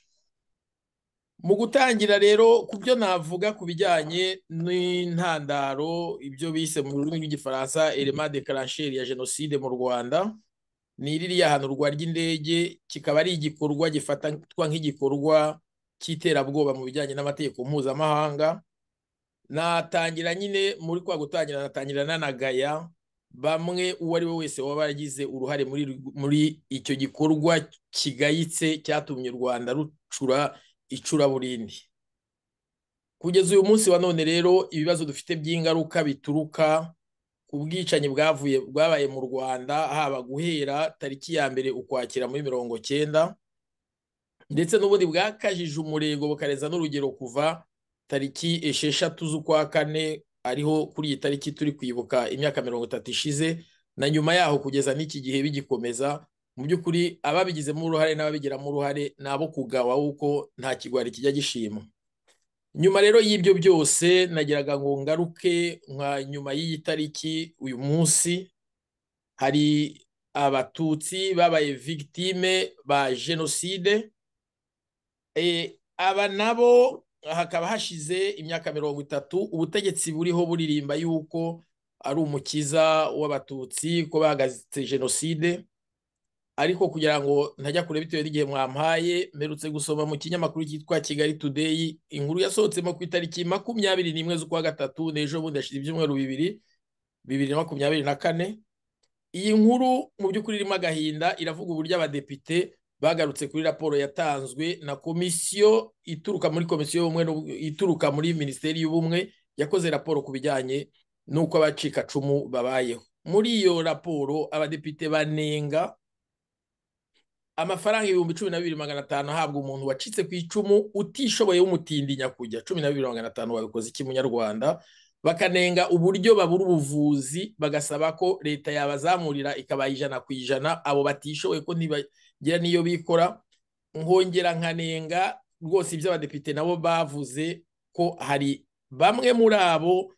mu gutangira rero ku byo navuga ku bijyanye n'intandaro ibyo bise mu rurimi rw'igifaransa elema de karansheri ya jenoside mu rwanda ni ririya hanurwa ry'indege kikaba ari igikorwa gifatwa nk'igikorwa cy'iterabwoba mu bijyanye n'amategeko mpuzamahanga natangira nyine muri kwa gutangira natangira nanagaya bamwe uwo ari we wese waba yaragize uruhare muri muri icyo gikorwa kigayitse cyatumye u rwanda rucura icuraburindi kugeza uyu munsi wa none rero ibibazo dufite by'ingaruka bituruka ku bwicanyi bwavuye bwabaye mu rwanda haba guhera tariki ya mbere ukwakira muri mirongo cyenda ndetse n'ubundi bwakajije umurego bukareza n'urugero kuva tariki esheshatu z'ukwa kane ariho kuri iyi tariki turi kwibuka imyaka mirongo itatu ishize na nyuma yaho kugeza n'iki gihe bigikomeza mu by'ukuri ababigizemo uruhare n'ababigiramo uruhare ni abo kugawa w'uko nta kigwari kijya gishima nyuma rero y'ibyo byose nagiraga ngo ngaruke nka nyuma y'iyi tariki uyu munsi hari abatutsi babaye victime ba jenoside aba nabo hakaba hashize imyaka mirongo itatu ubutegetsi buriho buririmba yuko ari umukiza w'abatutsi ko bahagaze jenoside ariko kugira ngo ntajya kure bitewe n'igihe mwampaye mperutse gusoma mu kinyamakuru cyitwa kigali today inkuru yasohotsemo ku itariki makumyabiri n'imwe z'ukwa gatatu n'ejo bundi hashize ibyumweru bibiri bibiri na makumyabiri na kane iyi nkuru mu by'ukuri irimo agahinda iravuga uburyo abadepite bagarutse kuri raporo yatanzwe na komisiyo ituruka muri komisiyo y'ubumwe ituruka muri minisiteri y'ubumwe yakoze raporo ku bijyanye n'uko abacikacumu babayeho muri iyo raporo abadepite banenga amafaranga ibihumbi cumi na bibiri magana atanu ahabwa umuntu wacitse ku icumu utishoboye w'umutindi nyakujya cumi na bibiri magana atanu wabikoze iki munyarwanda bakanenga uburyo babura ubuvuzi bagasaba ko leta yabazamurira ikabaha ijana ku ijana abo batishoboye ko ntiba ngira niyo bikora nkongera nkanenga rwose ibyo abadepite nabo bavuze ko hari bamwe muri abo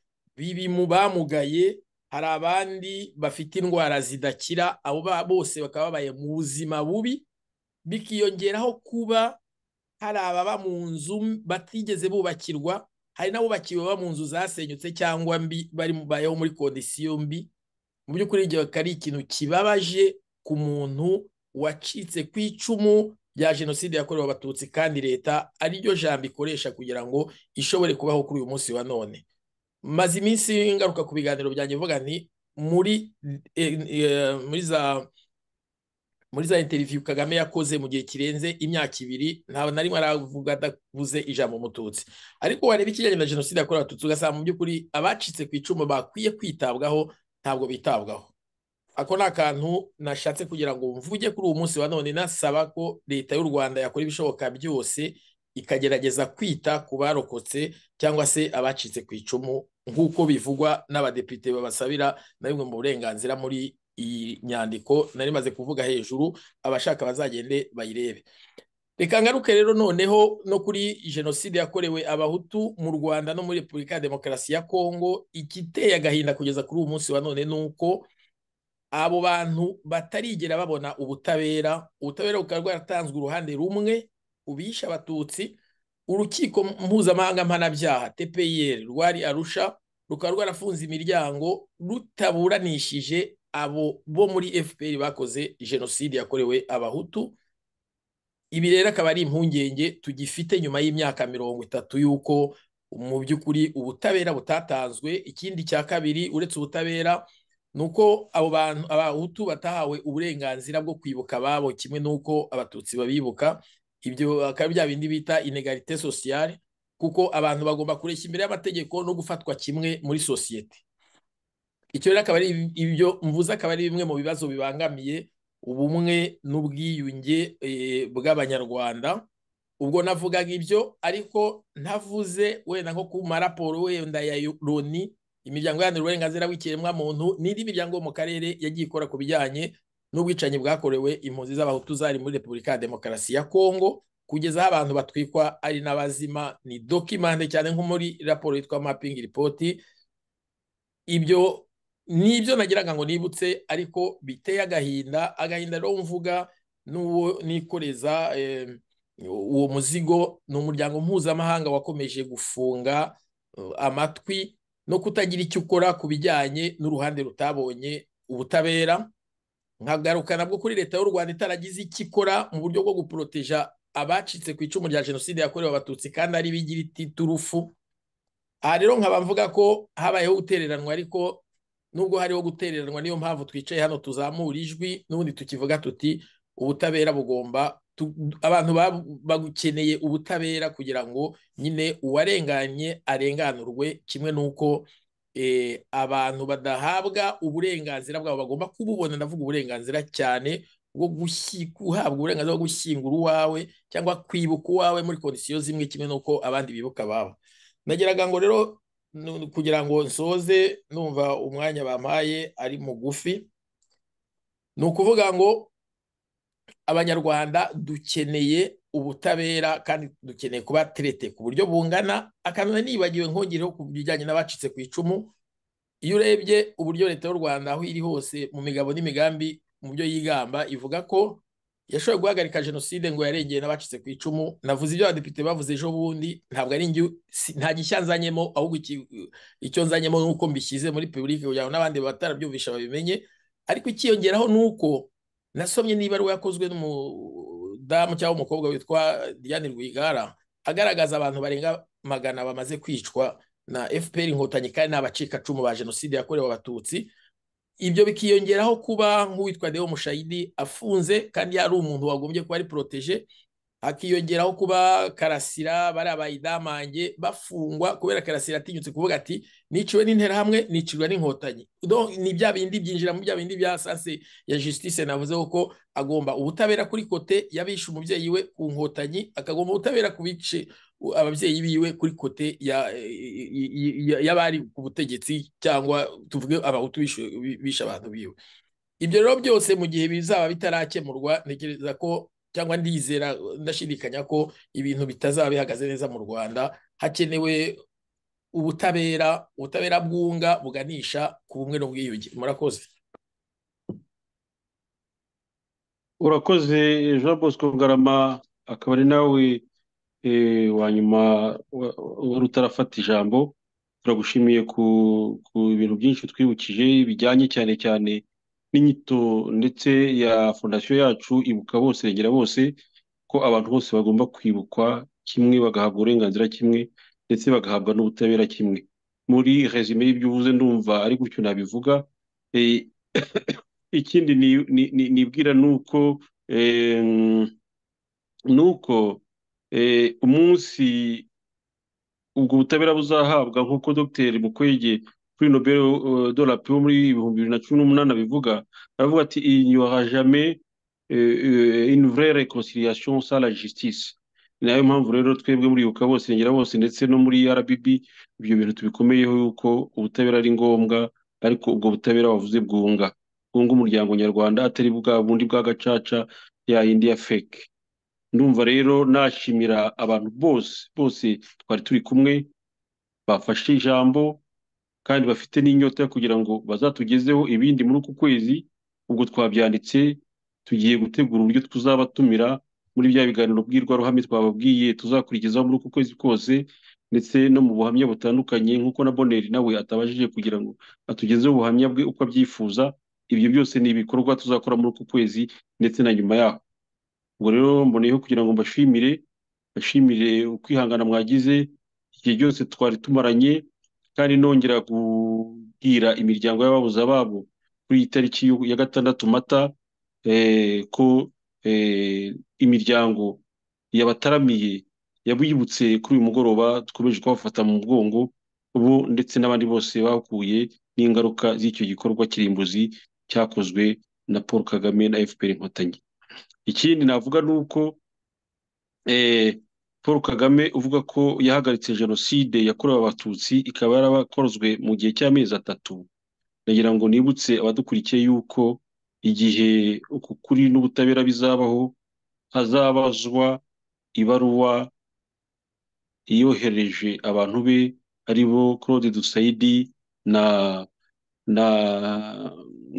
mu bamugaye hari abandi bafite indwara zidakira abo bose bakaba babaye mu buzima bubi bikiyongeraho kuba hari ababa mu nzu batigeze bubakirwa hari n'abubakiwe baba mu nzu zasenyutse cyangwa mbi bari bayeho muri kondisiyo mbi mu by'ukuri ibyo ari ikintu kibabaje ku muntu wacitse ku icumu rya jenoside yakorewe abatutsi kandi leta ariryo jambo ikoresha kugira ngo ishobore kubaho kuri uyu munsi wa none maze iminsi ngaruka ku biganiro byanjye mvuga nti muri muri za muri za interiviyu kagame yakoze mu gihe kirenze imyaka ibiri ntabwo na rimwe aravuga adavuze ijambo umututsi ariko wareba ikijyanye na jenoside yakorewe abatutsi ugasanga mu by'ukuri abacitse ku icumu bakwiye kwitabwaho ntabwo bitabwaho ako ni akantu nashatse kugira ngo mvuge kuri uwo munsi wa none nasaba ko leta y'u rwanda yakora ibishoboka byose ikagerageza kwita ku barokotse cyangwa se abacitse ku icumu nk'uko bivugwa n'abadepite babasabira na bimwe mu burenganzira muri iyi nyandiko nari maze kuvuga hejuru abashaka bazagende bayirebe reka ngaruke rero noneho no kuri jenoside yakorewe abahutu mu rwanda no muri repubulika ya demokarasi ya kongo igiteye agahinda kugeza kuri uwo munsi wa none ni uko abo bantu batarigera babona ubutabera ubutabera bukaba bwaratanzwe uruhande rumwe ubishe abatutsi urukiko mpuzamahanga mpanabyaha tpir rwari arusha rukaba rwarafunze imiryango rutaburanishije abo bo muri fpr bakoze jenoside yakorewe abahutu ibi rero akaba ari impungenge tugifite nyuma y'imyaka mirongo itatu y'uko mu by'ukuri ubutabera butatanzwe ikindi cya kabiri uretse ubutabera nuko abo bantu abahutu batahawe uburenganzira bwo kwibuka ababo kimwe n'uko abatutsi babibuka ibyo bakaba bya bindi bita inegarite sosiyale kuko abantu bagomba kureshya imbere y'amategeko no gufatwa kimwe muri sosiyete icyo rero akaba ari ibyo mvuze akaba ari bimwe mu bibazo bibangamiye ubumwe n'ubwiyunge bw'abanyarwanda ubwo navugaga ibyo ariko ntavuze wenda nko ku maraporo wenda ya loni imiryango iharanira uburenganzira bw'ikiremwamuntu n'indi miryango yo mu karere yagiye ikora ku bijyanye n'ubwicanyi bwakorewe impunzi z'abahutu zari muri repubulika ya demokarasi ya kongo kugeza aho abantu batwikwa ari n'abazima ni dokimande cyane nko muri raporo yitwa mapingi ripoti ibyo nibyo nagiraga ngo nibutse ariko biteye agahinda agahinda rero mvuga n'uwo nikoreza uwo muzigo ni umuryango mpuzamahanga wakomeje gufunga amatwi no kutagira icyo ukora ku bijyanye n'uruhande rutabonye ubutabera nkagaruka nabwo kuri leta y'u rwanda itaragize icyo ikora mu buryo bwo guporoteja abacitse ku icumu rya jenoside yakorewe abatutsi kandi ari bigira iti turufu aha rero nkaba mvuga ko habayeho gutereranwa ariko nubwo hariho gutereranwa niyo mpamvu twicaye hano tuzamura ijwi n'ubundi tukivuga tuti ubutabera bugomba abantu bagukeneye ubutabera kugira ngo nyine uwarenganye arenganurwe kimwe n'uko abantu badahabwa uburenganzira bwabo bagomba kububona ndavuga uburenganzira cyane bwo guhabwa uburenganzira bwo gushyingura uwawe cyangwa kwibuka uwawe muri kondisiyo zimwe kimwe n'uko abandi bibuka ababo nageraga ngo rero kugira ngo nsoze numva umwanya bampaye ari mugufi ni ukuvuga ngo abanyarwanda dukeneye ubutabera kandi dukeneye kuba terete ku buryo bungana akanona nibagiwe nkongereho ku bijyanye n'abacitse ku icumu iyo urebye uburyo leta y'u rwanda aho iri hose mu migabo n'imigambi mu byo yigamba ivuga ko yashoboye guhagarika jenoside ngo yarengeye n'abacitse ku icumu navuze ibyo abadepite bavuze ejo bundi ntabwo ari njye nta gishya nzanyemo ahubwo icyo nzanyemo ni uko mbishyize muri publike kugira ngo n'abandi batarabyumvisha babimenye ariko ikiyongeraho ni uko nasomye n'ibaruwa yakozwe n'umu damu cyangwa umukobwa witwa Diane Rwigara agaragaza abantu barenga magana bamaze kwicwa na FPR inkotanyi kandi n'abacikacumu ba jenoside yakorewe abatutsi ibyo bikiyongeraho kuba nk'uwitwa Deo Mushayidi afunze kandi yari umuntu wagombye kuba ari protege hakiyongeraho kuba Karasira bari abayidamange bafungwa kubera Karasira atinyutse kuvuga ati niciwe n'interahamwe nicirwa n'inkotanyi ni bya bindi byinjira mu bya bindi bya sanse ya justice navuze ko agomba ubutabera kuri kote yabishe umubyeyi we ku nkotanyi akagomba ubutabera ku bice ababyeyi biwe kuri kote y'abari ku butegetsi cyangwa tuvuge abahutu bishe abantu biwe ibyo rero byose mu gihe bizaba bitarakemurwa ntekereza ko cyangwa ndizera ndashidikanya ko ibintu bitazaba bihagaze neza mu rwanda hakenewe ubutabera ubutabera bwunga buganisha ku bumwe n'ubwiyunge murakoze urakoze jean bosco bugarama akaba ari nawe wa nyuma wari utarafata ijambo turagushimiye ku bintu byinshi twibukije bijyanye cyane cyane n'inyito ndetse ya fondasiyo yacu ibuka bose regera bose ko abantu bose bagomba kwibukwa kimwe bagahabwa uburenganzira kimwe ndetse bagahabwa n'ubutabera kimwe muri rezime y'ibyo uvuze ndumva ari gutyo nabivuga ikindi nibwira ni uko ni uko umunsi ubwo butabera buzahabwa nk'uko dogiteri mukwege kuri nobel dola pe wo muri ibihumbi bibiri na cumi n'umunani abivuga aravuga ati inyura jame une vraie réconciliation sans la justice ni nayo mpamvu rero twebwe muri ibuka bose ngera bose ndetse no muri rbb ibyo bintu tubikomeyeho yuko ubutabera ari ngombwa ariko ubwo butabera wavuze bwunga bwunga umuryango nyarwanda atari bwa bundi bwa gacaca ya yindi ya feke ndumva rero nashimira abantu bose bose twari turi kumwe bafashe ijambo kandi bafite n'inyota kugira ngo bazatugezeho ibindi muri uku kwezi ubwo twabyanditse tugiye gutegura uburyo tuzabatumira muri bya biganiro mbwirwaruhame twababwiye tuzakurikizaho muri uku kwezi kose ndetse no mu buhamya butandukanye nk'uko na boneri nawe atabashije kugira ngo atugezeho ubuhamya bwe uko abyifuza ibyo byose ni ibikorwa tuzakora muri uku kwezi ndetse na nyuma yaho ubwo rero mboneyeho kugira ngo mbashimire bashimire ukwihangana mwagize igihe cyose twari tumaranye kandi nongera kubwira imiryango y'ababuze ababo kuri iyi tariki ya gatandatu mata ko imiryango yabataramiye yabibutse kuri uyu mugoroba dukomeje kubafata mu mugongo bo ndetse n'abandi bose bahuye n'ingaruka z'icyo gikorwa kirimbuzi cyakozwe na paul kagame na fpr inkotanyi ikindi navuga ni uko paul kagame uvuga ko yahagaritse jenoside yakorewe abatutsi ikaba yarabakozwe mu gihe cy'amezi atatu ndagira ngo nibutse abadukurikiye yuko igihe uku kuri n'ubutabera bizabaho hazabazwa ibaruwa yohereje abantu be ari bo claude dusayidi na na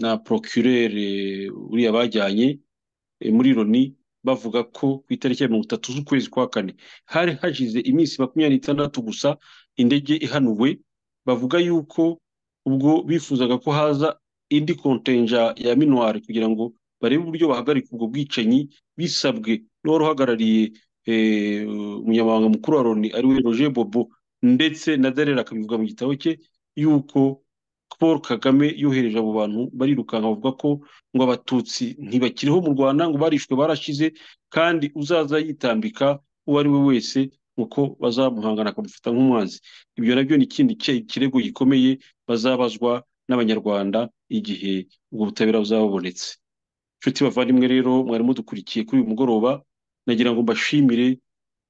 na procureur uriya bajyanye eh, muri loni bavuga ko ku itariki ya mirongo itatu z'ukwezi kwa kane hari hashize iminsi makumyabiri n'itandatu gusa indege ihanuwe bavuga yuko ubwo bifuzaga ko haza indi kontenja ya minuwari kugira ngo barebe uburyo bahagarika ubwo bwicanyi bisabwe n'uwari uhagarariye eh, umunyamabanga mukuru wa loni ariwe roger bobo ndetse na derera akabivuga mu gitabo cye yuko paul kagame yohereje abo bantu barirukanka bavuga ko ngo abatutsi ntibakiriho mu rwanda ngo barishwe barashize kandi uzaza yitambika uwo ari we wese uko bazamuhangana akamufata nk'umwanzi ibyo nabyo ni ikindi ki- kirego gikomeye bazabazwa n'abanyarwanda igihe ubwo butabera buzaba bubonetse inshuti bavandimwe rero mwari mudukurikiye kuri uyu mugoroba nagira ngo mbashimire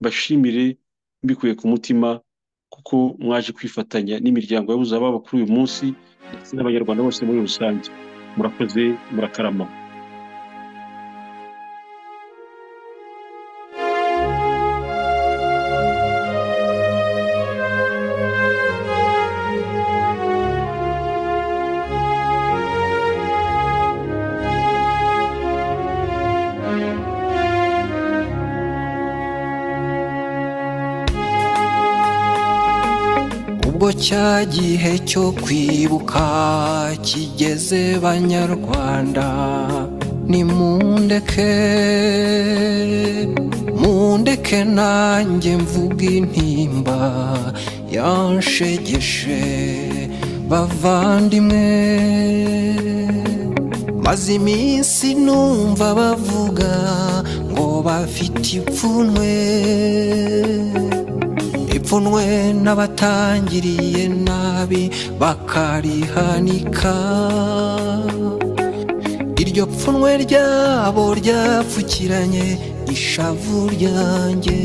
mbashimire mbikuye ku mutima kuko mwaje kwifatanya n'imiryango yabuze ababo kuri uyu munsi ndetse n'abanyarwanda bose muri rusange murakoze murakarama ubwo cya gihe cyo kwibuka kigeze banyarwanda nimundeke mundeke nanjye mvuga intimba yanshegeshe bavandimwe maze iminsi numva bavuga ngo bafite ipfunwe ipfunwe n'abatangiriye nabi bakarihanika iryo pfunwe ryabo ryapfukiranye ishavu ryanjye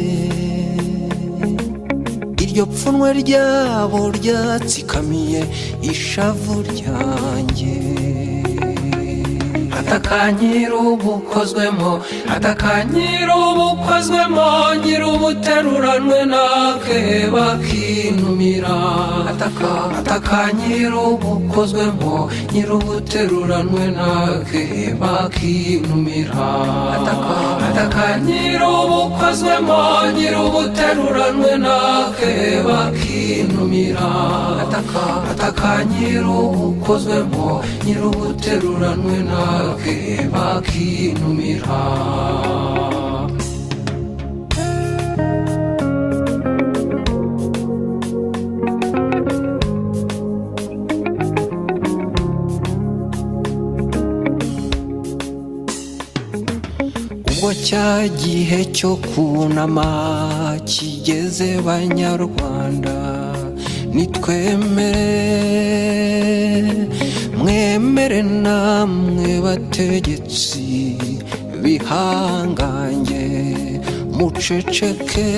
iryo pfunwe ryabo ryatsikamiye ishavu ryanjye atakanyira ubukozwemo atakanyira ubukozwemo nyira ubuteruranwe nake bakinumira ataka atakanyira ubukozwemo nyira ubuteruranwe nake bakinumira ataka atakanyira ubukozwemo nyira ubuteruranwe nake bakinumira ataka atakanyira ubukozwemo nyira ubuteruranwe nake bakinumira ubwo cya gihe cyo kunama kigeze banyarwanda nitwemere mwemere namwe bategetsi bihangange muceceke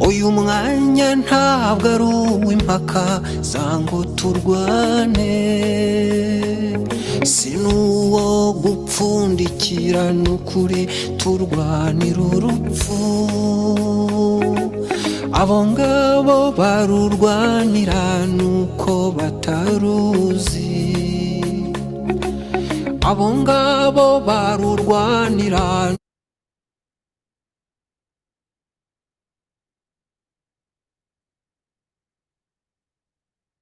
uyu mwanya ntabwo ari uw'impaka za ngo turwane si n'uwo gupfundikirana ukuri turwanira urupfu abo ngabo barurwanira nuko bataruzi abo ngabo barurwanira